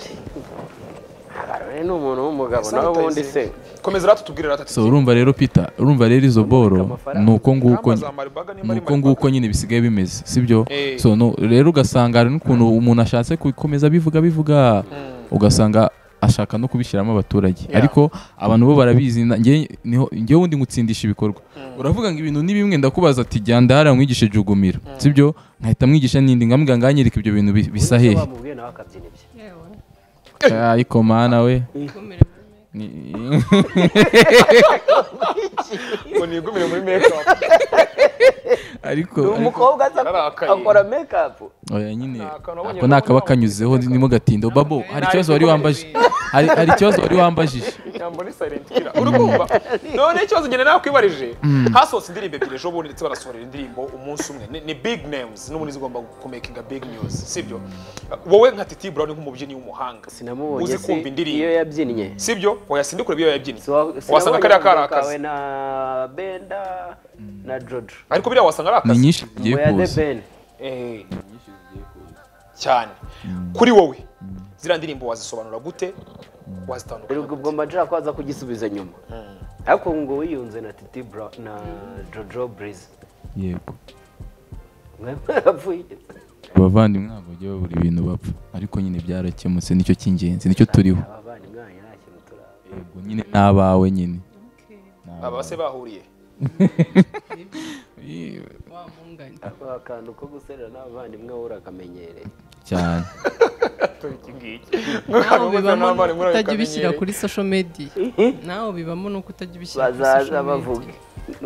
[SPEAKER 2] barore ni umuntu w'umugabo nawe ubundi se
[SPEAKER 3] komeza rero tutubwirira
[SPEAKER 1] so urumva rero peter urumva rero izo boro ni uko nguko nyine. Ni uko nguko nyine bisigaye bimeze sibyo
[SPEAKER 3] Eh.
[SPEAKER 1] so no, rero ugasanga hari n'ukuntu umuntu ashatse gukomeza bivuga bivuga ugasanga ashaka no kubishyiramo abaturage ariko abantu bo barabizi na- njye- niho- njyewe undi ngutsindisha ibikorwa uravuga ngo ibintu ni bimwe ndakubaza ati jya ndahara mwigishe jugumira sibyo nkahita mwigisha n'indi ngamubwira ngo anyereke ibyo bintu bi- bisa hehe
[SPEAKER 2] bamubwiye nawe akabyina ibye
[SPEAKER 1] ariko mana we Ni-
[SPEAKER 3] ngo nigumire muri makeup
[SPEAKER 1] ariko
[SPEAKER 2] Ni
[SPEAKER 1] ariko-
[SPEAKER 2] umukobwa aza
[SPEAKER 3] Yararakaye.
[SPEAKER 2] akora mekapu
[SPEAKER 1] oya nyine
[SPEAKER 3] akantu wabonye
[SPEAKER 1] ako ni akaba
[SPEAKER 3] ko
[SPEAKER 1] kanyuzeho nimo gatindo babo hari
[SPEAKER 3] Nta
[SPEAKER 1] ikibazo wari
[SPEAKER 3] ariko
[SPEAKER 1] wambaje
[SPEAKER 3] komedi.
[SPEAKER 1] hari hari ikibazo wari wambajije
[SPEAKER 3] ijambo ni silent killer uri kumva none ikibazo ngene nakwibarije hasohotse indirimbo ebyiri ejo bundi ndetse barasohorera indirimbo umunsi umwe Ni- ni big names n'ubundi zigomba kumekinga big news sibyo wowe nka titi brown nk'umubyinnyi w'umuhanga
[SPEAKER 2] sinamubonye
[SPEAKER 3] uzi
[SPEAKER 2] se
[SPEAKER 3] kumva
[SPEAKER 2] iyo
[SPEAKER 3] indirimbo
[SPEAKER 2] yabyinnye
[SPEAKER 3] sibyo oya sindikure ibyo yabyinnye
[SPEAKER 2] Siwa-
[SPEAKER 3] wasanga
[SPEAKER 2] sinabonye
[SPEAKER 3] kariya kari
[SPEAKER 2] akavuyo kawe
[SPEAKER 3] akazi
[SPEAKER 2] na benda na jojo
[SPEAKER 3] ariko biriya wasanga ari
[SPEAKER 1] ni
[SPEAKER 3] akazi
[SPEAKER 1] nyinshi zigiye
[SPEAKER 2] ngo ya the
[SPEAKER 1] kuza
[SPEAKER 2] ben
[SPEAKER 3] Eh, cyane kuri wowe ziriya ndirimbo wazisobanura gute wazitandukanya
[SPEAKER 2] rero ubwo mbajira ko aza kugisubiza nyuma ariko ubu ngo wiyunze na titi bra na jojo burize
[SPEAKER 1] yego
[SPEAKER 2] mwapfuye
[SPEAKER 1] abavandimwe ntabwo bajya babura ibintu bapfa ariko nyine byarakemutse nicyo cy'ingenzi nicyo turiho
[SPEAKER 2] abavana imwana nta kintu turaba
[SPEAKER 1] yego nyine n'abawe nyine
[SPEAKER 3] aba se bahuriye
[SPEAKER 4] wa mungane
[SPEAKER 2] ako akantu ko guserera n'abavandimwe wowe urakamenyereye
[SPEAKER 1] cyane
[SPEAKER 4] nawe bibamo nuko utajya ubishyira kuri social media nawe bibamo nuko utajya ubishyira kuri
[SPEAKER 2] bazaza
[SPEAKER 4] social media
[SPEAKER 2] bavuga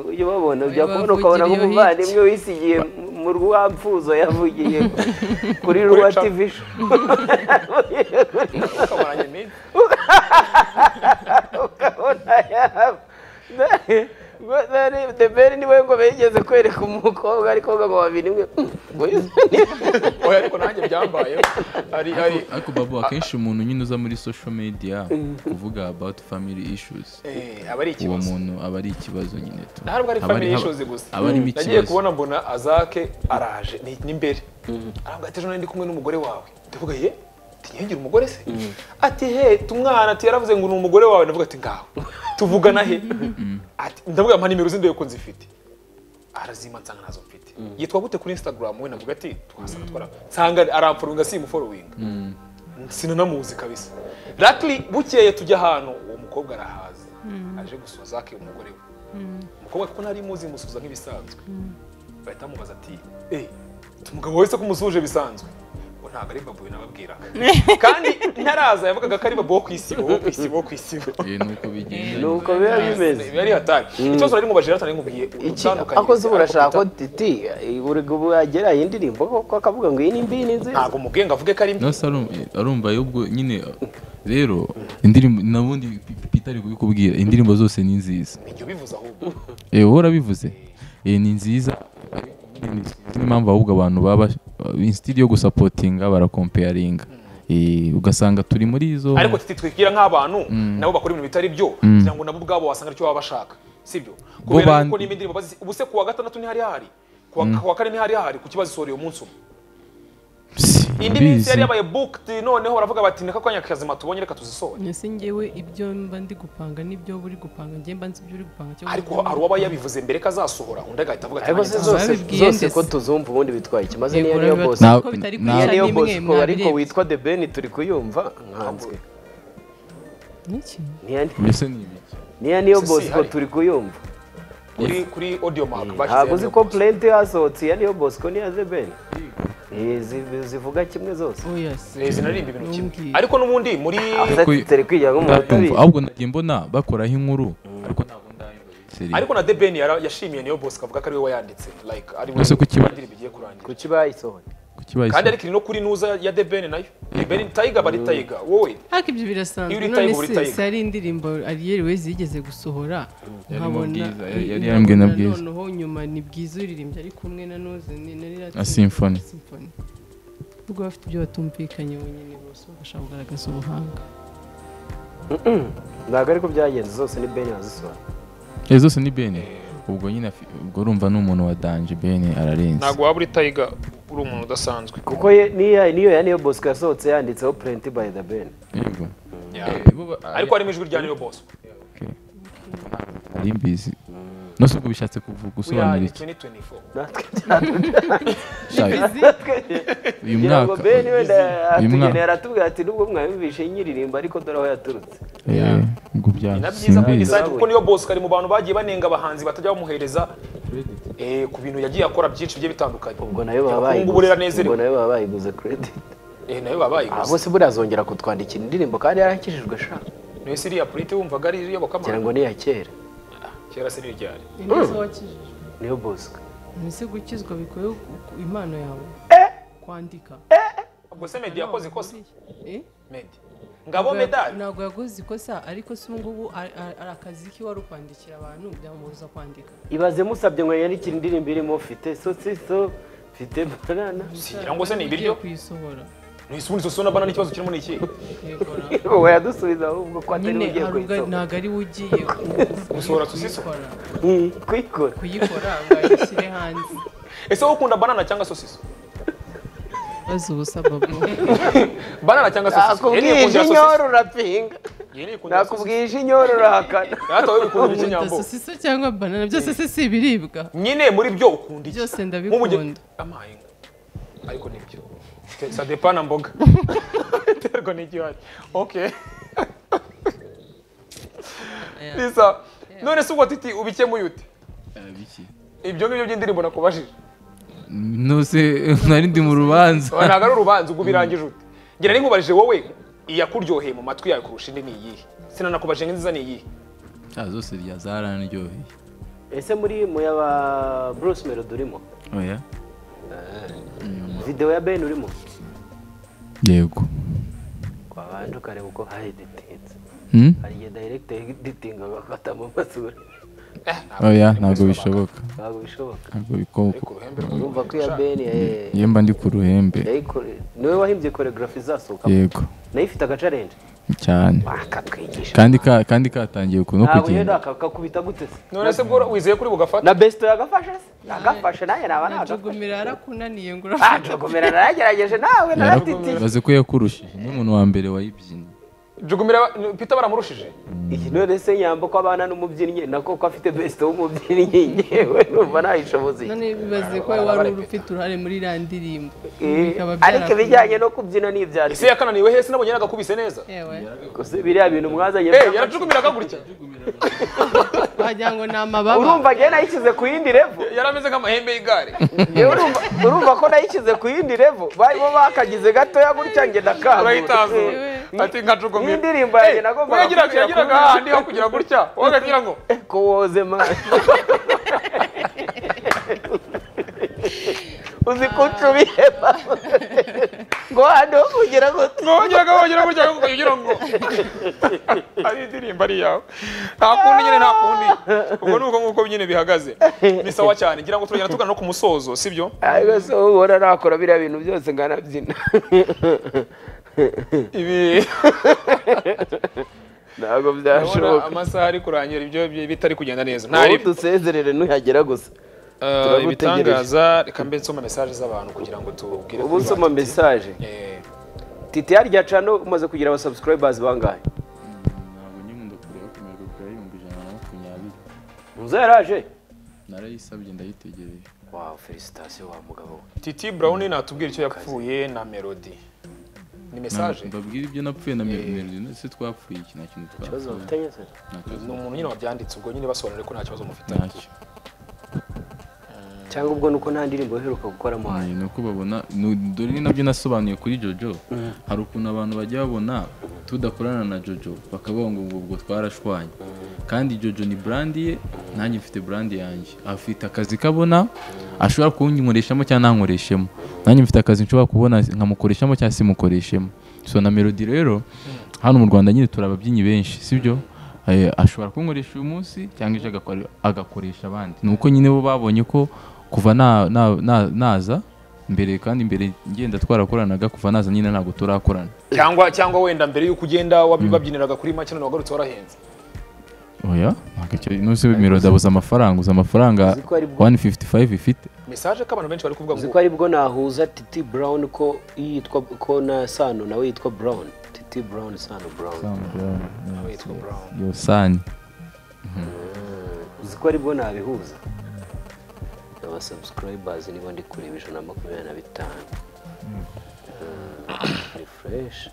[SPEAKER 2] ujya ubabona ujya kubona
[SPEAKER 4] Bavugira
[SPEAKER 2] ukabona
[SPEAKER 4] iyo
[SPEAKER 2] nk'umuvandimwe wisigiye mu rwapfuzo yavugiye kuri rwa
[SPEAKER 3] Cha-
[SPEAKER 2] tv show.
[SPEAKER 3] ukamaranye iminsi
[SPEAKER 2] ukabona yaba deberi niwe ngo bigeze kwereka umukobwa ariko ngo babiri imwe ngo
[SPEAKER 3] oya ariko nanjye byambayeho hari hari
[SPEAKER 1] ariko babu akenshi umuntu nyine uza muri social media kuvuga about family issues
[SPEAKER 3] eh, aba ari
[SPEAKER 1] uwo
[SPEAKER 3] ikibazo
[SPEAKER 1] muntu aba ari ikibazo nyine tu
[SPEAKER 3] ntabwo ari
[SPEAKER 1] Aba ari-
[SPEAKER 3] family
[SPEAKER 1] aba-
[SPEAKER 3] issues gusa
[SPEAKER 1] aba arimo
[SPEAKER 3] nagiye
[SPEAKER 1] ikibazo
[SPEAKER 3] kubona mbona azake araje ni n'imbere arambwira ati ejo nari ndi kumwe n'umugore wawe ndavuga ye ntiyagira umugore se ati he tumwana ati yaravuze ngo ni umugore wawe ndavuga ati ngaho tuvugana he ati ndavuga mpa nimero zindoye ko nzifite arazima nsanga nazo mfite yitwa gute kuri instagram we ndavuga ati twasanga twara nsanga aramfollowinga simufollowinga sinanamuzi kabisa luckily bukeye tujya ahantu uwo mukobwa arahaza aje gusura zake umugore we umukobwa kuko ntari muzi musubiza nk'ibisanzwe bahita bamubaza ati eh umugabo wese ko umusuje bisanzwe ngo ntabwo ari babuye nababwiraga kandi ntaraza yavugaga ko ari babo wo ku isibo wo ku isibo wo ku isibo
[SPEAKER 1] Eh, nuko bigenda
[SPEAKER 2] nuko biba bimeze
[SPEAKER 3] biba ari hatari ikibazo nari mubajije natwe nari nkubwiye
[SPEAKER 2] iki
[SPEAKER 3] utandukanye
[SPEAKER 2] akoze urashaka ko titi ubwo yagera iyi ndirimbo koko akavuga ngo iyi ni mbi ni nziza
[SPEAKER 3] ntabwo mubwiye ngo avuge ko ari mbi
[SPEAKER 1] no se arum- arumva ahubwo nyine rero indirimbo nabundi Peter ari kubikubwira indirimbo zose ni nziza
[SPEAKER 3] ibyo bivuze ahubwo
[SPEAKER 1] Eh, wowe urabivuze Eh, ni nziza niyo mpamvu ahubwo abantu baba insitiri yo gusapotinga barakompeyaringa Eh, ugasanga turi muri izo
[SPEAKER 3] ariko tuti twibwira nk'abantu nabo bakora ibintu bitari byo kugira ngo nabo ubwabo wasanga aricyo baba bashaka sibyo kubera
[SPEAKER 1] ban-
[SPEAKER 3] yuko n'imindi ndirimbo bazi ubuse kuwa gatandatu ntihari hahari kuwa kuwa kane ntihari hahari ku kibazo isohoreye umunsi umwe indi minsi yari
[SPEAKER 1] Simbizi.
[SPEAKER 3] yabaye booked noneho baravuga bati naka kanya kazima tubonye reka tuzisohore
[SPEAKER 4] ese ngewe ibyo mba ndi gupanga n'ibyo uri gupanga ngewe mba nzi ibyo uri gupanga cyangwa
[SPEAKER 3] ariko
[SPEAKER 4] ibyo uri
[SPEAKER 3] hari uwaba yabivuze mbere ko azasohora undi agahita avuga ati
[SPEAKER 2] ariko
[SPEAKER 3] "Nanjye
[SPEAKER 2] se
[SPEAKER 3] ndasohora."
[SPEAKER 2] zose
[SPEAKER 4] babibwiye
[SPEAKER 2] zose
[SPEAKER 4] ndetse.
[SPEAKER 2] ko tuzumva ubundi bitwaye ikimaze
[SPEAKER 4] Yego,
[SPEAKER 2] niyo niyo
[SPEAKER 4] rero
[SPEAKER 2] bose
[SPEAKER 4] biba-
[SPEAKER 1] Na-
[SPEAKER 4] ko bitari
[SPEAKER 1] na-
[SPEAKER 4] kwishyura
[SPEAKER 2] niyo
[SPEAKER 4] ni
[SPEAKER 2] bose
[SPEAKER 4] imwe
[SPEAKER 2] ko ariko
[SPEAKER 4] mwabirebye.
[SPEAKER 2] witwa the ben turi kuyumva nkanzwe
[SPEAKER 4] Niki?
[SPEAKER 2] niya
[SPEAKER 1] mbese ni ibiki
[SPEAKER 2] niya niyo
[SPEAKER 3] Si, si,
[SPEAKER 2] bose ko
[SPEAKER 3] hari.
[SPEAKER 2] turi kuyumva
[SPEAKER 3] kuri kuri audio mark
[SPEAKER 2] ntabwo uzi
[SPEAKER 3] bashyize
[SPEAKER 2] ko purenti yasohotse iya niyo bose ko niya the ben Eh, zi- zivuga kimwe zose
[SPEAKER 4] oya se
[SPEAKER 3] Eh, zinarimba ibintu kimwe
[SPEAKER 4] Numbwiye.
[SPEAKER 3] ariko n'ubundi muri
[SPEAKER 2] Ati, turi kwigira nk'umuntu
[SPEAKER 1] Ndatumva.
[SPEAKER 2] ubizi.
[SPEAKER 1] ahubwo nagiye mbona bakoraho inkuru ariko ntabwo ndayumva
[SPEAKER 3] ariko na deben yashimiye niyo bose kavuga ko ari we wayanditse like ari we
[SPEAKER 1] Ese ku kiba-
[SPEAKER 3] indirimbo igiye kurangira
[SPEAKER 2] kuki bayisohoye
[SPEAKER 1] kuki bayise-
[SPEAKER 3] kandi ariko iri no kuri nuza ya deben nayo deben tayiga bari tayiga wowe
[SPEAKER 4] ariko ibyo birasanzwe
[SPEAKER 3] Iyo uri
[SPEAKER 4] none
[SPEAKER 3] Tiger, uri
[SPEAKER 4] se
[SPEAKER 3] Tiger.
[SPEAKER 4] se hari indirimbo ariyeri wezi yigeze gusohora
[SPEAKER 1] Yarimo Bwiza, yari- yari
[SPEAKER 4] nkabona-
[SPEAKER 1] yarambwiye na
[SPEAKER 4] nkabona
[SPEAKER 1] Bwiza.
[SPEAKER 4] noneho nyuma ni bwiza uririmbye ari kumwe na nuze ni nari
[SPEAKER 1] Na Symphony.
[SPEAKER 4] simfoni ubwo bafite ibyo batumvikanye bonyine bose bagashaka kugaragaza ubuhanga
[SPEAKER 2] ntabwo ariko byagenze zose ni ben yazisohoye
[SPEAKER 1] Eh, zose ni bene ubwo nyine afi- ubwo urumva ni umuntu wa danje bene ararenze
[SPEAKER 3] ntabwo waba uri tayiga uri umuntu udasanzwe
[SPEAKER 2] kuko ye- niya niyo ya niyo bose yasohotse yanditseho purenti by the ben
[SPEAKER 1] yego
[SPEAKER 3] Yeah. ariko harimo ijwi rya niyo bose
[SPEAKER 1] ari mbizi nose ubwo bishatse kuvuga gusobanura iki
[SPEAKER 3] 2024
[SPEAKER 2] natwe
[SPEAKER 1] Sha- uyu
[SPEAKER 2] kugira ngo
[SPEAKER 1] mwaka
[SPEAKER 2] ben wenda
[SPEAKER 1] uyu
[SPEAKER 2] atugeneye
[SPEAKER 1] mwaka
[SPEAKER 2] aratubwira ati nubwo mwayumvishe nyiririmba ariko dore aho yaturutse
[SPEAKER 1] Eh, ubwo bya
[SPEAKER 3] ni na byiza kuri
[SPEAKER 1] simbizi
[SPEAKER 3] design kuko niyo bose kari mu bantu bagiye banenga abahanzi batajya bamuhereza eh, ku bintu yagiye akora byinshi bigiye bitandukanye
[SPEAKER 2] ubwo nayo baba
[SPEAKER 3] ubu rero
[SPEAKER 2] bayiguze
[SPEAKER 3] anezerewe
[SPEAKER 2] ubwo nayo baba bayiguze credit
[SPEAKER 3] Eh, nayo baba
[SPEAKER 2] aha
[SPEAKER 3] bayiguze
[SPEAKER 2] bose buriya azongera kutwandikira indirimbo kandi yarakijijwe sha
[SPEAKER 3] niyo se iriya polite wumvaga ari
[SPEAKER 2] ngira
[SPEAKER 3] iyobokamana
[SPEAKER 2] ngo ni iya kera
[SPEAKER 3] kera se n'iryari
[SPEAKER 4] ineza wakijije
[SPEAKER 2] niyo bosco
[SPEAKER 4] ese gukizwa bikoye ku- impano yawe kwandika
[SPEAKER 3] ubwo se medi yakoze ikosa
[SPEAKER 4] Eh?
[SPEAKER 3] medi ngabo medali
[SPEAKER 4] ntabwo yakoze ikosa ariko se ubu ngubu ari ari- ari akazi ke wari ukwandikira abantu byamubuza kwandika
[SPEAKER 2] ibaze musabye ngo yandikire indirimbo irimo fite sosiso fite banana
[SPEAKER 3] sigira ngo se ni ibiryo
[SPEAKER 4] Ugiye kuyisohora
[SPEAKER 3] ntisubundi sosiyo na banana ikibazo kirimo ni iki
[SPEAKER 4] yegora
[SPEAKER 2] wowe yadusubiza ahubwo ko atari
[SPEAKER 4] nyine
[SPEAKER 2] ugiye
[SPEAKER 4] hari ubwo
[SPEAKER 2] kuyisohora
[SPEAKER 4] ntabwo ari we ugiye ku-
[SPEAKER 3] Gusohora tuziso?
[SPEAKER 4] kuyikora
[SPEAKER 2] Hmm, kuyikora
[SPEAKER 4] kuyikora ngo ayishyire hanze
[SPEAKER 3] ese wowe ukunda banana cyangwa sosiso
[SPEAKER 4] bazi ubusa babo
[SPEAKER 3] banana cyangwa sosiso Yari
[SPEAKER 2] nakubwije
[SPEAKER 3] yikundira
[SPEAKER 2] inyoro
[SPEAKER 3] sosiso
[SPEAKER 2] urapinga
[SPEAKER 3] Yari yikundira sosiso
[SPEAKER 2] nakubwije inyoro urahakana
[SPEAKER 3] rata wowe ukunda iki
[SPEAKER 4] nkunda
[SPEAKER 3] nyambo
[SPEAKER 4] sosiso cyangwa banana byose se si ibiribwa
[SPEAKER 3] nyine muri byo ukunda iki
[SPEAKER 4] byose
[SPEAKER 3] nk'umugeni
[SPEAKER 4] ndabikunda
[SPEAKER 3] amahinga ariko nibyo sadepana mboga terwa n'igihari okay risa none se ubwo titi ubikemuye ute ibyo ngibyo by'indirimbo nakubajije
[SPEAKER 1] nose nari ndi mu rubanza
[SPEAKER 3] Oya, ntabwo ari urubanza ubwo birangije ute ngira ari nkubarije wowe iyakuryoheye mu matwi yawe kurusha indi ni iyihe sinanakubajije ngo inziza ni iyihe
[SPEAKER 1] Ah, zose rya zaranaryoheye
[SPEAKER 2] ese muri mu yaba bruce melody urimo
[SPEAKER 1] oya
[SPEAKER 2] videwo ya ben urimo
[SPEAKER 1] yego
[SPEAKER 2] twabanje ukareba uko hayiditinze
[SPEAKER 1] Hmm?
[SPEAKER 2] hari igihe director editinga agafata mu masura
[SPEAKER 1] oya ntabwo bishoboka
[SPEAKER 2] ntabwo bishoboka
[SPEAKER 1] ntabwo biko-
[SPEAKER 3] ku ruhembe rwa-
[SPEAKER 2] urumva ko iya ben eh,
[SPEAKER 1] iyo mba ndi ku ruhembe
[SPEAKER 2] yayikore- niwe wahimbye koreogarafi izasohoka
[SPEAKER 1] yego
[SPEAKER 2] nayo ifite agacarenje
[SPEAKER 1] cyane
[SPEAKER 2] akatwigisha
[SPEAKER 1] kandi ka- kandi katangiye ku- no
[SPEAKER 2] ntabwo rero
[SPEAKER 1] kugenda
[SPEAKER 2] akakubita gute se
[SPEAKER 3] none se bwo wizeye kuri bugafata
[SPEAKER 2] na besito yagafashe se yagafashe nawe naba nagafashe
[SPEAKER 4] najugumira yarakunaniye ngo urafata
[SPEAKER 2] akagomera naragerageje nawe naratitiye
[SPEAKER 1] bazi ko yakurushije ni umuntu wa mbere wayibyinnye
[SPEAKER 3] jugumira pita baramurushije
[SPEAKER 2] iki none se nyambo ko abana n'umubyinnyi nako ko afite besite w'umubyinnyi ngewe numva ntayishoboze
[SPEAKER 4] none bibaze ko wari uri ufite uruhare muri iriya ndirimbo
[SPEAKER 2] ariko
[SPEAKER 4] bikaba byarakunaniye.
[SPEAKER 2] ibijyanye no kubyina ni ibyacu
[SPEAKER 3] ese yakananiwe he se nabonye yaragakubise neza
[SPEAKER 4] yewe
[SPEAKER 2] gusa biriya bintu mwazanye
[SPEAKER 3] Eh, yarajugumira akagurikira
[SPEAKER 4] wagira ngo ni amababa
[SPEAKER 2] urumva njyewe nayishyize ku yindi revo
[SPEAKER 3] yari ameze nk'amahembe y'igare
[SPEAKER 2] Njyewe urumva- urumva ko nayishyize ku yindi revo bari bo bakagize gatoya gutya njye
[SPEAKER 3] urahitazo
[SPEAKER 2] ndakangura
[SPEAKER 3] ati nka jugumira
[SPEAKER 2] N'indirimbo yanjye
[SPEAKER 3] Eh,
[SPEAKER 2] nagombaga
[SPEAKER 3] yagiraga-
[SPEAKER 2] kugira
[SPEAKER 3] yagiraga
[SPEAKER 2] kuri-
[SPEAKER 3] hahandi ho kugira gutya wowe ukagira ngo
[SPEAKER 2] ko woze mani uzi ko ucubiye ngo hano ugera gute
[SPEAKER 3] ngongera ngongera burya ugira ngo ari indirimbo ari iyawe nta kundi nyine nta kundi ubwo ni uko nguko nyine bihagaze ni sawa cyane ngira ngo turagenda tugana no ku musozo sibyo
[SPEAKER 2] ariko se ubona nakora biriya bintu byose nkanabyina
[SPEAKER 3] ibi
[SPEAKER 2] ntabwo
[SPEAKER 3] urabona
[SPEAKER 2] byashoboka
[SPEAKER 3] amasaha ari kurangira ibyo bi- bitari kugenda neza
[SPEAKER 2] ubu
[SPEAKER 3] ntari
[SPEAKER 2] dusezerere nuhagera gusa
[SPEAKER 3] Eh, ibitangaza reka mbe nsoma mesaje z'abantu kugira ngo tubwire
[SPEAKER 2] ubu nsoma mesaje
[SPEAKER 3] Eh,
[SPEAKER 2] titi harya cano umaze kugira aba subscribers bangahe
[SPEAKER 1] ntabwo nyine kureba kumererwa kure y'ibihumbi ijana na makumyabiri
[SPEAKER 2] muzo yaraje
[SPEAKER 1] narayisabye ndayitegereje
[SPEAKER 2] wawu felicitasiyo wa mugabo we
[SPEAKER 3] titi brown natubwira icyo yapfuye na melody ni mesaje
[SPEAKER 1] mbabwira ibyo napfuye na mirongo se twapfuye iki nta kintu
[SPEAKER 2] ikibazo
[SPEAKER 1] twapfuye
[SPEAKER 2] bafitanye se
[SPEAKER 1] nta
[SPEAKER 3] ni
[SPEAKER 1] kibazo
[SPEAKER 3] umuntu nyine wabyanditse ubwo nyine basobanure ko nta kibazo mufite
[SPEAKER 1] ntacyo
[SPEAKER 2] cyangwa ubwo nuko nta ndirimbo uheruka gukoramo hano
[SPEAKER 1] Ni uko babona ni- dore ni nabyo nasobanuye kuri jojo hari ukuntu abantu bajya babona tudakorana na jojo bakavuga ngo ubwo ubwo twarashwanye kandi jojo ni burandi ye nanjye mfite burandi yanjye afite akazi kabona ashobora kunkoreshamo cyangwa ntankoreshemo nanjye mfite akazi nshobora kubona nkamukoreshamo cyangwa simukoreshemo so na melody rero hano mu rwanda nyine turi ababyinnyi benshi sibyo Eh, ashobora kunkoresha uyu munsi cyangwa ejo agakore- agakoresha abandi ni uko nyine bo babonye ko kuva na- na- na- naza mbere kandi mbere ngenda twarakoranaga kuva naza nyine ntabwo turakorana
[SPEAKER 3] cyangwa cyangwa wenda mbere y'uko ugenda wabi- babyiniraga kuri make none wagarutse warahenze
[SPEAKER 1] oya ntabwo icyo nose mirongo uza amafaranga uza amafaranga
[SPEAKER 2] Uzi ko ari bwo-
[SPEAKER 1] 155 ifite
[SPEAKER 3] mesaje ko abantu benshi bari kuvuga
[SPEAKER 2] uzi
[SPEAKER 3] ngo
[SPEAKER 2] ko aribwo nahuza titi brown ko yitwa ko na sano nawe yitwa brown titi brown sano brown
[SPEAKER 3] "Nawe yitwa brown
[SPEAKER 1] yo sani
[SPEAKER 2] uzi ko aribwo nabihuza aba subscribers niba ndi kureba ijana na makumyabiri na bitanu ni fresh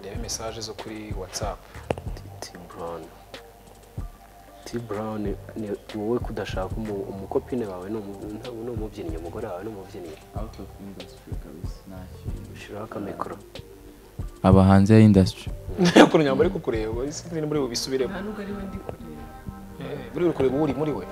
[SPEAKER 3] ndebe mesaje zo kuri whatsapp
[SPEAKER 2] titi brown titi brown ni wowe kudashaka umu- umukopine wawe ni umu- ni umubyinnyi umugore wawe ni umubyinnyi shiraho akamikoro
[SPEAKER 1] aba hanze ya industry
[SPEAKER 3] ukuntu nyamba ari kukureba isi ni muri we bisubiremo Eh, buri uri kureba uwo uri muri we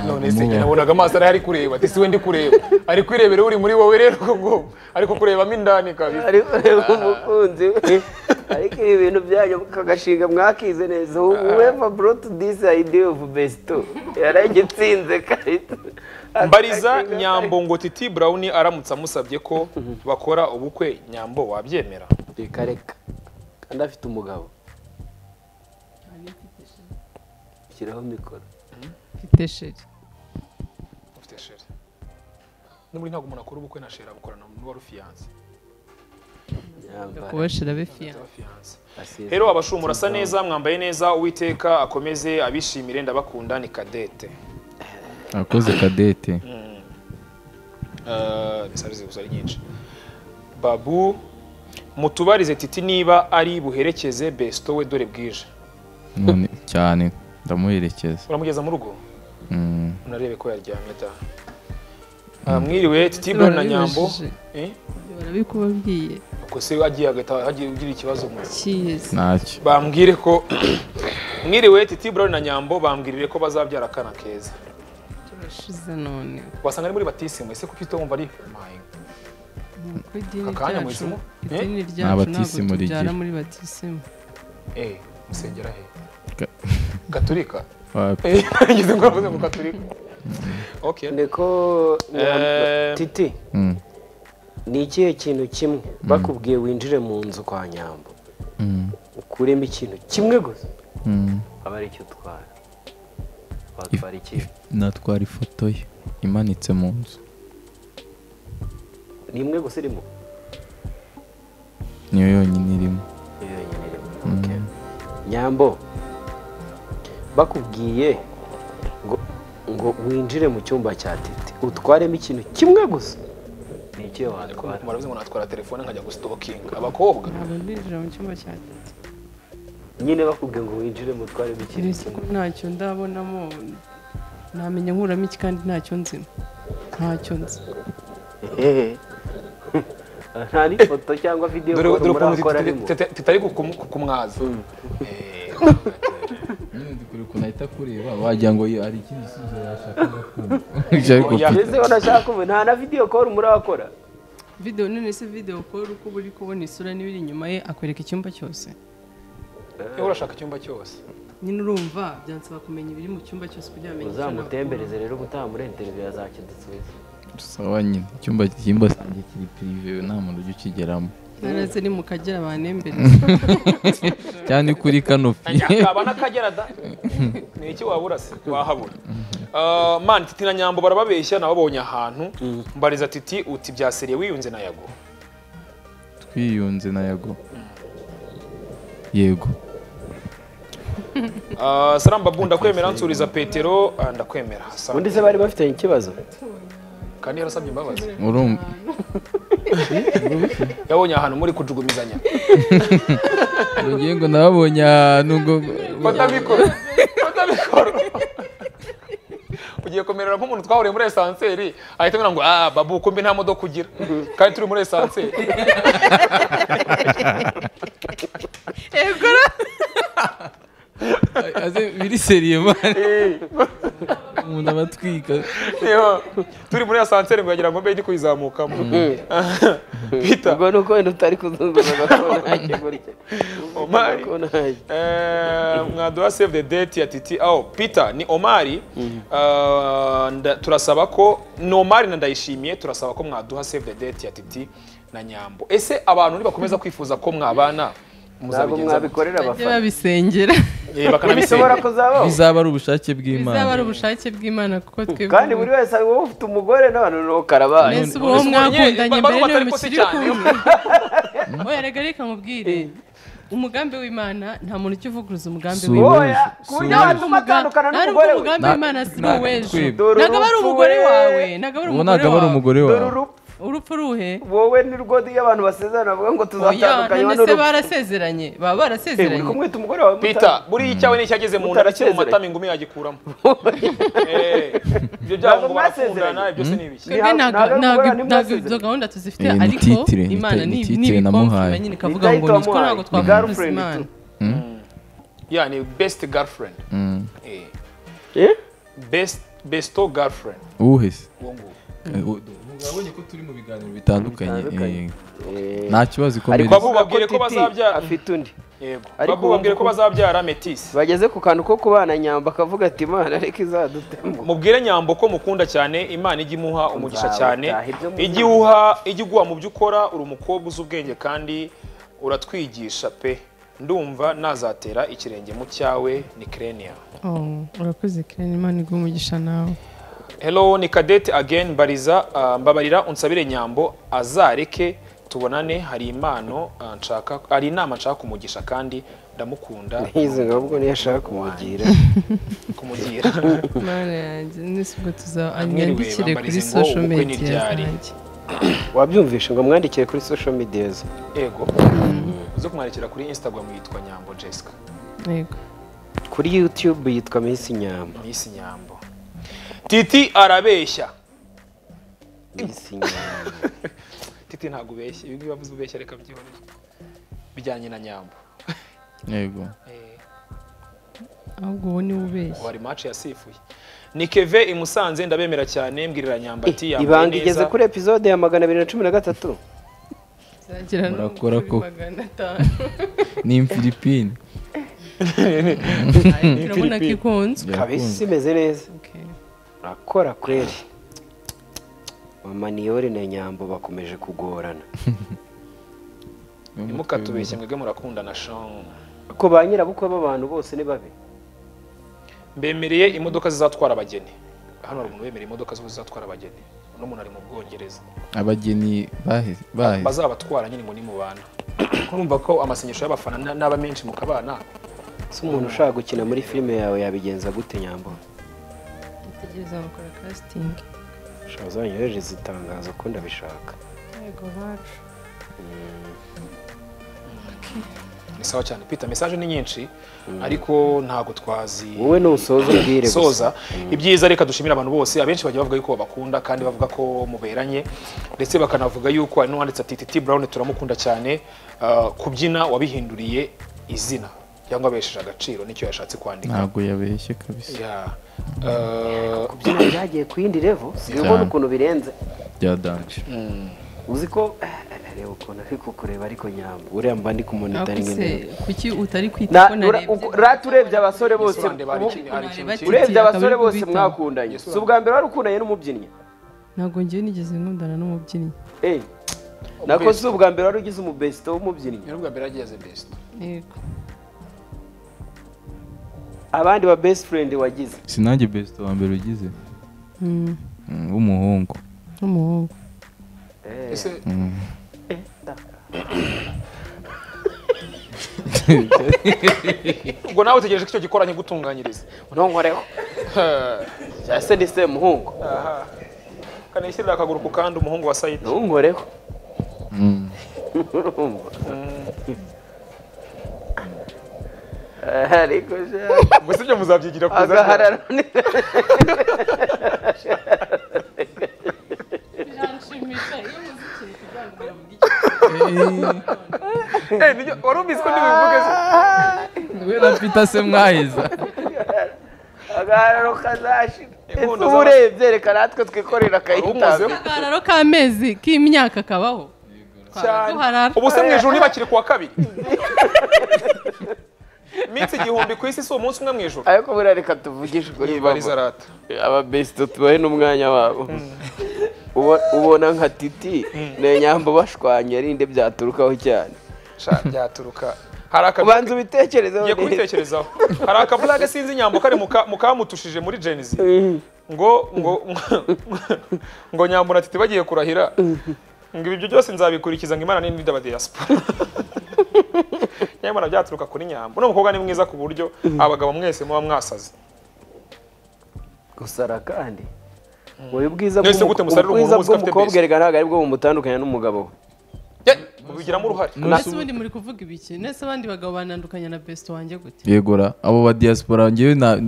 [SPEAKER 3] none se njye nabonaga amaso ariho ari kureba ati si we ndi kureba ari kwirebera uri muri wowe rero ubwo ariko kurebamo indani kabisa
[SPEAKER 2] ariko reba umukunzi we ariko ibi bintu byanyu kagashinga mwakize neza whoever brought this idea of besto yaragitsinze kahita
[SPEAKER 3] mbariza nyambo ngo titi brown aramutse amusabye ko bakora ubukwe nyambo wabyemera
[SPEAKER 2] reka reka kandi afite umugabo shyiraho mikoro
[SPEAKER 4] mfite sheri
[SPEAKER 3] ufite shere n'ubundi ntabwo umuntu akora ubukwe na shere abukorana n'uwari ufiyanse
[SPEAKER 2] yambara
[SPEAKER 4] kuba sheri abe fiyanse
[SPEAKER 3] afiyanse
[SPEAKER 2] asize
[SPEAKER 3] rero abashumura murasa neza mwambaye neza uwiteka akomeze abishimire ndabakunda ni kadete
[SPEAKER 1] akoze kadete
[SPEAKER 3] Eh, mesaje ziri gusa ari nyinshi babu mutubarize titi niba ari buherekeze besto we dore bwije
[SPEAKER 1] none cyane ndamuherekeza
[SPEAKER 3] uramugeza mu rugo
[SPEAKER 1] Mm.
[SPEAKER 3] unarebe ko yaryamye ta Ah, mwiriwe titi brown na nyambo
[SPEAKER 4] Barabibajije.
[SPEAKER 3] Eh?
[SPEAKER 4] barabikubabwiye
[SPEAKER 3] ubwo se agiye hagahita hagiye ugira ikibazo mu
[SPEAKER 4] kiyezi
[SPEAKER 1] ntacyo
[SPEAKER 3] bambwire ko mwiriwe titi brown na nyambo bambwirire ko bazabyara akana keza
[SPEAKER 4] turashize none
[SPEAKER 3] wasanga ari muri batisimu ese kuki utumva ari mayi
[SPEAKER 4] nuko idini
[SPEAKER 3] Aka kanya
[SPEAKER 4] ryacu
[SPEAKER 3] mwisimo?
[SPEAKER 4] idini ryacu ntabwo
[SPEAKER 1] batisimu
[SPEAKER 4] tubyara
[SPEAKER 1] rigira.
[SPEAKER 4] muri batisimu
[SPEAKER 3] eh musengera he
[SPEAKER 1] Ga-
[SPEAKER 3] gaturika
[SPEAKER 1] Wapi.
[SPEAKER 3] eh ngeze ngo navuze ngo gaturika okay
[SPEAKER 2] niko
[SPEAKER 3] Eh,
[SPEAKER 2] titi
[SPEAKER 1] Mm.
[SPEAKER 2] ni ikihe kintu kimwe bakubwiye winjire mu nzu kwa nyambo
[SPEAKER 1] Mm.
[SPEAKER 2] ukuremo ikintu kimwe gusa
[SPEAKER 1] Mm.
[SPEAKER 2] aba ari icyo utwara watwara iki
[SPEAKER 1] natwara ifoto ye imanitse mu nzu
[SPEAKER 2] ni imwe gusa irimo
[SPEAKER 1] niyo yonyine irimo
[SPEAKER 2] Iyo yonyine irimo Okay. nyambo bakubwiye ngo ngo winjire mu cyumba cya titi utwaremo ikintu kimwe gusa ni ikihe watwara
[SPEAKER 3] murabizi ngo natwara telefone nkajya gustokinga abakobwa
[SPEAKER 4] ntabwo ndinjira mu cyumba cya
[SPEAKER 2] nyine bakubwiye ngo winjire mu utwaremo ikintu
[SPEAKER 4] keretse ko
[SPEAKER 2] kimwe
[SPEAKER 4] ntacyo ndabonamo namenya nkuramo iki kandi ntacyo nzimo ntacyo nzi
[SPEAKER 2] Ehehe. nta n'ifoto cyangwa videwo
[SPEAKER 3] dore dore ukuntu
[SPEAKER 2] murakora
[SPEAKER 3] titi-
[SPEAKER 2] arimo
[SPEAKER 3] titi- titari kukumwaza
[SPEAKER 1] yahita akureba wagira ngo iyo hari ikindi gisubizo yashakaga kumva
[SPEAKER 2] ngezeho nashaka ubu nta na video call murakora
[SPEAKER 4] video none se video call uko uri kubona isura n'ibiri inyuma ye akwereka icyumba cyose
[SPEAKER 3] niba urashaka icyumba cyose
[SPEAKER 4] nyine urumva byansaba kumenya ibiri mu cyumba cyose kugira ngo amenye icyo nakora.
[SPEAKER 6] uzamutembereze rero ubutaha muri interineti yazakidusubiza
[SPEAKER 1] sawa nyine icyumba cy'imba zanjye kiri pirive nta muntu ujya ukigeramo
[SPEAKER 4] naraze ni mu kagera banembere
[SPEAKER 1] cyangwa kuri kanopi
[SPEAKER 3] kaba n'akagera da ni iki wabura se wahabura Ah, mani titi na nyambo barababeshya nababonye ahantu mbariza titi uti byaseriye wiyunze na yago
[SPEAKER 1] twiyunze na yago yego
[SPEAKER 3] Ah, sarambabu ndakwemera nsuriza petero ah, ndakwemera Sawa.
[SPEAKER 2] undi se bari bafitanye ikibazo
[SPEAKER 3] kandi yarasabye imbabazi
[SPEAKER 1] urumva
[SPEAKER 3] yabonye ahantu muri kujugumizanya
[SPEAKER 1] ugiye ngo nababonye ahantu ngo
[SPEAKER 3] batabikora batabikora ugiye kumerera nk'umuntu twahuriye muri esanseri ahita amubwira ngo ah babu kumbi nta modoka ugira kandi turi muri esanseri
[SPEAKER 1] aze biri seriye mani umuntu aba atwika
[SPEAKER 3] Yo, turi muri esanseri ngo yagira ngo mbe ndi kuyizamukamo Peter,
[SPEAKER 2] ubwo ni uko wenda utari kuzunguza agakora gake gutya
[SPEAKER 3] Omari.
[SPEAKER 2] Ubona ntacyo.
[SPEAKER 3] Eh, mwaduha save the date ya titi aho peter ni omari Ah, nda- turasaba ko ni omari na ndayishimiye turasaba ko mwaduha save the date ya titi na nyambo ese abantu nibakomeza kwifuza ko mwabana
[SPEAKER 2] ntabwo
[SPEAKER 3] muzabigenza mute?
[SPEAKER 2] mwabikorera
[SPEAKER 4] bajye
[SPEAKER 2] abafana
[SPEAKER 4] babisengera
[SPEAKER 3] Eh,
[SPEAKER 2] bishobora
[SPEAKER 3] bakanabisenya
[SPEAKER 2] kuzabaho
[SPEAKER 1] bizaba ari ubushake
[SPEAKER 4] bizaba ari
[SPEAKER 1] bw'imana
[SPEAKER 4] ubushake bw'imana kuko twebwe
[SPEAKER 2] kandi buri wese ari wowe ufite umugore n'abantu n'uwo karabaye
[SPEAKER 4] mbese ubu uwo mwakundanye mbere niwe
[SPEAKER 3] batari kosi
[SPEAKER 4] mukiri
[SPEAKER 3] cyane.
[SPEAKER 4] kumwe oya reka reka mubwire umugambi w'imana nta muntu ujya uvuguruza umugambi
[SPEAKER 1] Si
[SPEAKER 4] w'imana
[SPEAKER 1] uwejo,
[SPEAKER 2] Oya,
[SPEAKER 1] si
[SPEAKER 2] ku buryo
[SPEAKER 1] uwejo.
[SPEAKER 2] abantu batandukana
[SPEAKER 4] ntabwo
[SPEAKER 2] n'umugore we
[SPEAKER 4] umugambi
[SPEAKER 1] Na-
[SPEAKER 4] w'imana si
[SPEAKER 1] na-
[SPEAKER 4] uwejo
[SPEAKER 1] twebwe.
[SPEAKER 2] Dore
[SPEAKER 4] ntabwo aba ari
[SPEAKER 2] urupfu
[SPEAKER 4] umugore
[SPEAKER 2] we.
[SPEAKER 4] wawe ntabwo aba ari
[SPEAKER 1] ubu ntabwo aba ari
[SPEAKER 4] umugore wawe
[SPEAKER 1] umugore
[SPEAKER 2] dore
[SPEAKER 1] wawe
[SPEAKER 2] urupfu
[SPEAKER 4] urupfu ruhe
[SPEAKER 2] wowe ni rwo iyo abantu basezerana bavuga ngo
[SPEAKER 4] oya
[SPEAKER 2] tuzatandukanywa
[SPEAKER 4] none se
[SPEAKER 2] n'urupfu
[SPEAKER 4] barasezeranye baba
[SPEAKER 2] Eh, uri
[SPEAKER 4] barasezeranye
[SPEAKER 2] kumwita umugore wawe
[SPEAKER 3] peter buriya icyawe n'icyageze mu nda kiri mu
[SPEAKER 2] Mutarasezeranye.
[SPEAKER 3] matama ingumi yagikuramo Eh, ibyo byabo
[SPEAKER 2] Ntabwo
[SPEAKER 3] ngo barakundana
[SPEAKER 2] mwasezeranye.
[SPEAKER 3] ibyo se ni ibiki
[SPEAKER 4] twebwe
[SPEAKER 2] Ntabwo-
[SPEAKER 4] ntabwo
[SPEAKER 2] ntabwo
[SPEAKER 4] ntabwo-
[SPEAKER 2] abantu
[SPEAKER 4] ntabwo
[SPEAKER 2] basezeranye.
[SPEAKER 4] izo gahunda tuzifite
[SPEAKER 1] Iyi ni
[SPEAKER 4] ariko
[SPEAKER 1] titire, ni
[SPEAKER 4] imana
[SPEAKER 1] titire,
[SPEAKER 4] ni
[SPEAKER 1] ni titire namuhaye.
[SPEAKER 4] ibikomfiranye ikavuga ngo
[SPEAKER 2] Ni
[SPEAKER 4] nitwo ntabwo
[SPEAKER 2] title
[SPEAKER 4] twavuguruza
[SPEAKER 2] wamuhaye. Ni
[SPEAKER 4] imana
[SPEAKER 3] Yeah, ni best girlfriend
[SPEAKER 1] Mm.
[SPEAKER 3] Eh,
[SPEAKER 2] Eh?
[SPEAKER 3] best besto girlfriend
[SPEAKER 1] uwuhe se
[SPEAKER 3] uwo nguwo
[SPEAKER 1] urabonye ko turi mu biganiro bitandukanye
[SPEAKER 2] Bitandukanye.
[SPEAKER 1] eh, nta kibazo
[SPEAKER 2] ariko
[SPEAKER 1] ikomeye
[SPEAKER 3] abo babwire ko
[SPEAKER 2] Titi
[SPEAKER 3] bazabyara.
[SPEAKER 2] afite undi
[SPEAKER 3] yego
[SPEAKER 2] Ariko
[SPEAKER 3] babu bambwire ko
[SPEAKER 2] ubu-
[SPEAKER 3] bazabyara metisi
[SPEAKER 2] bageze ku kantu ko kubana nyamba akavuga ati imana ariko izadutema
[SPEAKER 3] mubwire nyambo ko mukunda cyane imana ijya imuha umugisha
[SPEAKER 2] Nzabataha
[SPEAKER 3] cyane
[SPEAKER 2] ibyo mu-
[SPEAKER 3] ijya iwuha ijya iguha mu byo ukora uri umukobwa uzi ubwenge kandi uratwigisha pe ndumva nazatera ikirenge mu cyawe ni kereniya
[SPEAKER 4] Oh, urakoze kirani imana iguha umugisha nawe
[SPEAKER 3] hello ni kadete again mbariza ah, mbabarira unsabire nyambo azareke tubonane hari impano ah, nshaka hari inama nshaka kumugisha kandi ndamukunda
[SPEAKER 2] nkizi ngo ahubwo niyo ashaka kumugira
[SPEAKER 3] kumugira
[SPEAKER 4] mana yanjye nese ubwo
[SPEAKER 3] Mwiriwe,
[SPEAKER 4] tuzanyandikire kuri
[SPEAKER 3] bambarize ngo
[SPEAKER 4] social
[SPEAKER 3] ubukwe ni
[SPEAKER 4] media
[SPEAKER 3] ibyari.
[SPEAKER 4] zanjye
[SPEAKER 2] wabyumvishe ngo mwandikire kuri social media ze
[SPEAKER 3] ego uze kumwandikira kuri instagram yitwa nyambo jessica
[SPEAKER 4] yego
[SPEAKER 2] kuri youtube yitwa miss nyamba
[SPEAKER 3] miss nyambo titi arabeshya
[SPEAKER 2] miss nyamba
[SPEAKER 3] titi ntabwo ubeshya ibi ngibi wavuze ubeshya reka byihorere bijyanye na nyambo
[SPEAKER 1] yego
[SPEAKER 3] Eh,
[SPEAKER 4] ahubwo uwo niwe ubeshya
[SPEAKER 3] wari match yasifuye ni keve i musanze ndabemera cyane mbwirira nyamba ati yambaye
[SPEAKER 2] ibanga
[SPEAKER 3] neza.
[SPEAKER 2] igeze kuri episode ya magana abiri na cumi na gatatu
[SPEAKER 4] Bizagera no
[SPEAKER 1] Murakora
[SPEAKER 4] kuri
[SPEAKER 1] koko.
[SPEAKER 4] magana atanu
[SPEAKER 1] ni imfilipine
[SPEAKER 4] urabona ko ikunzwe
[SPEAKER 2] kabisi imeze neza
[SPEAKER 4] Okay.
[SPEAKER 2] urakora kweri mama niyore na nyambo bakomeje kugorana
[SPEAKER 3] ntimukatubeshye mwebwe murakundana shon
[SPEAKER 2] ko ba nyirabukwe b'abantu bose ni babi
[SPEAKER 3] mbemereye imodoka zizatwara abageni hano hari umuntu wemereye imodoka zo zizatwara abageni uno muntu ari mu bwongereza
[SPEAKER 1] abageni baheze baheze
[SPEAKER 3] bazabatwara nyine ngo nimubana urumva ko amasengesho y'abafana na- n'aba menshi mukabana
[SPEAKER 2] si umuntu ushaka gukina muri filime yawe yabigenza gute nyambo
[SPEAKER 4] Nitegereza bakora casting.
[SPEAKER 2] ushobora uzanyohereza itangazo ko ndabishaka
[SPEAKER 4] Yego bacu.
[SPEAKER 3] ni sawa cyane pita mesaje ni nyinshi ariko ntabwo twazi
[SPEAKER 2] wowe nusoza ubwire gusa
[SPEAKER 3] soza ibyiza reka dushimire abantu bose abenshi bagiye bavuga yuko babakunda kandi bavuga ko muberanye ndetse bakanavuga yuko hari n'uwanditse ati titi brown turamukunda cyane Ah, kubyina wabihinduriye izina cyangwa abesheje agaciro nicyo yashatse kwandika
[SPEAKER 1] ntabwo yabeshye kabisa
[SPEAKER 3] Ya. Eh,
[SPEAKER 2] kubyina byagiye ku yindi levo
[SPEAKER 1] Cyane.
[SPEAKER 2] ubona ukuntu birenze
[SPEAKER 1] bya danje
[SPEAKER 2] uzi ko eh, reba ukuntu ari kukureba ariko nyamba
[SPEAKER 6] uriya mba ndi kumonitaringa
[SPEAKER 4] akuse
[SPEAKER 6] neza
[SPEAKER 4] kuki utari kwita
[SPEAKER 2] Na-
[SPEAKER 4] ko
[SPEAKER 2] ura-
[SPEAKER 4] narebye
[SPEAKER 2] uko- rata urebye abasore bose
[SPEAKER 3] Yesu urandeba hari
[SPEAKER 2] ubu-
[SPEAKER 3] ikindi- hari ikintu
[SPEAKER 4] Ureba
[SPEAKER 3] kindi.
[SPEAKER 2] urebye abasore
[SPEAKER 4] Akabiri
[SPEAKER 2] bose
[SPEAKER 4] kubitaho.
[SPEAKER 2] mwakundanye si ubwa mbere wari ukundanye n'umubyinnyi
[SPEAKER 4] ntabwo ngewe nigeze nkundana n'umubyinnyi
[SPEAKER 2] Eh, nako si ubwa mbere wari ugize umubesito w'umubyinnyi
[SPEAKER 3] Nyirubwa mbere ageze best.
[SPEAKER 4] yego
[SPEAKER 2] abandi ba best friend wagize
[SPEAKER 1] sinange besite wa mbere ugize
[SPEAKER 4] Mm,
[SPEAKER 1] Mm, w'umuhungu
[SPEAKER 4] n'umuhungu
[SPEAKER 2] Eh,
[SPEAKER 3] Ese
[SPEAKER 2] eh, da.
[SPEAKER 3] ubwo nawe utegereje ko icyo gikoranye gutunganyiriza.
[SPEAKER 2] unonkoreho cya se ni se muhungu
[SPEAKER 3] Aha. Kanishyirira akaguru ku kandi umuhungu wa Said.
[SPEAKER 2] ntunkoreho
[SPEAKER 1] Mm.
[SPEAKER 2] Urumva? Eh, ariko sha-
[SPEAKER 3] Ubwo si ibyo muzabyigira kugeza ryari?
[SPEAKER 2] agahararo ni
[SPEAKER 3] Eh, nibyo- wari ubizi ko ntibivuge se.
[SPEAKER 1] we na peter se mwahiza
[SPEAKER 2] agahararo kazashira ese
[SPEAKER 3] Inkondo
[SPEAKER 2] uba urebye reka natwe twikorera
[SPEAKER 3] Umuzeho.
[SPEAKER 2] akayitabira
[SPEAKER 4] akararo k'amezi k'imyaka kabaho
[SPEAKER 3] Cyane.
[SPEAKER 4] duharara
[SPEAKER 3] ubu se mu ijuru ntibakiri kuwa kabiri iminsi igihumbi ku isi si umunsi umwe mu ijuru
[SPEAKER 2] ariko buriya reka tuvugishe ukuri
[SPEAKER 3] yibariza
[SPEAKER 2] baba.
[SPEAKER 3] rata
[SPEAKER 2] aba besito tubahe n'umwanya wabo Ubo- ubona nka titi ni nyamba bashwanye arinde byaturukaho cyane
[SPEAKER 3] Sha, byaturuka hari akavuga
[SPEAKER 2] ubanza ubitekereze
[SPEAKER 3] ngiye kubitekerezaho hari akavuga gasinzi inyambo kari mu ka- mu kamutushije muri genzi ngo ngo ngo nyambura titi bagiye kurahira ngo ibyo byose nzabikurikiza ngo imana nini ndaba diaspora nyamara byaturuka kuri nyambo uno mukobwa ni mwiza ku buryo abagabo mwese muba mwasaze
[SPEAKER 2] gusara kandi uyu bwiza
[SPEAKER 3] Mwese
[SPEAKER 2] bw'umu-
[SPEAKER 3] gute musarira
[SPEAKER 2] ubwiza
[SPEAKER 3] umuntu wese afite
[SPEAKER 2] bw'umukobwa
[SPEAKER 3] base?
[SPEAKER 2] erega ntabwo ari bwo bumutandukanya n'umugabo we
[SPEAKER 3] Ye, mubigiramo uruhare
[SPEAKER 4] ese ubundi muri kuvuga ibiki nese abandi bagabo banandukanya na besito wanjye gute
[SPEAKER 1] yegura abo ba diaspora ngewe na-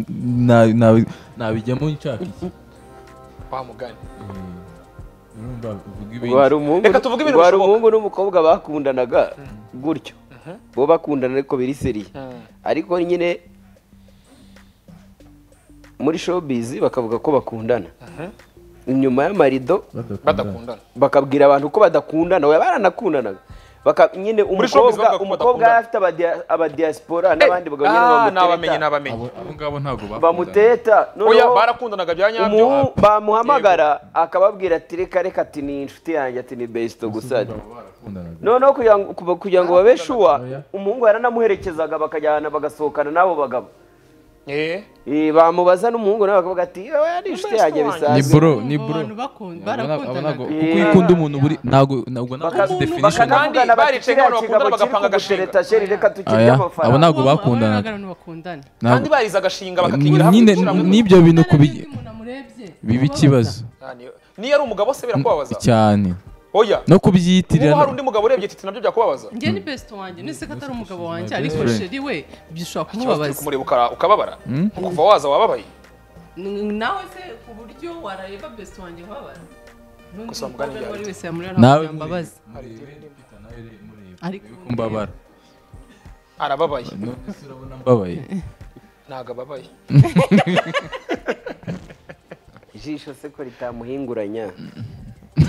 [SPEAKER 1] na- na- nabijyamo nshaka iki
[SPEAKER 3] wa mugani
[SPEAKER 1] urumva uvuga
[SPEAKER 2] ngo hari
[SPEAKER 1] ibindi
[SPEAKER 2] umuhungu
[SPEAKER 3] Reka tuvuge ibintu
[SPEAKER 2] ngo hari
[SPEAKER 3] bishoboka.
[SPEAKER 2] umuhungu n'umukobwa bakundanaga gutyo bo bakundana ariko biri seriye ariko nyine muri showbiz bakavuga ko bakundana inyuma y'amarido
[SPEAKER 1] badakunda
[SPEAKER 3] badakundana
[SPEAKER 2] bakabwira abantu ko badakundana oya baranakundanaga Baka- nyine
[SPEAKER 3] showbiz
[SPEAKER 2] umukobwa
[SPEAKER 3] bavuga ko
[SPEAKER 2] umukobwa
[SPEAKER 3] badakundana.
[SPEAKER 2] yari afite abadiya- abadiaspora n'abandi bagabo nyine
[SPEAKER 3] Ah,
[SPEAKER 2] bamuteta.
[SPEAKER 3] nabamenye nabamenye
[SPEAKER 1] Abo- abo ngabo ntabwo bakundana
[SPEAKER 2] bamuteta
[SPEAKER 3] oya
[SPEAKER 2] noneho
[SPEAKER 3] barakundanaga bya nyabyo
[SPEAKER 2] umuhu bamuhamagara akababwira ati reka reka ati ni inshuti yanjye ati ni besito gusa ati."
[SPEAKER 1] barakundanaga
[SPEAKER 2] noneho kugira ngo kuba- kugira ngo babe shuwa
[SPEAKER 1] Oya.
[SPEAKER 2] umuhungu yaranamuherekezaga bakajyana bagasohokana n'abo bagabo
[SPEAKER 3] Eh,
[SPEAKER 2] Eh, bamubaza n'umuhungu nawe bakavuga ati "Oya, yari inshuti yanjye
[SPEAKER 1] ni
[SPEAKER 2] bisanzwe
[SPEAKER 1] bro ni
[SPEAKER 4] Abo
[SPEAKER 1] bro
[SPEAKER 4] bantu bakunda
[SPEAKER 1] Abo ntabwo- abo ntabwo-
[SPEAKER 4] barakundanaga
[SPEAKER 1] kuko iyo ukunda umuntu buri ntabwo ntabwo ntabwo
[SPEAKER 2] Baka-
[SPEAKER 1] ari definition
[SPEAKER 2] bakanavugana
[SPEAKER 3] Kandi
[SPEAKER 2] bati
[SPEAKER 3] baricanye
[SPEAKER 2] kiriya
[SPEAKER 3] abantu
[SPEAKER 2] kigabo
[SPEAKER 3] bakundana
[SPEAKER 2] kiri
[SPEAKER 3] bagapanga
[SPEAKER 2] kugutereta sheri reka tukirye
[SPEAKER 1] Aya, abo
[SPEAKER 2] amafaranga
[SPEAKER 1] ntabwo bakundanaga
[SPEAKER 4] abantu bakundana
[SPEAKER 1] Ntabwo-
[SPEAKER 3] kandi bariza agashinga bakakigira hamwe
[SPEAKER 1] nyine
[SPEAKER 3] gushyira hamwe.
[SPEAKER 1] n'ibyo bintu kubi-
[SPEAKER 4] umuntu amurebye
[SPEAKER 1] biba ikibazo
[SPEAKER 3] Ah, niyo- niyo ari umugabo se birakubabaza
[SPEAKER 1] cyane
[SPEAKER 3] oya
[SPEAKER 1] no
[SPEAKER 3] ubu hari
[SPEAKER 1] kubyitirana
[SPEAKER 3] undi mugabo urebye titi nabyo byakubabaza
[SPEAKER 4] njye ni besito wanjye nese ko atari umugabo wanjye
[SPEAKER 1] best
[SPEAKER 4] ariko
[SPEAKER 1] friend.
[SPEAKER 4] sheri we bishobora
[SPEAKER 3] Ikibazo kiri
[SPEAKER 4] kumubabaza
[SPEAKER 3] kumureba ukara- ukababara kuva waza wababaye
[SPEAKER 4] N- nawe se ku buryo warareba besito wanjye nkababara n'undi
[SPEAKER 3] Gusa mugani
[SPEAKER 4] mukobwa uwo ari
[SPEAKER 3] byahita.
[SPEAKER 4] we wese yamureba
[SPEAKER 1] nawe
[SPEAKER 4] ntambabaza ariko
[SPEAKER 1] mbabara
[SPEAKER 3] arababaye
[SPEAKER 1] none se urabona mbabaye
[SPEAKER 3] ntabwo ababaye
[SPEAKER 2] ijisho se ko ritamuhinguranya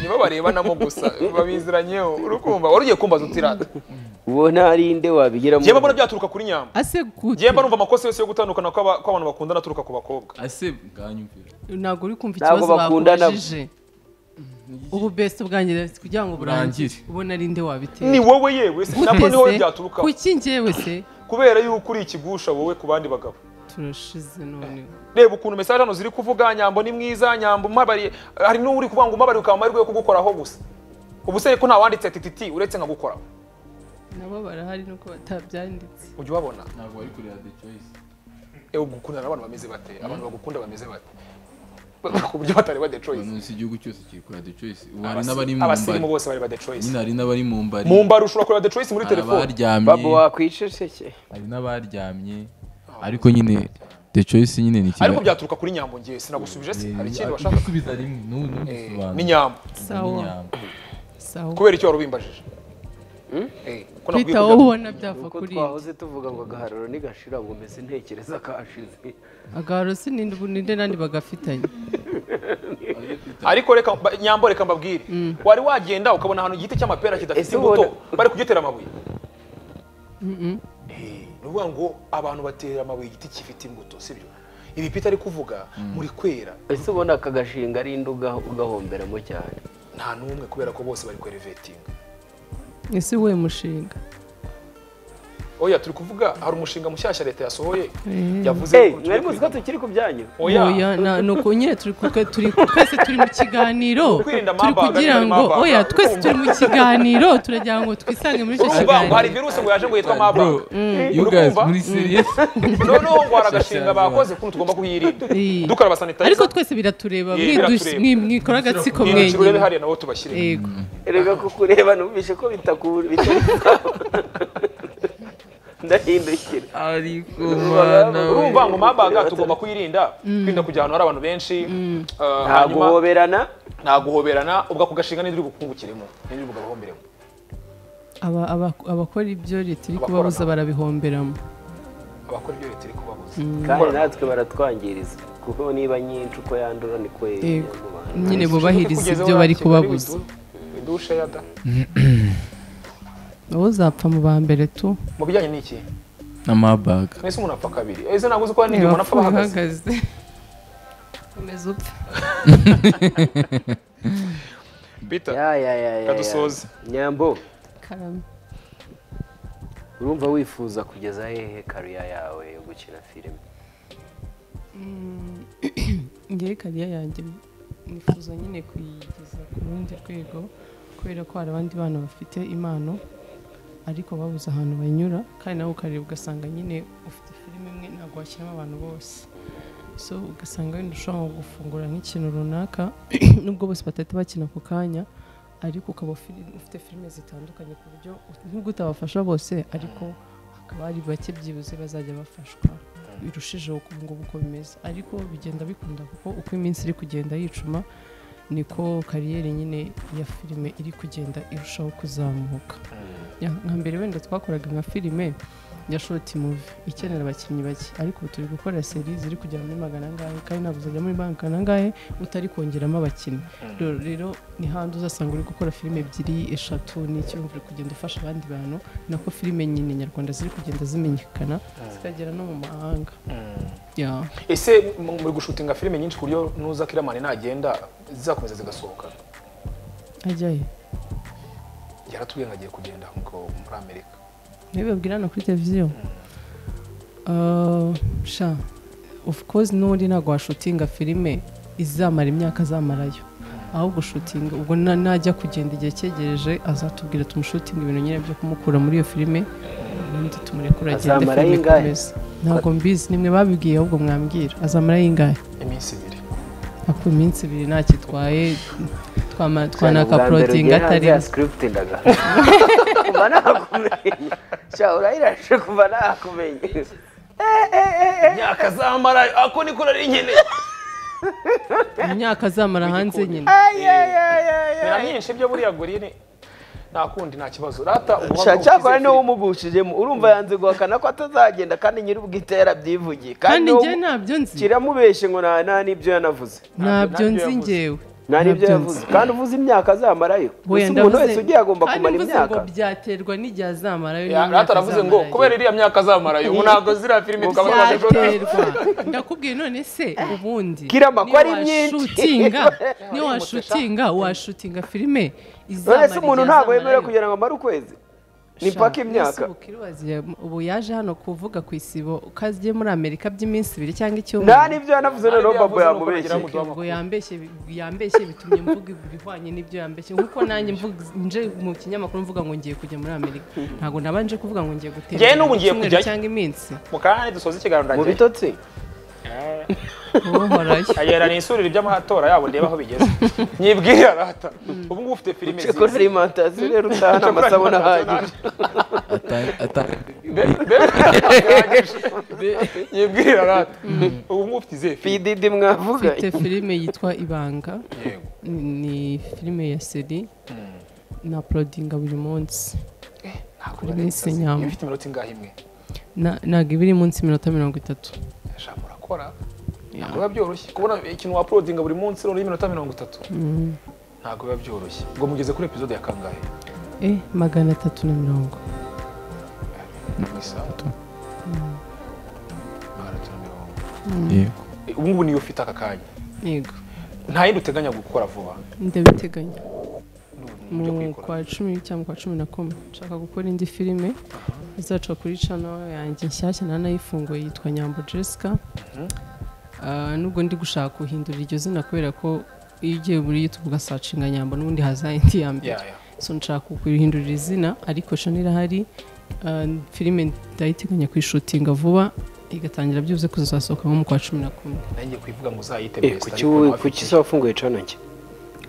[SPEAKER 3] nibo barebanamo gusa babiziranyeho uri kumva wari ugiye kumbaza utirata
[SPEAKER 2] uwo ntarinde wabigiramo
[SPEAKER 3] njyewe mbona byaturuka kuri nyamba
[SPEAKER 4] ase gute
[SPEAKER 3] njyewe mba numva amakosa yose yo gutandukana kw'aba- kw'abantu bakundana aturuka ku bakobwa
[SPEAKER 1] ase bwanyumvira
[SPEAKER 4] ntabwo uri kumva
[SPEAKER 2] Ntabwo
[SPEAKER 4] ikibazo
[SPEAKER 2] bakundana.
[SPEAKER 4] bakubajije ubu besito bwanjye kugira ngo burangire
[SPEAKER 1] Burangire.
[SPEAKER 4] ubona ari nde wabitera
[SPEAKER 3] ni wowe yewe se
[SPEAKER 4] Gute
[SPEAKER 3] nabwo ni wowe
[SPEAKER 4] se?
[SPEAKER 3] byaturukaho
[SPEAKER 4] kuki njyewe se
[SPEAKER 3] kubera yuko uri ikigusha wowe ku bandi bagabo
[SPEAKER 4] turashize noneho
[SPEAKER 3] reba ukuntu mesaje hano ziri kuvuga nyambo ni mwiza nyambo umabariye hari n'uri kuvuga ngo umabariye ukaba amahirwe yo kugukoraho gusa ubu se ko ntawanditse ati titi uretse nkagukoraho
[SPEAKER 4] nabo barahari nuko batabyanditse
[SPEAKER 3] ujya ubabona
[SPEAKER 1] ntabwo bari kureba the choice
[SPEAKER 3] ewe gukundana n'abantu bameze bate abantu bagukunda bameze bate ku buryo batareba the choice
[SPEAKER 1] umunsi igihugu cyose kiri kureba the choice ubu hari n'abari
[SPEAKER 3] Abasi-
[SPEAKER 1] mu
[SPEAKER 3] abasirimu
[SPEAKER 1] mbari
[SPEAKER 3] bose bareba the choice
[SPEAKER 1] nyine hari n'abari mu mbari
[SPEAKER 3] mu mbaru ushobora kureba the choice muri
[SPEAKER 1] hari
[SPEAKER 3] telefone
[SPEAKER 2] babu
[SPEAKER 1] abaryamye
[SPEAKER 2] wakwiceceke
[SPEAKER 1] hari n'abaryamye ariko nyine the choice nyine ni
[SPEAKER 3] ariko byaturuka kuri nyambo ngewe sinagusubije se hari ikindi
[SPEAKER 1] Eh,
[SPEAKER 3] washaka
[SPEAKER 1] gusubiza rimwe n'ubu
[SPEAKER 3] ni nyambo
[SPEAKER 4] sawa
[SPEAKER 1] n'inyambo
[SPEAKER 4] sawa
[SPEAKER 3] kubera icyo wari ubimbajije
[SPEAKER 6] Eh,
[SPEAKER 3] ko nakwiye
[SPEAKER 4] peter wowe
[SPEAKER 3] kujya-
[SPEAKER 4] ubona byava
[SPEAKER 2] uko
[SPEAKER 4] kuri ibyo
[SPEAKER 2] twahoze tuvuga ngo agahararo ntigashira ngo mbese ntekereza kashize
[SPEAKER 4] agaharo si ninde ninde nandi bagafitanye
[SPEAKER 3] ariko reka mba- nyambo reka mbabwire wari wagenda ukabona ahantu igiti cy'amapera kidafite
[SPEAKER 2] Ese ubona-
[SPEAKER 3] imbuto bari kugitera amabuye Eh, ni ukuvuga ngo abantu batera amabuye igiti gifite imbuto sibyo ibi pita ari kuvuga muri kwera
[SPEAKER 2] ese ubona aka gashinga ari induga ugahomberamo cyane
[SPEAKER 3] nta n'umwe kubera ko bose bari kwerevetinga
[SPEAKER 4] ese we mushinga
[SPEAKER 3] oya turi kuvuga hari umushinga mushyashya leta yasohoye
[SPEAKER 4] Eh.
[SPEAKER 3] yavuze
[SPEAKER 2] hey
[SPEAKER 3] ko tugiye
[SPEAKER 2] mwari muzi ko
[SPEAKER 3] kwiga-
[SPEAKER 2] tukiri ku byanyu
[SPEAKER 3] oya
[SPEAKER 4] oya na- ni uko nyine turi kuka- turi- twese turi mu kiganiro
[SPEAKER 3] Kwirinda
[SPEAKER 4] turi
[SPEAKER 3] amabanga,
[SPEAKER 4] kugira ngo
[SPEAKER 3] amabanga.
[SPEAKER 4] oya twese turi mu kiganiro turagira ngo twisange muri icyo
[SPEAKER 3] urumva ngo hari
[SPEAKER 4] kiganiro
[SPEAKER 3] virusi ngo yaje ngo yitwa
[SPEAKER 1] bro
[SPEAKER 3] mabaga
[SPEAKER 1] you guys
[SPEAKER 3] Urukumva?
[SPEAKER 1] muri serious
[SPEAKER 3] noneho ngo hari agashinga bakoze kuko tugomba kuhirinda
[SPEAKER 4] Eh.
[SPEAKER 3] dukaraba sanitayiza
[SPEAKER 4] ariko twese biratureba
[SPEAKER 3] Yeah,
[SPEAKER 4] mwidus-
[SPEAKER 3] biratureba.
[SPEAKER 4] mwi- mwikora agatsiko
[SPEAKER 3] Ibi biciro rero
[SPEAKER 4] mwenyine
[SPEAKER 3] hariya nabo tubashyire
[SPEAKER 4] yego
[SPEAKER 2] erega kukureba numvishe ko bitakura ndahindukira
[SPEAKER 1] ariko
[SPEAKER 2] mana we.
[SPEAKER 3] urumva ngo mabaga tugomba kuyirinda kwirinda kujya ahantu hari abantu benshi eh,
[SPEAKER 2] nta
[SPEAKER 3] hanyuma
[SPEAKER 2] guhoberana
[SPEAKER 3] nta guhoberana ubwo ako gashinga n'indiri bukungukiremo n'indiri bugahomberemo
[SPEAKER 4] Aba- aba- abakora ibyo leta iri
[SPEAKER 3] Abakora
[SPEAKER 4] kubabuza
[SPEAKER 3] nabo.
[SPEAKER 4] barabihomberamo
[SPEAKER 3] abakora ibyo leta iri kubabuza
[SPEAKER 2] kandi natwe baratwangiriza kuko niba nyinshi uko yandura niko
[SPEAKER 4] Yego.
[SPEAKER 2] yandura.
[SPEAKER 4] nyine bubahiriza ibyo bari kubabuza
[SPEAKER 3] idusha ya da
[SPEAKER 4] wowe uzapfa mu ba mbere tu
[SPEAKER 3] mu bijyanye n'iki
[SPEAKER 1] na mabaga
[SPEAKER 3] mwese umuntu apfa kabiri ese ntabwo uzi ko hari n'igihe umuntu apfa bahagaze
[SPEAKER 4] komeza upfe
[SPEAKER 3] bita
[SPEAKER 2] ya ya ya ya
[SPEAKER 3] Kadusoze.
[SPEAKER 2] ya. nyambo
[SPEAKER 4] karame
[SPEAKER 2] urumva wifuza kugeza hehe kariya yawe yo gukina filime
[SPEAKER 4] ngewe kariya yanjye nifuza nyine kuyigeza ku rundi rwego kubera ko hari abandi bana bafite impano ariko babuze ahantu banyura kandi nawe ukareba ugasanga nyine ufite filime imwe ntabwo washyiramo abantu bose so ugasanga wenda ushobora nko gufungura nk'ikintu runaka nubwo bose batahita bakina ako kanya ariko ukaba fili- ufite filime zitandukanye ku buryo ut- nubwo utabafasha bose ariko hakaba hari bake byibuze bazajya bafashwa birushijeho uko ubu ngubu uko bimeze ariko bigenda bikunda kuko uko iminsi iri kugenda yicuma niko kariyeri nyine ya filime iri kugenda irushaho kuzamuka Ya, nka mbere wenda twakoraga nka filime ya shoti muvi ikenera abakinnyi bake ariko ubu turi gukora seri ziri kujya muri magana angahe kandi ntabwo uzajya muri magana angahe utari kongeramo abakinnyi rero rero ni handi uzasanga uri gukora filime ebyiri eshatu n'icyo wumva uri kugenda ufasha abandi bantu nako filime nyine nyarwanda ziri kugenda zimenyekana zikagera no mu mahanga Ya.
[SPEAKER 3] ese mu- muri gushutinga filime nyinshi ku buryo nuza kiramani nagenda zizakomeza zigasohoka
[SPEAKER 4] ajya he
[SPEAKER 3] yaratubwiye ngo agiye kugenda ngo muri amerika
[SPEAKER 4] ntibabwira no kuri televiziyo Ah, sha of course n'ubundi ntabwo washutinga filime izamara imyaka azamarayo ahubwo ushutinga ubwo na- najya kugenda igihe cyegereje azatubwira tumushutinga ibintu nyine byo kumukura muri iyo filime ubundi tumurekura agende
[SPEAKER 2] Azamara
[SPEAKER 4] filime
[SPEAKER 2] ingahe?
[SPEAKER 4] ikomeze ntabwo mbizi nimwe babibwiye ahubwo mwambwira azamara y'ingahe
[SPEAKER 3] iminsi ibiri
[SPEAKER 4] ako iminsi ibiri ntakitwaye twama- twanakaporotinga
[SPEAKER 2] Ubwa mbere ugiye hanze
[SPEAKER 4] atari
[SPEAKER 2] ya script ndaga kuva nakumenya sha urayirashe kuva nakumenya
[SPEAKER 3] imyaka azamara ako niko nari nkeneye
[SPEAKER 4] imyaka azamara hanze nyine
[SPEAKER 3] Bira myinshi byo buriya gorine nta kundi nta kibazo rata
[SPEAKER 2] sha cyakora niwe umugushijemo urumva yanze guhakana ko atazagenda kandi nyir'ubwite yarabyivugiye
[SPEAKER 4] kandi
[SPEAKER 2] uwo
[SPEAKER 4] njye ntabyo nzi
[SPEAKER 2] kiramubeshye ngo nta nta n'ibyo yanavuze
[SPEAKER 3] ntabyo
[SPEAKER 4] ntabyo nzi
[SPEAKER 3] yavuze.
[SPEAKER 4] ngewe
[SPEAKER 2] nta n'ibyo
[SPEAKER 4] Ntabyo
[SPEAKER 2] yavuze
[SPEAKER 4] nzi.
[SPEAKER 2] kandi uvuze imyaka azamarayo
[SPEAKER 4] Oya,
[SPEAKER 2] gusa umuntu
[SPEAKER 4] ndavuze-
[SPEAKER 2] wese ugiye agomba
[SPEAKER 4] kandi
[SPEAKER 2] kumara
[SPEAKER 4] mvuze
[SPEAKER 2] imyaka
[SPEAKER 4] ngo byaterwa n'igihe azamarayo
[SPEAKER 3] rata aravuze ngo kubera iriya myaka azamara yo ntabwo ziriya filime tukaba twajya
[SPEAKER 4] byaterwa ndakubwiye none se ubundi
[SPEAKER 2] Kirama, ko ari
[SPEAKER 4] niyo
[SPEAKER 2] myinshi.
[SPEAKER 4] washutinga niyo washutinga washutinga filime izamara
[SPEAKER 2] nonese umuntu
[SPEAKER 4] igihe
[SPEAKER 2] ntabwo yemerewe
[SPEAKER 4] azamarayo.
[SPEAKER 2] kugira ngo amare ukwezi ni
[SPEAKER 4] Sha,
[SPEAKER 2] paka imyaka
[SPEAKER 4] Yesu Bukirubaziye, ubu yaje hano kuvuga ku isibo ko agiye muri amerika by'iminsi ibiri cyangwa
[SPEAKER 2] nta
[SPEAKER 4] icyumweru
[SPEAKER 2] n'ibyo yanavuze noneho
[SPEAKER 3] Nta n'ibyo
[SPEAKER 2] babo
[SPEAKER 3] yavuze,
[SPEAKER 2] yamubeshye
[SPEAKER 3] nuko
[SPEAKER 4] Ubwo yambeshye yambeshye bitumye mvuga ibihwanye n'ibyo yambeshye nkuko nanjye mvuga nje mu kinyamakuru mvuga ngo ngiye kujya muri Amerika ntabwo nabanje kuvuga ngo ngiye gutembera
[SPEAKER 3] Njyewe n'ubu ngiye
[SPEAKER 4] icyumweru
[SPEAKER 3] kujyayo.
[SPEAKER 4] cyangwa iminsi
[SPEAKER 3] mu kanya dusoza ikiganiro
[SPEAKER 2] mu
[SPEAKER 3] ndagiye
[SPEAKER 2] bitotsi
[SPEAKER 4] uhorayo
[SPEAKER 3] agera ni isurire ry'amatora yabo ndeba aho bigeze nyibwira rata ubu ngubu ufite filime
[SPEAKER 2] ceko
[SPEAKER 3] nziza
[SPEAKER 2] alimentation rero utahana amasabune ahagije
[SPEAKER 3] nyibwira rata ubu ngubu ufite izihe filime
[SPEAKER 2] pididi mwavuganye
[SPEAKER 4] mfite filime yitwa ibanga
[SPEAKER 3] yego
[SPEAKER 4] ni filime ya seri na porodinga buri munsi kuri Miss Nyambo.
[SPEAKER 3] ifite iminota ingahe imwe
[SPEAKER 4] Na- ntabwo iba iri munsi y'iminota mirongo itatu
[SPEAKER 3] eshanu urakora ntabwo biba byoroshye kubona ikintu wapulodinga buri munsi noneho iminota mirongo itatu ntabwo biba byoroshye ngo mugeze kuri epizode ya kangahe
[SPEAKER 4] eh magana atatu na mirongo
[SPEAKER 3] mu isaha magana atatu na mirongo
[SPEAKER 1] yego
[SPEAKER 3] Eh, ubu ngubu niyo ufite aka kanya
[SPEAKER 4] yego
[SPEAKER 3] nta yindi uteganya gukora vuba
[SPEAKER 4] ndabiteganya
[SPEAKER 3] ni
[SPEAKER 4] mu
[SPEAKER 3] uburyo kwikorera
[SPEAKER 4] kwa cumi cyangwa kwa cumi na kumwe nshaka gukora indi filime izaca kuri cano yanjye nshyashya nanayifunguye yitwa nyambo jessica Ah, nubwo ndi gushaka guhindura iryo zina kubera ko iyo ugiye muri youtube ugasacinga nyambo n'ubundi haza indi ya mbere
[SPEAKER 3] Ya, ya.
[SPEAKER 4] so nshaka kurihindurira izina ariko cano irahari Ah, filime ndayiteganya kuyishutinga vuba igatangira byibuze kuzasohoka nko mu kwa cumi na kumwe
[SPEAKER 3] nanjye kwivuga ngo uzayite
[SPEAKER 2] Eh,
[SPEAKER 3] best
[SPEAKER 2] kuki
[SPEAKER 3] ariko
[SPEAKER 2] wowe-
[SPEAKER 3] ntabwo
[SPEAKER 2] kuki se wafunguye cano njye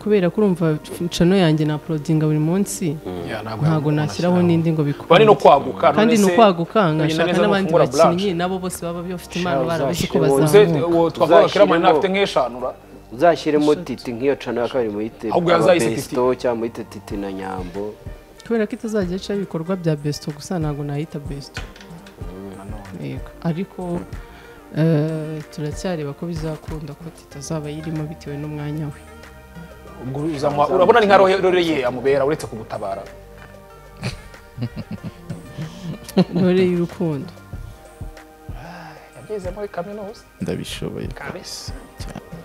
[SPEAKER 4] kubera ko urumva cano yanjye na porodinga buri munsi
[SPEAKER 3] Ya, ntabwo
[SPEAKER 4] ntabwo
[SPEAKER 3] yagukunda
[SPEAKER 4] nashyiraho
[SPEAKER 3] cyane.
[SPEAKER 4] n'indi ngo
[SPEAKER 3] kuba
[SPEAKER 4] bikunde
[SPEAKER 3] ni no kwaguka
[SPEAKER 4] kandi
[SPEAKER 3] none
[SPEAKER 4] ni
[SPEAKER 3] se-
[SPEAKER 4] ukwaguka nkashaka
[SPEAKER 3] neza no
[SPEAKER 4] n'abandi
[SPEAKER 3] kugura
[SPEAKER 4] bakinnyi nabo bose baba bafite impano barabizi ko
[SPEAKER 3] Uze,
[SPEAKER 4] bazamuka
[SPEAKER 3] uwo twavuga ko
[SPEAKER 2] Uzashyiremo-
[SPEAKER 3] mani afite nk'eshanura
[SPEAKER 2] uzashyiremo titi nk'iyo cano ya kabiri muyite
[SPEAKER 3] Ahubwo yazahise titi.
[SPEAKER 2] ababesto cyangwa muyite titi na nyambo
[SPEAKER 4] kubera ko itazajya ica ibikorwa bya besto gusa ntabwo nayita besto Yego. ariko eh, turacyareba ko bizakunda ko titazaba yirimo bitewe n'umwanya we
[SPEAKER 3] ubwo uzamuha urabona ni nka roreye amubera uretse kugutabara
[SPEAKER 4] intore y'urukundo
[SPEAKER 3] yabyize muri kaminuza
[SPEAKER 1] ndabishoboye
[SPEAKER 3] kabisa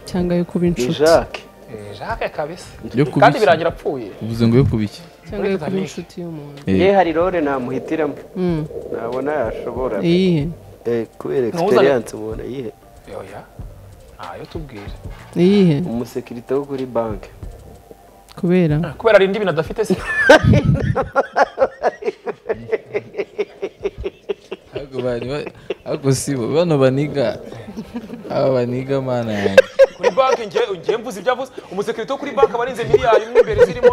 [SPEAKER 4] cyangwa yo kuba
[SPEAKER 2] ni
[SPEAKER 4] inshuti
[SPEAKER 2] jacques
[SPEAKER 3] Eh, jacques kabisa
[SPEAKER 1] yo
[SPEAKER 3] kandi
[SPEAKER 1] kubiki
[SPEAKER 3] birangira apfuye
[SPEAKER 1] uvuze ngo yo kubiki
[SPEAKER 4] cyangwa yo kuba
[SPEAKER 3] Titanic.
[SPEAKER 4] inshuti y'umuntu
[SPEAKER 1] Eh.
[SPEAKER 2] ye hari rore namuhitiramo
[SPEAKER 4] Mm,
[SPEAKER 2] nabona yashobora
[SPEAKER 4] iyihe
[SPEAKER 2] Eh, kubera
[SPEAKER 3] Ntuzane-
[SPEAKER 2] experience umuntu ayihe
[SPEAKER 3] yoya ntayo tubwira
[SPEAKER 4] iyihe
[SPEAKER 2] umusekirite wo kuri banki
[SPEAKER 4] kubera
[SPEAKER 3] kubera ari indi bintu adafite se
[SPEAKER 1] Ahubwo bari ba- ahubwo si bo bano baniga aba baniga mana yanjye
[SPEAKER 3] kuri banki ngiye ngiye mvuze ibyo avuze umusekirite wo kuri banki aba arinze miliyari imwe imbere zirimo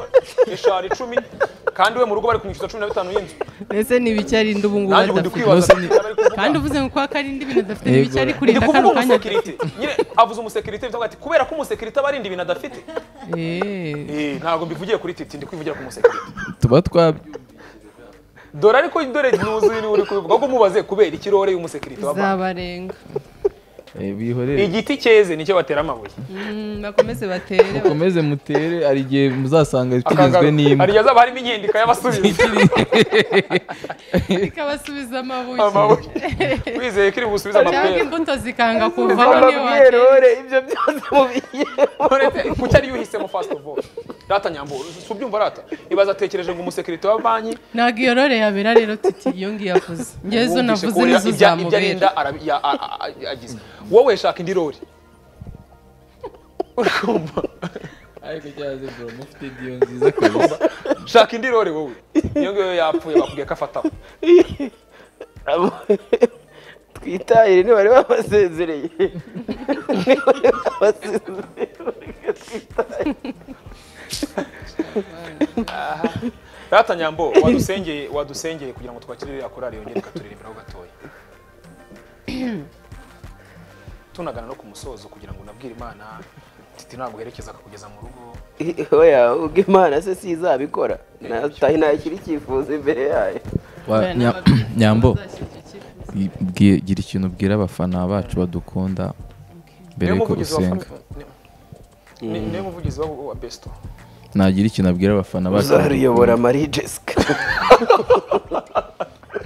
[SPEAKER 3] eshanu icumi kandi we mu rugo bari kumwishyuza cumi na bitanu y'inzu
[SPEAKER 4] ese ni ibiki arinda ubu ngubu
[SPEAKER 3] nanjye ubu ndi
[SPEAKER 4] adafite
[SPEAKER 1] Rwose
[SPEAKER 3] kwibaza
[SPEAKER 1] ni-
[SPEAKER 3] niba ari kuvuga.
[SPEAKER 4] kandi uvuze ngo kwa karinda ibintu adafite
[SPEAKER 1] Yego.
[SPEAKER 4] n'ibicyo ari
[SPEAKER 3] ndi
[SPEAKER 4] kurinda
[SPEAKER 3] kuvuga
[SPEAKER 4] kano kanya
[SPEAKER 3] umusekirite nyine avuze umusekirite bivuga ati kubera ko umusekirite aba arinda ibintu adafite
[SPEAKER 4] Eh,
[SPEAKER 3] Eh, ntabwo mbivugiye kuri titi ndi kwivugira ku musekirite
[SPEAKER 1] tuba twabyumva
[SPEAKER 3] dore ariko dore nuzuye niwe uri kubivuga ko umubaze kubera ikirore y'umusekirite wa banki
[SPEAKER 4] zabarenga
[SPEAKER 1] Eh, bihorere
[SPEAKER 3] igiti cyeze nicyo batera amabuye
[SPEAKER 4] Mm, bakomeze batere
[SPEAKER 1] mukomeze mutere hari igihe muzasanga kigizwe
[SPEAKER 3] akagaruka
[SPEAKER 1] n'imbwa
[SPEAKER 3] hari igihe azaba harimo inkendika y'abasubiza
[SPEAKER 4] zikabasubiza amabuye
[SPEAKER 3] amabuye wizeye ko iri busubize
[SPEAKER 4] cyangwa
[SPEAKER 3] amapera
[SPEAKER 4] imbuto zikanga kuvaho niyo
[SPEAKER 2] babwiye
[SPEAKER 4] watera
[SPEAKER 2] rore ibyo byose mubiyemo
[SPEAKER 3] Uretse kuki ari yuhisemo fasiti ofu rata nyambo si ubyumva rata ibaza atekereje ngo umusekirite wa banki
[SPEAKER 4] ntabwo iyo rore yabera rero titi iyo ngiyo yavuze ngewe zo
[SPEAKER 3] ubu wumvise
[SPEAKER 4] navuze
[SPEAKER 3] ko
[SPEAKER 4] nizo
[SPEAKER 3] ibya- ibyo arinda
[SPEAKER 4] zamubera
[SPEAKER 3] arabi- ya- a- a- a- yagize wowe shaka indi rori urakumva
[SPEAKER 1] ariko cyaze bro mufite diyo nziza kabisa
[SPEAKER 3] shaka indi rori wowe iyo ngiyo yapfuye bakubwiye ko afataho
[SPEAKER 2] twitahire ntibari babasezereye ntibari babasezereye
[SPEAKER 3] rata nyambo wadusengeye wadusengeye kugira ngo twakire iriya korari yongere ikaturirimbiraho gatoya tunagana no ku musozo kugira ngo unabwire imana titi naguherekeza akakugeza mu rugo
[SPEAKER 2] oya ubwo imana se si izabikora natahi ntashyira icyifuzo imbere yayo
[SPEAKER 1] Wa- Nya- nyambo bwiye- gira ikintu ubwira abafana bacu badukunda mbere
[SPEAKER 3] niwe
[SPEAKER 1] yuko
[SPEAKER 3] muvugizi wa
[SPEAKER 1] usenga
[SPEAKER 3] fami- ni- ni- niwe muvugizi wa wa besto
[SPEAKER 1] nagira ikintu abwira abafana bacu
[SPEAKER 2] uzaruyobora marie jessica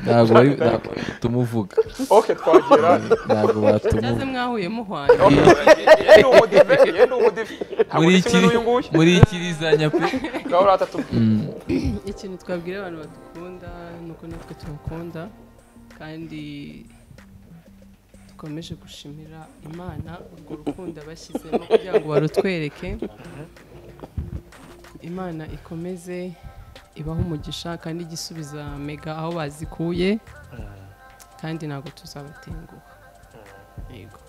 [SPEAKER 1] ntabwo bari ntabwo tumuvuga
[SPEAKER 3] ok twagera
[SPEAKER 1] ntabwo
[SPEAKER 4] cyaze
[SPEAKER 1] batumuvuga
[SPEAKER 4] mwahuye muhwanye
[SPEAKER 3] Ok, yenda umudive yenda umudive ntabwo
[SPEAKER 1] muri
[SPEAKER 3] ni
[SPEAKER 1] iki
[SPEAKER 3] kimwe n'uyu nguyu
[SPEAKER 1] muri iki rizanya pe
[SPEAKER 3] ngaho rata tubwire
[SPEAKER 4] ikintu twabwira abantu badukunda ni uko natwe tubakunda kandi dukomeje gushimira imana urwo rukundo bashyizemo kugira ngo barutwereke imana ikomeze ibaho umugisha kandi ijye isubiza mega aho bazikuye kandi ntabwo tuzabatenguha yego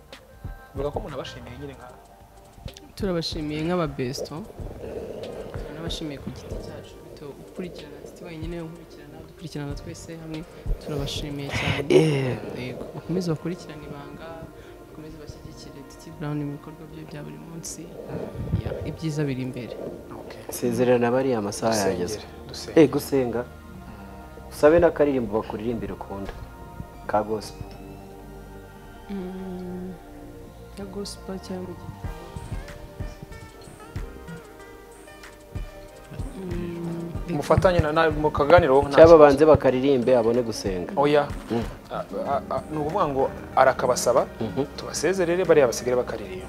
[SPEAKER 3] bivuga ko umuntu abashimiye nyine nka
[SPEAKER 4] turabashimiye nk'ababesto tunabashimiye ku giti cyacu bito ukurikirana titi wenyine unkurikirana dukurikirana twese hamwe turabashimiye cyane yego bakomeze bakurikirane ibanga bakomeze bashyigikire titi burawuni mu bikorwa bye bya buri munsi Ya, ibyiza biri imbere
[SPEAKER 3] ok
[SPEAKER 2] sezerana bariya amasaha yageze
[SPEAKER 3] dusengere dusengere
[SPEAKER 2] Eh gusenga
[SPEAKER 6] usabe n'akaririmbo bakuririmbira ukunda ka gospel
[SPEAKER 4] ya gospel cyangwa iki? Mm, reka-
[SPEAKER 3] mufatanye na nawe mukaganireho nta
[SPEAKER 6] cyangwa
[SPEAKER 3] kibazo.
[SPEAKER 6] banze bakaririmbe abone gusenga
[SPEAKER 3] oya A- a- a- ni ukuvuga ngo arakabasaba tubasezerere bariya basigare bakaririmba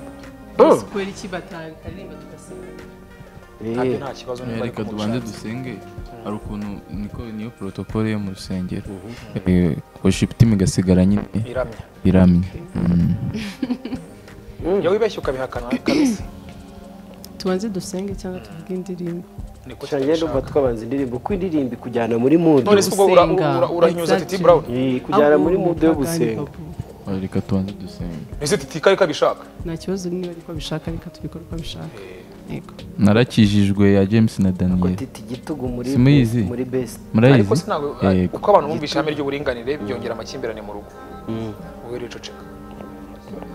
[SPEAKER 4] sikoro iki bataririmba tugasenga
[SPEAKER 3] ntabwo
[SPEAKER 6] Eh,
[SPEAKER 3] nta kibazo niba ariko
[SPEAKER 1] reka tubanze
[SPEAKER 3] mubushake
[SPEAKER 1] dusenge hari ukuntu niko niyo porotokole yo mu rusengero Eh, worship team igasigara nyine
[SPEAKER 3] iramya
[SPEAKER 1] iramye Mm.
[SPEAKER 3] iyo wibeshye ukabihakana kabisa
[SPEAKER 4] tubanze dusenge cyangwa tuvuge indirimbo
[SPEAKER 3] niko
[SPEAKER 6] gusa njye numva
[SPEAKER 3] tubishaka
[SPEAKER 6] twabanza indirimbo kuko indirimbo ikujyana muri mudu
[SPEAKER 3] none se ubwo ura-
[SPEAKER 4] gusenga.
[SPEAKER 3] ura- urahinyuza titi
[SPEAKER 4] Exactly.
[SPEAKER 3] brown
[SPEAKER 6] ikujyana muri mudu yo gusenga
[SPEAKER 1] Oya, reka tubanze dusenge
[SPEAKER 3] ese titi kari kabishaka
[SPEAKER 4] nta kibazo niba ariko bishaka reka tubikore uko bishaka yego
[SPEAKER 1] narakijijwe ya james na
[SPEAKER 6] ko
[SPEAKER 1] daniel
[SPEAKER 6] titi gitugu muri
[SPEAKER 1] Simuyizi?
[SPEAKER 6] muri best
[SPEAKER 3] ariko
[SPEAKER 1] murayizi
[SPEAKER 3] sinabwo
[SPEAKER 1] Yego.
[SPEAKER 3] uko abantu bumva ishami ry'uburinganire byongera amakimbirane mu rugo wowe ricoceka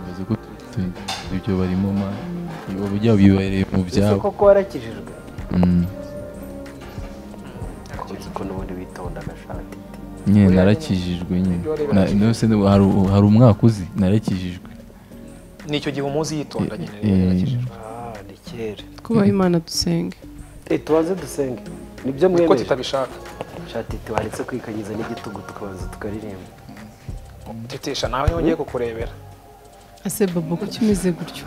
[SPEAKER 1] Bazi ko tu- ibyo barimo ma ibo byabo bibereye mu
[SPEAKER 6] ese
[SPEAKER 1] byabo
[SPEAKER 6] koko warakijijwe
[SPEAKER 1] Mm.
[SPEAKER 6] kuko ukuntu ubundi witonda agashaka titi
[SPEAKER 1] nyine narakijijwe nyine
[SPEAKER 3] Warebera
[SPEAKER 1] Na- no se ni- hari hari umwaka uzi narakijijwe
[SPEAKER 3] nicyo gihe umuzi yitonda nyine
[SPEAKER 1] Eh, eh.
[SPEAKER 3] yarakijijwe.
[SPEAKER 6] ah ni kera
[SPEAKER 4] twubahe imana dusenge
[SPEAKER 6] Eh, tubanze dusenge nibyo
[SPEAKER 3] niko
[SPEAKER 6] mwemeje
[SPEAKER 3] titabishaka
[SPEAKER 6] shaka titi waretse kwikanyiza n'igitugu tukabanza tukaririmba
[SPEAKER 3] tetesha nawe yongeye kukurebera
[SPEAKER 4] ase babo kuki umeze gutyo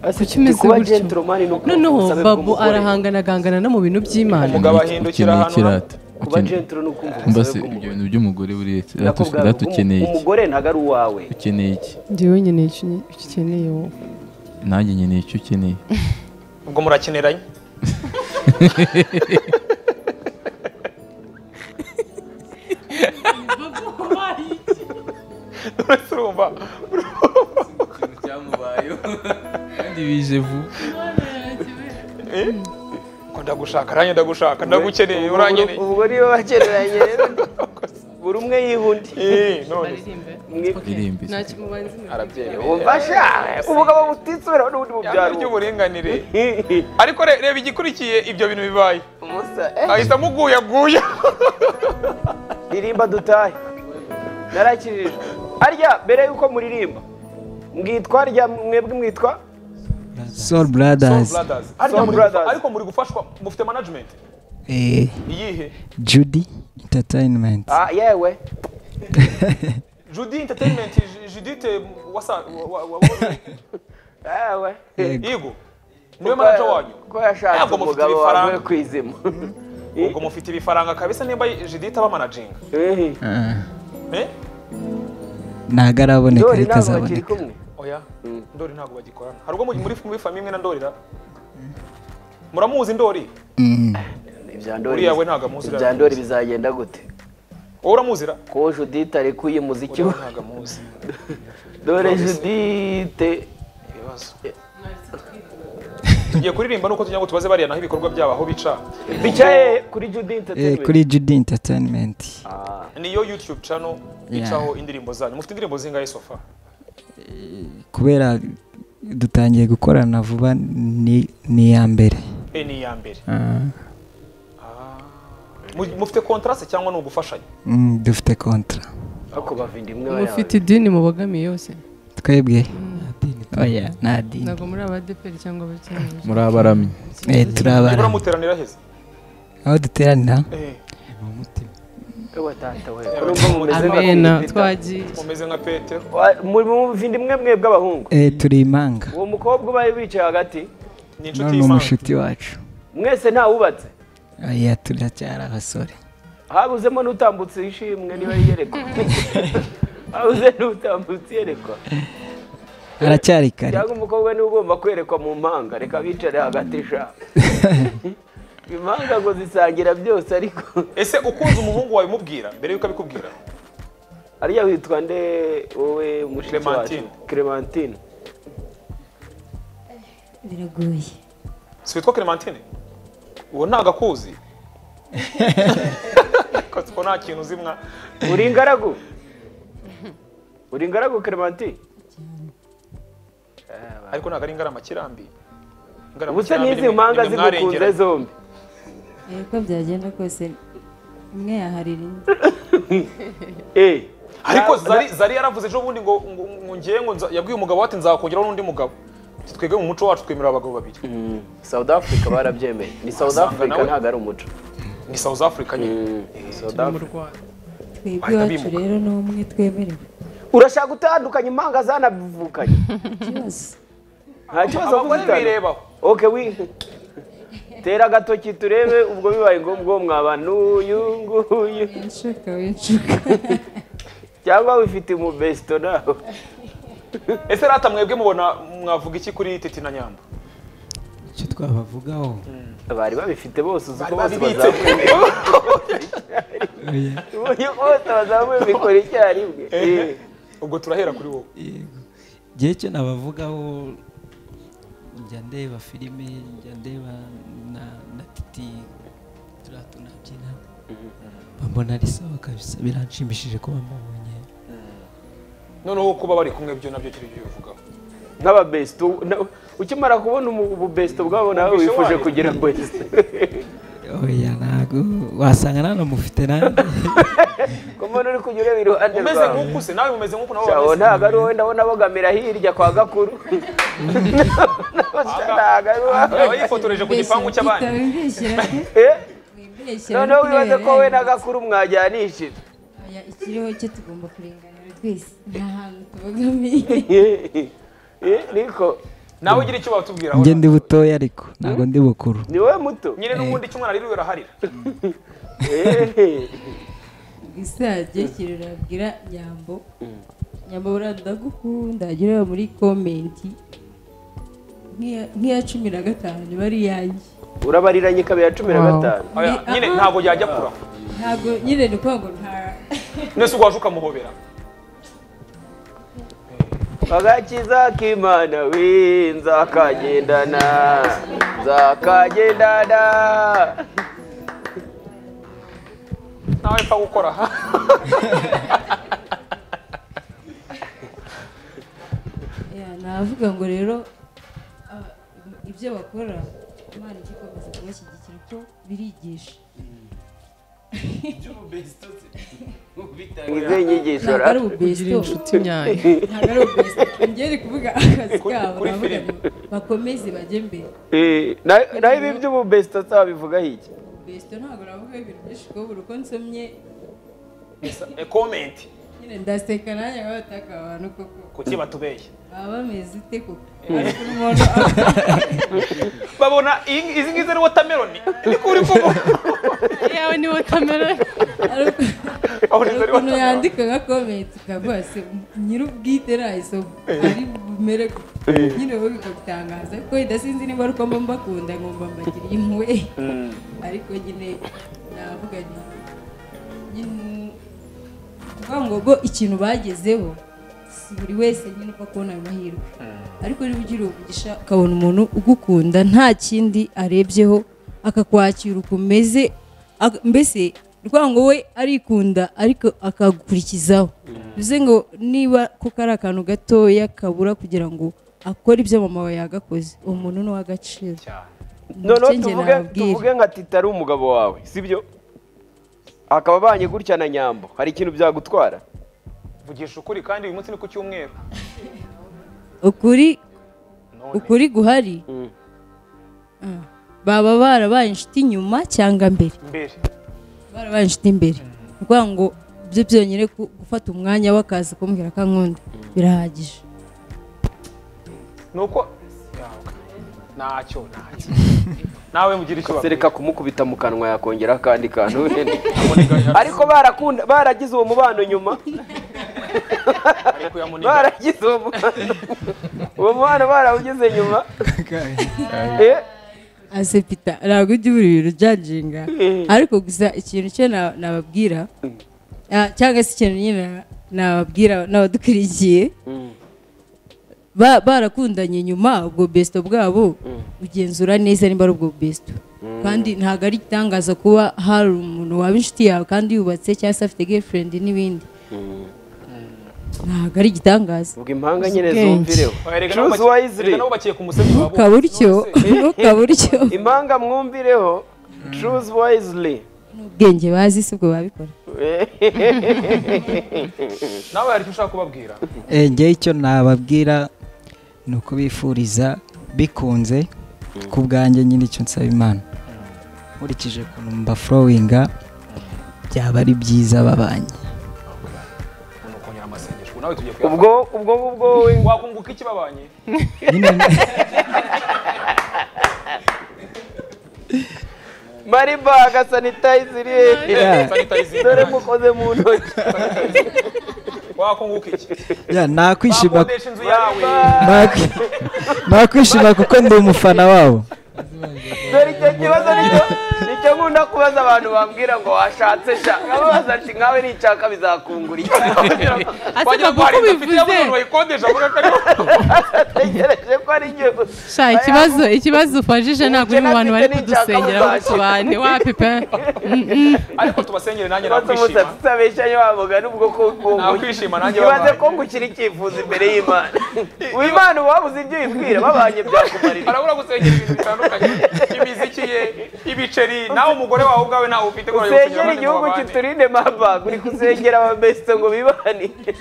[SPEAKER 6] Ase
[SPEAKER 4] Kuki
[SPEAKER 6] Titi
[SPEAKER 4] umeze
[SPEAKER 6] kuba
[SPEAKER 4] gutyo?
[SPEAKER 6] gentleman ni uko
[SPEAKER 4] noneho
[SPEAKER 6] ubusabe
[SPEAKER 4] babu
[SPEAKER 6] bw'umugore.
[SPEAKER 4] arahangana agangana no mu bintu by'imana
[SPEAKER 3] Umugabo
[SPEAKER 1] Ukeneye-
[SPEAKER 3] ahindukira
[SPEAKER 1] ukeneye
[SPEAKER 3] ahantu hamwe.
[SPEAKER 1] kirata.
[SPEAKER 6] kuba
[SPEAKER 1] Ukeneye-
[SPEAKER 6] gentle ni ukumva
[SPEAKER 1] mbese
[SPEAKER 6] ubusabe
[SPEAKER 1] ibyo
[SPEAKER 6] bw'umugore
[SPEAKER 1] bintu by'umugore buriya
[SPEAKER 6] Nako bwawe
[SPEAKER 1] kirata ukeneye
[SPEAKER 6] bw'umu-
[SPEAKER 1] iki
[SPEAKER 6] umugore ntago ari uwawe
[SPEAKER 1] ukeneye iki
[SPEAKER 4] ndi wowe nkeneye icyo unye- icyo ukeneye wowe
[SPEAKER 1] nanjye nkeneye icyo ukeneye
[SPEAKER 3] ubwo murakeneranye uretse urumva
[SPEAKER 1] kandi bije vuba
[SPEAKER 3] ko ndagushaka nanjye ndagushaka ndagukeneye urankeneye
[SPEAKER 2] ubwo niyo bagereranye rero buri umwe yihunda
[SPEAKER 3] Eh, none se.
[SPEAKER 1] iririmbe
[SPEAKER 3] arabyemewe
[SPEAKER 2] wumva sha umugabo butisubiraho n'ubundi mu
[SPEAKER 3] Ihame
[SPEAKER 2] byaro
[SPEAKER 3] ry'uburinganire ariko re- reba igikurikiye ibyo bintu bibaye
[SPEAKER 2] umusa
[SPEAKER 3] ahita amuguyaguya
[SPEAKER 2] ririmba dutahe narakijijwe arya mbere y'uko muririmba mwitwa rya mwebwe mwitwa
[SPEAKER 7] Soul Brothers,
[SPEAKER 3] Ariko muri-
[SPEAKER 2] Brothers.
[SPEAKER 3] ariko muri gufashwa mufite management
[SPEAKER 7] eh,
[SPEAKER 3] iyihe
[SPEAKER 7] Judy Entertainment,
[SPEAKER 2] ah yewe
[SPEAKER 3] judy entertainment Ju- judite wasa wa- wa- wa-
[SPEAKER 2] yewe
[SPEAKER 3] yego niwe manager wanyu
[SPEAKER 2] ko yashatse
[SPEAKER 3] Ntabwo mufite
[SPEAKER 2] umugabo wavuye
[SPEAKER 3] ibifaranga.
[SPEAKER 2] ku izima
[SPEAKER 3] ubwo mufite ibifaranga kabisa nimba judite aba managinga
[SPEAKER 2] Eh,
[SPEAKER 7] Ah,
[SPEAKER 3] eh
[SPEAKER 7] ntabwo araboneka
[SPEAKER 2] ndori
[SPEAKER 7] ariko
[SPEAKER 2] ntabwo bakiri
[SPEAKER 7] azaboneka
[SPEAKER 2] kumwe
[SPEAKER 3] oya ndori ntabwo bagikorana hari ubwo muri muri famiye imwe na ndori ra muramuzi ndori
[SPEAKER 7] Mm.
[SPEAKER 2] ibya ndori
[SPEAKER 3] uriya we ntabwo amuzi
[SPEAKER 2] ibya ndori bizagenda gute
[SPEAKER 3] wowe uramuzi ra
[SPEAKER 2] ko judite ari kuyi muziki
[SPEAKER 3] uriya
[SPEAKER 2] we
[SPEAKER 3] we ntabwo amuzi
[SPEAKER 2] dore judite
[SPEAKER 3] ibibazo tugiye kuririmba nuko tugira ngo tubaze bariya naho ibikorwa byabo aho bica
[SPEAKER 2] bicaye kuri judite
[SPEAKER 7] Eh, kuri Judy Entertainment
[SPEAKER 3] niyo youtube channel icaho indirimbo zanyu mufite indirimbo zingahe sofa
[SPEAKER 7] kubera dutangiye gukorana vuba ni ni iya mbere
[SPEAKER 3] e ni iya mbere
[SPEAKER 7] Ah,
[SPEAKER 3] Mu- mufite contraste cyangwa ni ugufashanya
[SPEAKER 7] mm, dufite kontra
[SPEAKER 2] ako bavinda imwe
[SPEAKER 4] mufite idini mubogamiye yose
[SPEAKER 7] twebwe oya nta dini
[SPEAKER 4] ntabwo muri abadeperi cyangwa abakeneye
[SPEAKER 1] muri abaramyi
[SPEAKER 7] Eh,
[SPEAKER 3] nibura
[SPEAKER 7] turabara
[SPEAKER 3] muteranira heza
[SPEAKER 7] aho duteranira
[SPEAKER 3] Eh,
[SPEAKER 2] we tata we
[SPEAKER 4] amena twagiye
[SPEAKER 3] mumeze nka petero
[SPEAKER 2] muvinda imwe mwe bw'abahungu
[SPEAKER 7] Eh, turi imanga
[SPEAKER 2] uwo mukobwa ubaye wicaye hagati
[SPEAKER 3] ni inshuti
[SPEAKER 7] none
[SPEAKER 3] y'imana
[SPEAKER 7] umushuti wacu
[SPEAKER 2] mwese ntawubatse
[SPEAKER 7] oya turacyari abasore
[SPEAKER 2] habuzemo n'utambutse ishimwe niba yiyerekwa habuze n'utambutse iyerekwa
[SPEAKER 7] aracyari kare
[SPEAKER 2] cyangwa umukobwa niwe ugomba kwerekwa mu mpanga reka bicare hagati sha impanga ngo zisangira byose ariko
[SPEAKER 3] ese ukunze umuhungu wawe mubwira mbere yuko abikubwira
[SPEAKER 2] ariya witwa nde wowe mushiki wacu
[SPEAKER 3] Clementine.
[SPEAKER 2] clementine
[SPEAKER 5] biragoye
[SPEAKER 3] si witwa clementine uwo ntago akuzi Ko siko nta kintu uzimwa
[SPEAKER 2] uri ingaragu uri ingaragu clementine
[SPEAKER 3] ariko ntago ari ingaramakirambi
[SPEAKER 2] ubuse n'izi mpanga zigukunze zombi
[SPEAKER 5] Eh, uko byagenda kose umwe yaharira indi
[SPEAKER 2] Eh,
[SPEAKER 3] ariko
[SPEAKER 2] na-
[SPEAKER 3] zari zari yaravuze ejo bundi ngo ngo- ngo ngewe ngo nza- yabwiye umugabo we ati nzakongeraho n'undi mugabo Ati twebwe mu muco wacu twemerera abagabo babiri
[SPEAKER 2] Mm, South Africa barabyemeye ni South
[SPEAKER 3] Asanga
[SPEAKER 2] Africa
[SPEAKER 3] nawe-
[SPEAKER 2] ntabwo ari umuco
[SPEAKER 3] ni south africa nyine
[SPEAKER 2] Mm, South
[SPEAKER 4] turi mu
[SPEAKER 2] Africa.
[SPEAKER 4] rwanda
[SPEAKER 5] twebwe
[SPEAKER 3] Bahita
[SPEAKER 5] iwacu
[SPEAKER 3] bimuka.
[SPEAKER 5] rero ni umwe twemerewe
[SPEAKER 2] urashaka gutandukanya impanga zanabivukanye
[SPEAKER 5] ikibazo
[SPEAKER 2] nta kibazo
[SPEAKER 3] abagore
[SPEAKER 2] kuko
[SPEAKER 3] birebaho
[SPEAKER 2] oke wi tera agatoki turebe ubwo bibaye ngombwa uwo mwabana uyu nguyu
[SPEAKER 5] winshuka winshuka
[SPEAKER 2] cyangwa wifite umubesto nawe
[SPEAKER 3] ese rata mwebwe mubona mwavuga iki kuri titi na nyamba
[SPEAKER 7] icyo twabavugaho
[SPEAKER 2] bari babifite bose uzi ko bose
[SPEAKER 3] Bari babibitse.
[SPEAKER 2] bazamuye
[SPEAKER 7] oya
[SPEAKER 2] ubonye bose bazamuye mikoro icyarimwe Eh,
[SPEAKER 3] ubwo turahera kuri wowe
[SPEAKER 7] yego igihe cyo nabavugaho njya ndeba filime njya ndeba na na titi turiya tunabyina mbona ari sawa kabisa biranshimishije kuba mbabonye
[SPEAKER 3] noneho kuba bari kumwe byo nabyo kiri bivugaho
[SPEAKER 2] nk'ababesto na- ukimara kubona umu- ububesto bwabo nawe
[SPEAKER 3] Umvishe
[SPEAKER 2] wifuje
[SPEAKER 3] wayo.
[SPEAKER 2] kugira best
[SPEAKER 7] oya ntabwo wasanga nanamufite nanjye
[SPEAKER 2] ko mbona uri kujya ureba iruhande
[SPEAKER 3] umeze
[SPEAKER 2] rwawe
[SPEAKER 3] nk'uku se nawe umeze nk'uku nabo
[SPEAKER 2] Shawo
[SPEAKER 3] bameze
[SPEAKER 2] ntabwo ari wowe ndabona bogamira hirya kwa Gakuru ntabwo ari wowe
[SPEAKER 3] Aba yifotoreje ku gipangu cy'abandi
[SPEAKER 2] Eh,
[SPEAKER 5] wimbeshyira
[SPEAKER 2] noneho wibaze ko we na Gakuru mwajyanishije
[SPEAKER 5] ikiriho cyo tugomba kurenganira twese nta hantu tubogamiye
[SPEAKER 2] Eh, eh, niko
[SPEAKER 3] nawe ugira icyo watubwira
[SPEAKER 7] njye ndi butoya ariko ntabwo ndi bukuru
[SPEAKER 2] ni wowe muto
[SPEAKER 3] nyine n'ubundi icyo umwana aririwe araharira
[SPEAKER 2] Eh,
[SPEAKER 5] isage kirabwira nyambo nyambo buriya ndagukunda agerayo muri komenti nk'iya- nk'iya cumi na gatanu iba ari iyanjye
[SPEAKER 2] urabariranye ikaba iya cumi na
[SPEAKER 4] Wow.
[SPEAKER 2] gatanu
[SPEAKER 3] Oya,
[SPEAKER 5] Ni-
[SPEAKER 3] nyine
[SPEAKER 5] aha.
[SPEAKER 3] ntabwo yajya kura
[SPEAKER 5] ntabwo nyine ni ukuvuga ngo nta
[SPEAKER 3] nese ugwaje ukamuhobera
[SPEAKER 2] agakiza k'imana we nzakagendana nzakagendana
[SPEAKER 3] nawe mfa gukora aha
[SPEAKER 5] Ya, navuga ngo rero aba- ibyo bakora imana igikomeza kubashyigikira uko birigisha
[SPEAKER 2] izo nyigisho
[SPEAKER 5] ntabwo ari
[SPEAKER 2] ra
[SPEAKER 4] kugira
[SPEAKER 5] ububesto
[SPEAKER 4] inshuti nyayo
[SPEAKER 5] ntabwo ari ububesto njyewe ndi kuvuga akazi
[SPEAKER 3] Kuri-
[SPEAKER 5] kabo
[SPEAKER 3] kuri
[SPEAKER 5] navuga
[SPEAKER 3] filime.
[SPEAKER 5] ngo bakomeze bajye mbere
[SPEAKER 2] Eh, na- naho ibi by'ububesto twabivugaho iki
[SPEAKER 5] ububesto ntabwo navuga ibintu byinshi kuko buri uko nsomye
[SPEAKER 3] E, comment
[SPEAKER 5] nyine ndaseka nanjye bataka abantu koko
[SPEAKER 3] kuki batubeye
[SPEAKER 5] baba bameze ute koko ariko umuntu aba-
[SPEAKER 3] babona iyi- izi ngizi ni watermelon ni kuri kubu
[SPEAKER 4] yawe ni watermelon
[SPEAKER 5] ari uko-
[SPEAKER 3] abona
[SPEAKER 5] hari
[SPEAKER 3] izo ari
[SPEAKER 5] ukuntu
[SPEAKER 3] watermelon
[SPEAKER 5] yandika nka komenti ukavuga se nyir'ubwite nayisoma ari bumere gute?" nyine wowe bikagutangaza kuko wenda sinzi niba ari uko mba mbakunda ngomba mbagiriye impuhwe ariko nyine navuga nti nyine kuvuga ngo ubwo ikintu bagezeho si buri wese nyine upfa kubona ayo mahirwe ariko niba ugira umugisha ukabona umuntu ugukunda nta kindi arebyeho akakwakira uko umeze ak- mbese rwa ngo we arikunda ariko akagukurikizaho bivuze ngo niba kuko ari akantu gatoya kabura kugira ngo akore ibyo mama wawe yagakoze uwo muntu ni uw'agaciro
[SPEAKER 2] noneho
[SPEAKER 5] Nicyo njye
[SPEAKER 2] tuvuge
[SPEAKER 5] nababwira.
[SPEAKER 2] tuvuge nka tita ari umugabo wawe sibyo akaba abanye gutya na nyambo hari ikintu byagutwara
[SPEAKER 3] vugisha ukuri kandi uyu munsi ni ku cyumweru
[SPEAKER 5] ukuri
[SPEAKER 3] None.
[SPEAKER 5] ukuri guhari
[SPEAKER 2] Mm.
[SPEAKER 5] Ah, baba barabaye inshuti nyuma cyangwa mbere
[SPEAKER 3] mbere
[SPEAKER 5] barabaye inshuti mbere ni ukuvuga ngo byo byonyine ku- gufata umwanya w'akazi kumbwira ko ankunda birahagije
[SPEAKER 3] nuko yawe ntacyo ntacyo nawe mugira icyo
[SPEAKER 2] sereka kumukubita mu kanwa yakongera akandi kantu
[SPEAKER 3] babwira
[SPEAKER 2] ariko barakunda baragize uwo mubano nyuma
[SPEAKER 3] ariko yamuniga
[SPEAKER 2] baragize uwo mubano uwo mubano barawugize nyuma Eh,
[SPEAKER 5] asepita ntabwo ujya ubura ibintu byajinga ariko gusa ikintu cyo na- nababwira ah, cyangwa se ikintu nyine na- nababwira n'abadukurikiye Ba- barakundanye nyuma ubwo besito bwabo ugenzura neza niba ari ubwo besito kandi ntabwo ari igitangaza kuba hari umuntu waba inshuti yawe kandi yubatse cyangwa se afite gefurendi n'ibindi ntabwo ari igitangaza
[SPEAKER 2] ubwo impanga nyine
[SPEAKER 4] Ubwenge.
[SPEAKER 2] zumvireho Choose wisely.
[SPEAKER 3] nabo bakiye ku musenyi wabo
[SPEAKER 5] ukaba utyo ukaba utyo
[SPEAKER 2] impanga mwumvireho choose wisely
[SPEAKER 5] n'ubwenge bazi si ubwo babikora
[SPEAKER 3] nawe hari icyo ushaka kubabwira
[SPEAKER 7] Eh, njyewe icyo nababwira ni ukubifuriza bikunze ku bwanjye nyine icyo nsaba imana nkurikije ukuntu mbafurowinga byaba ari byiza babanye
[SPEAKER 3] umuntu ukongera amasengesho ubu nawe tugiye kuyabona
[SPEAKER 2] ubwo ubwo ngubwo we
[SPEAKER 3] wakunguka iki babanye
[SPEAKER 7] Nyine-
[SPEAKER 2] maribaga sanitayiziri
[SPEAKER 7] Yeah.
[SPEAKER 3] Sanitizer.
[SPEAKER 2] dore mukoze mu ntoki
[SPEAKER 3] wakunguka iki
[SPEAKER 7] ya, nakwishima
[SPEAKER 3] wakodesha inzu yawe
[SPEAKER 7] nakwi- nakwishima kuko ndi umufana wabo
[SPEAKER 2] dore icyo kibazo nicyo nicyo nkunda kubaza abantu bambwira ngo washatse sha nkababaza ati nkawe nishaka bizakungura iki
[SPEAKER 3] wagira ngo
[SPEAKER 4] papa,
[SPEAKER 3] hari inzu
[SPEAKER 4] uko
[SPEAKER 3] afite
[SPEAKER 4] ubivuze?
[SPEAKER 3] y'abantu bayikodesha avuga ko ariho
[SPEAKER 2] natekereje ko ari igihe
[SPEAKER 4] sha ikibazo ikibazo ufajije ntabwo uri mu bantu bari kudusengera ahubwo bane wa pepe
[SPEAKER 3] ariko tubasengere nanjye
[SPEAKER 2] Kwanza
[SPEAKER 3] nakwishima
[SPEAKER 2] umusatsi utabeshanye wavuga n'ubwo ko
[SPEAKER 3] Nakwishima nanjye
[SPEAKER 2] ibaze
[SPEAKER 3] babaye.
[SPEAKER 2] ko ngukira icyifuzo imbere y'imana uwimana wabuze ibyo uyibwira babanye byakumarira
[SPEAKER 3] arabura gusengera ibintu bitandukanye imiziki ye ibiceri nawe umugore wawe ubwawe nawe ufite ngo urajya gusengera
[SPEAKER 2] usengera
[SPEAKER 3] abandi ngo
[SPEAKER 2] igihugu
[SPEAKER 3] babane.
[SPEAKER 2] kiturinde maba uri gusengera abamesito ngo bibanire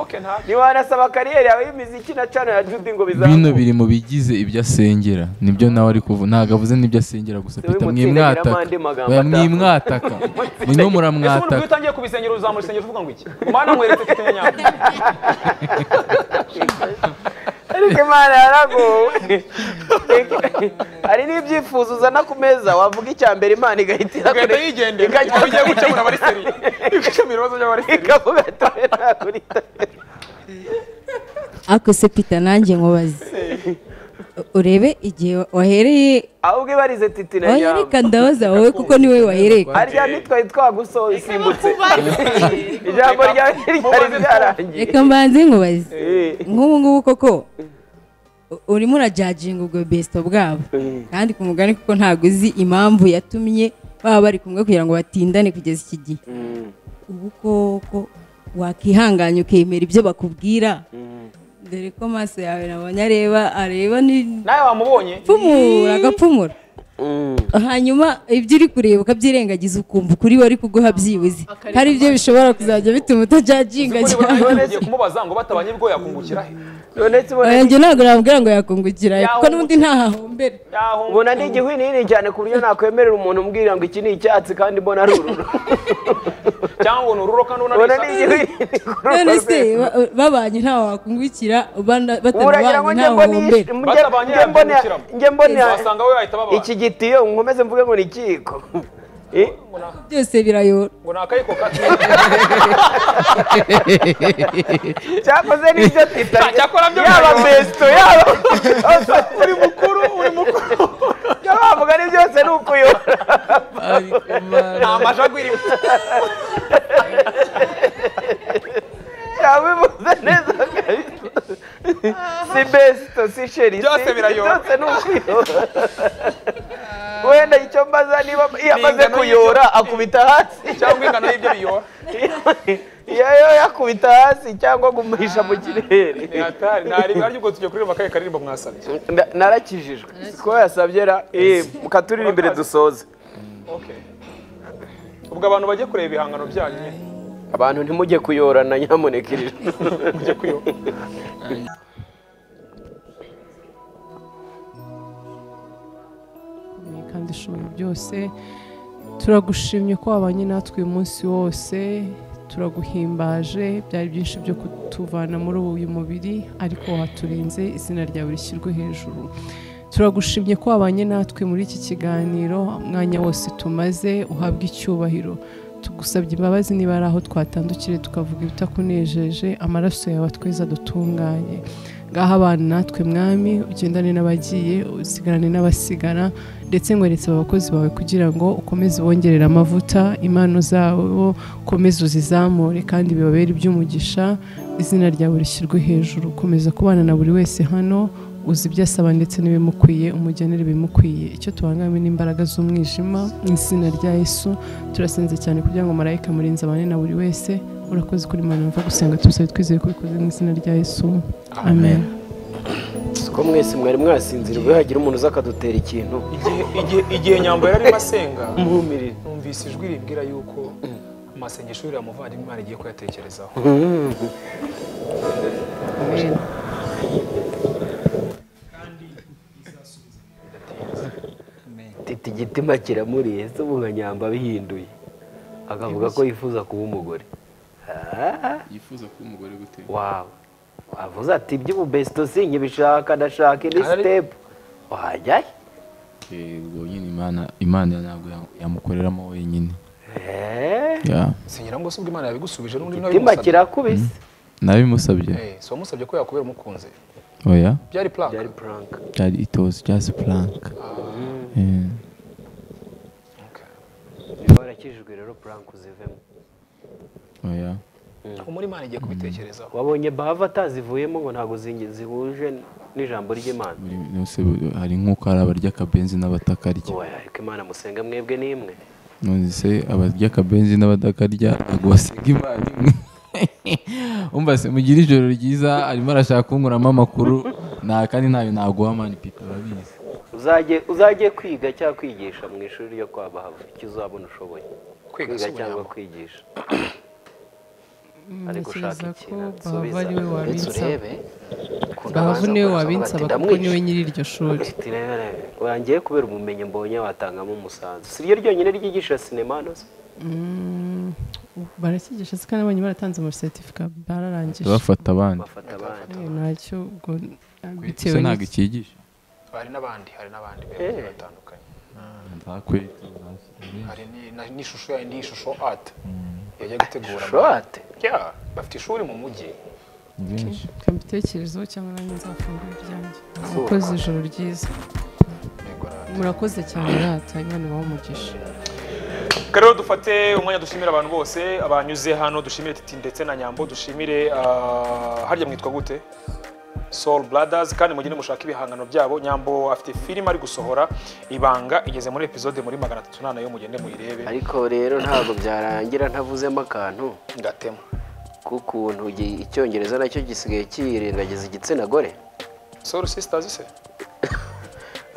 [SPEAKER 3] Okay, nta-
[SPEAKER 2] ntiwanasaba kariyeri yawe y'imiziki na cana ya judi ngo
[SPEAKER 1] bino
[SPEAKER 2] bizamuke
[SPEAKER 1] biri mu bigize ibyo asengera nibyo nawe ari kuvuga ntabwo avuze n'ibyo asengera gusa
[SPEAKER 2] Niwe
[SPEAKER 1] pita
[SPEAKER 2] mutsindagira
[SPEAKER 1] mwimwataka
[SPEAKER 2] amande magambo
[SPEAKER 1] oya
[SPEAKER 2] atavuga.
[SPEAKER 1] mwimwataka murimo
[SPEAKER 3] Ese umuntu ubwo iyo
[SPEAKER 1] muramwataka
[SPEAKER 3] utangiye kubisengera uzamura isengero uvuga ngo iki mana mweretse ko iteye nyabyo
[SPEAKER 2] ariko imana yaragowe hari n'ibyifuzo uzana ku meza wavuga icya mbere imana igahita
[SPEAKER 3] ugahita
[SPEAKER 2] irakure-
[SPEAKER 3] yigendera
[SPEAKER 2] ikajya-
[SPEAKER 3] aho ugiye gukemura abariseri gukemura ibibazo by'abariseri
[SPEAKER 2] ikavuga ati "Oya, nakurita."
[SPEAKER 5] ariko se pita nanjye nkubaze urebe igihe wahereye
[SPEAKER 2] ahubwo ibarize titi na
[SPEAKER 5] oya
[SPEAKER 2] nyamba
[SPEAKER 5] reka ndabaza wowe kuko niwe wahereye
[SPEAKER 2] harya ntitwari twagusimbutse ijambo ryawe ryari ryarangiye
[SPEAKER 5] reka mbanze nkubaze
[SPEAKER 2] Eh,
[SPEAKER 5] nk'ubu ngubu koko u- urimo urajajinga ubwo besito bwabo kandi ku mugani kuko ntabwo uzi impamvu yatumye baba bari kumwe kugira ngo batindane kugeza iki gihe ubu koko wakihanganya ukemera ibyo bakubwira dore ko amaso yawe nabonye areba areba ni
[SPEAKER 3] nawe wamubonye
[SPEAKER 5] pfumura agapfumura hanyuma ibyo uri kureba ukabyirengagiza ukumva ukuri wari kuguha byibuze hari ibyo bishobora kuzajya bituma utajajinga
[SPEAKER 3] Kuri we
[SPEAKER 5] cyane
[SPEAKER 3] nawe ugiye kumubaza ngo batabanye bwo yakungukira he
[SPEAKER 2] none tubona
[SPEAKER 5] yanjye ntabwo nabwira ngo yakungukira kuko
[SPEAKER 3] Yahungukira.
[SPEAKER 5] n'undi ntahahombera
[SPEAKER 3] Yahungu-
[SPEAKER 2] ubona ni igihwinini cyane ku buryo nakwemerera umuntu umbwira ngo iki ni icyatsi kandi mbona ari ururo
[SPEAKER 3] cyangwa ni ururo kandi ubona
[SPEAKER 2] ubona
[SPEAKER 3] ari
[SPEAKER 2] ni
[SPEAKER 3] isaha.
[SPEAKER 2] igihwinini kuri urwo
[SPEAKER 5] none se
[SPEAKER 2] rwego.
[SPEAKER 5] ba- babanye ntawe wakungukira bana-
[SPEAKER 2] ubu uragira ngo
[SPEAKER 5] batabanye
[SPEAKER 2] njye mbone
[SPEAKER 5] ntahahombera
[SPEAKER 3] Batabanye
[SPEAKER 2] njye mbone
[SPEAKER 3] yakungukiramo.
[SPEAKER 2] njye mbone
[SPEAKER 3] wasanga we yahita babana
[SPEAKER 2] iki gitiyo nkomeze mvuge ngo ni ikiko Eh,
[SPEAKER 5] byose birayora
[SPEAKER 3] ngo ni akayiko kato
[SPEAKER 2] cyakoze n'ibyo tita
[SPEAKER 3] cyakora byo
[SPEAKER 2] yaba
[SPEAKER 3] birayobora.
[SPEAKER 2] besto yaba
[SPEAKER 3] uri mukuru uri mukuru
[SPEAKER 2] ibyo bavuga ni byose ni ukuyobora
[SPEAKER 3] nta majagwiri
[SPEAKER 2] yabivuze neza kabisa si besto si sheri
[SPEAKER 3] Byose birayobora.
[SPEAKER 2] byose ni ukuyora wenda icyo mbaza niba iyo amaze
[SPEAKER 3] ingano
[SPEAKER 2] kuyora akubita hasi
[SPEAKER 3] cyangwa ingano y'ibyo biyora
[SPEAKER 2] iyo yo yakubita hasi cyangwa gumisha mu kirere
[SPEAKER 3] ni hatari ntari arya ubwo tujya kuririmba akaye karirimba mwasabye
[SPEAKER 2] Na- narakijijwe ko yasabye ra eh mukaturirimba imbere dusoze
[SPEAKER 3] Okay. ubwo abantu bajye kureba ibihangano byanyu nyine
[SPEAKER 2] abantu ntimujye kuyorana nyamuneka iri joro.
[SPEAKER 3] mujye kuyoba
[SPEAKER 4] Ni kandi ushoboye byose turagushimye ko wabanye natwe uyu munsi wose turaguhimbaje byari byinshi byo kutuvana muri uyu mubiri ariko waturinze izina ryawe rishyirwe hejuru turagushimye ko wabanye natwe muri iki kiganiro umwanya wose tumaze uhabwe icyubahiro tugusabye imbabazi niba ari aho twatandukire tukavuga ibitakunejeje amaraso yawe atweza dutunganye ngaha abana natwe mwami ugendane n'abagiye usigarane n'abasigara ndetse nkweretse abakozi bawe kugira ngo ukomeze ubongerere amavuta impano zabo ukomeze uzizamure kandi bibabere iby'umugisha izina ryawe rishyirwe hejuru komeza kubana na buri wese hano uzi ibyo asaba ndetse n'ibimukwiye umugenera ibimukwiye icyo tubangamiye n'imbaraga z'umwijima mu izina rya yesu turasenze cyane kugira ngo marayika murinzi abane na buri wese urakoze kuri mwana mva gusenga tubisabe twizeye ko ubikoze mu izina rya yesu amen
[SPEAKER 2] ko mwese mwari mwasinzira ubwo hagira umuntu uza akadutera ikintu
[SPEAKER 3] igihe igihe igihe nyambo yari arimo asenga
[SPEAKER 2] muhumirire
[SPEAKER 3] numvise ijwi ribwira yuko amasengesho yuriya muvandimwe imana igiye kuyatekerezaho
[SPEAKER 2] titi igitima kiramuriye se ubu nka nyamba bihinduye akavuga ko yifuza kuba umugore Ah,
[SPEAKER 1] yifuza kuba umugore gute
[SPEAKER 2] wawe wavuze ati iby'ubu besito sinkibishaka ndashaka indi
[SPEAKER 3] Ahari-
[SPEAKER 2] sitepu wajyayo
[SPEAKER 1] Eh, ubwo nyine imana imana ntabwo ya- yamukoreramo wenyine
[SPEAKER 2] Eh,
[SPEAKER 1] Ya.
[SPEAKER 3] sinyira ngo se ubwo imana yabigusubije n'undi nawe
[SPEAKER 2] igitima
[SPEAKER 3] bimusabye
[SPEAKER 2] kirakubise
[SPEAKER 1] nabimusabye
[SPEAKER 3] Eh, si wamusabye ko yakubera umukunzi
[SPEAKER 1] oya
[SPEAKER 3] byari plank
[SPEAKER 2] byari puranka
[SPEAKER 1] byari itozi just plank Eh.
[SPEAKER 3] Okay.
[SPEAKER 2] niba warakijijwe rero puranka uzivemo
[SPEAKER 1] oya
[SPEAKER 3] ubu muri imana igiye kubitekerezaho
[SPEAKER 2] wabonye bava atazivuyemo ngo ntabwo zingi- zihuje n'ijambo ry'imana
[SPEAKER 1] buri wese hari nk'uko hari abarya akabenzi n'abatakarya
[SPEAKER 2] wowe ko imana musenga mwebwe ni imwe
[SPEAKER 1] none se abarya akabenzi n'abatakarya ntabwo basiga imana imwe umva se mugire ijoro ryiza arimo arashaka kunkuramo amakuru nta kandi ntayo naguha mani pipi urabizi
[SPEAKER 2] uzajye uzajye kwiga cyangwa kwigisha mu ishuri ryo kwa bahava icyo uzabona ushoboye
[SPEAKER 3] Kwiga
[SPEAKER 2] kwiga
[SPEAKER 3] si
[SPEAKER 2] cyangwa
[SPEAKER 3] ubunyambo.
[SPEAKER 2] kwigisha ariko ushaka
[SPEAKER 4] ntekereza ko
[SPEAKER 2] ikintu nsubiza
[SPEAKER 4] baba ari we
[SPEAKER 2] ndetse
[SPEAKER 4] wabinsaba
[SPEAKER 2] urebe ukuntu
[SPEAKER 4] baba
[SPEAKER 2] abanza
[SPEAKER 4] ni we
[SPEAKER 2] kuza
[SPEAKER 4] wabinsaba
[SPEAKER 2] ugatinda
[SPEAKER 4] kuko ni we
[SPEAKER 2] mwishe.
[SPEAKER 4] nyiri iryo shuri
[SPEAKER 2] Ati, rebe, rebe, wangiye kubera ubumenyi mbonye watangamo umusanzu si ryo ryonyine ryigisha sinema hano se
[SPEAKER 4] Mm, barakigisha se kandi abonye baratanze amaseretifika bararangije
[SPEAKER 1] bafata abandi
[SPEAKER 2] bafata abandi
[SPEAKER 4] Eh, ntacyo ubwo bitewe
[SPEAKER 1] se ntabwo
[SPEAKER 4] n'iki-
[SPEAKER 1] ikigisha
[SPEAKER 3] hari n'abandi hari n'abandi
[SPEAKER 2] Eh.
[SPEAKER 3] bagiye batandukanye hari ni- na- n'ishusho ya indi shusho art yagiye gutegura
[SPEAKER 2] shorate
[SPEAKER 3] Yeah, bafite ishuri mu mujyi
[SPEAKER 4] reka mbitekerezeho cyangwa nanjye nzafungura ibyanjye mukoze ijoro ryiza
[SPEAKER 3] Yego, rata.
[SPEAKER 4] murakoze cyane rata imana ibahe umugisha
[SPEAKER 3] Reka rero dufate umwanya dushimira abantu bose abanyuze hano dushimire titi ndetse na nyambo dushimire ah, harya mwitwa gute Soul Brothers kandi mugende mushaka ibihangano byabo nyambo afite filime ari gusohora ibanga igeze muri episode muri magana atatu nanayo mugende muyirebe
[SPEAKER 2] ariko rero ntabwo byarangira ntavuzemo akantu
[SPEAKER 3] ngatema
[SPEAKER 2] k'ukuntu gi- icyongereza nacyo gisigaye kirengagiza igitsina gore
[SPEAKER 3] Soul Sisters se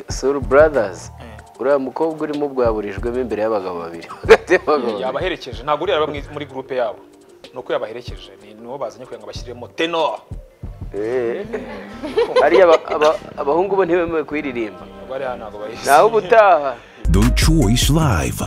[SPEAKER 2] suru buradazi uriya mukobwa urimo bwaburijwemo imbere y'abagabo babiri hagati y'abagabo babiri
[SPEAKER 3] yabaherekeje ntabwo uriya aba muri- muri groupe yabo ni uko yabaherekeje ni nibo bazanye kugira ngo bashyiremo tenor
[SPEAKER 2] Eh. hariya aba- aba- abahungu bo ntibemewe kuyiririmba
[SPEAKER 3] bariya ntabwo bayizi
[SPEAKER 2] nawe ubutaha
[SPEAKER 6] The Choice Live.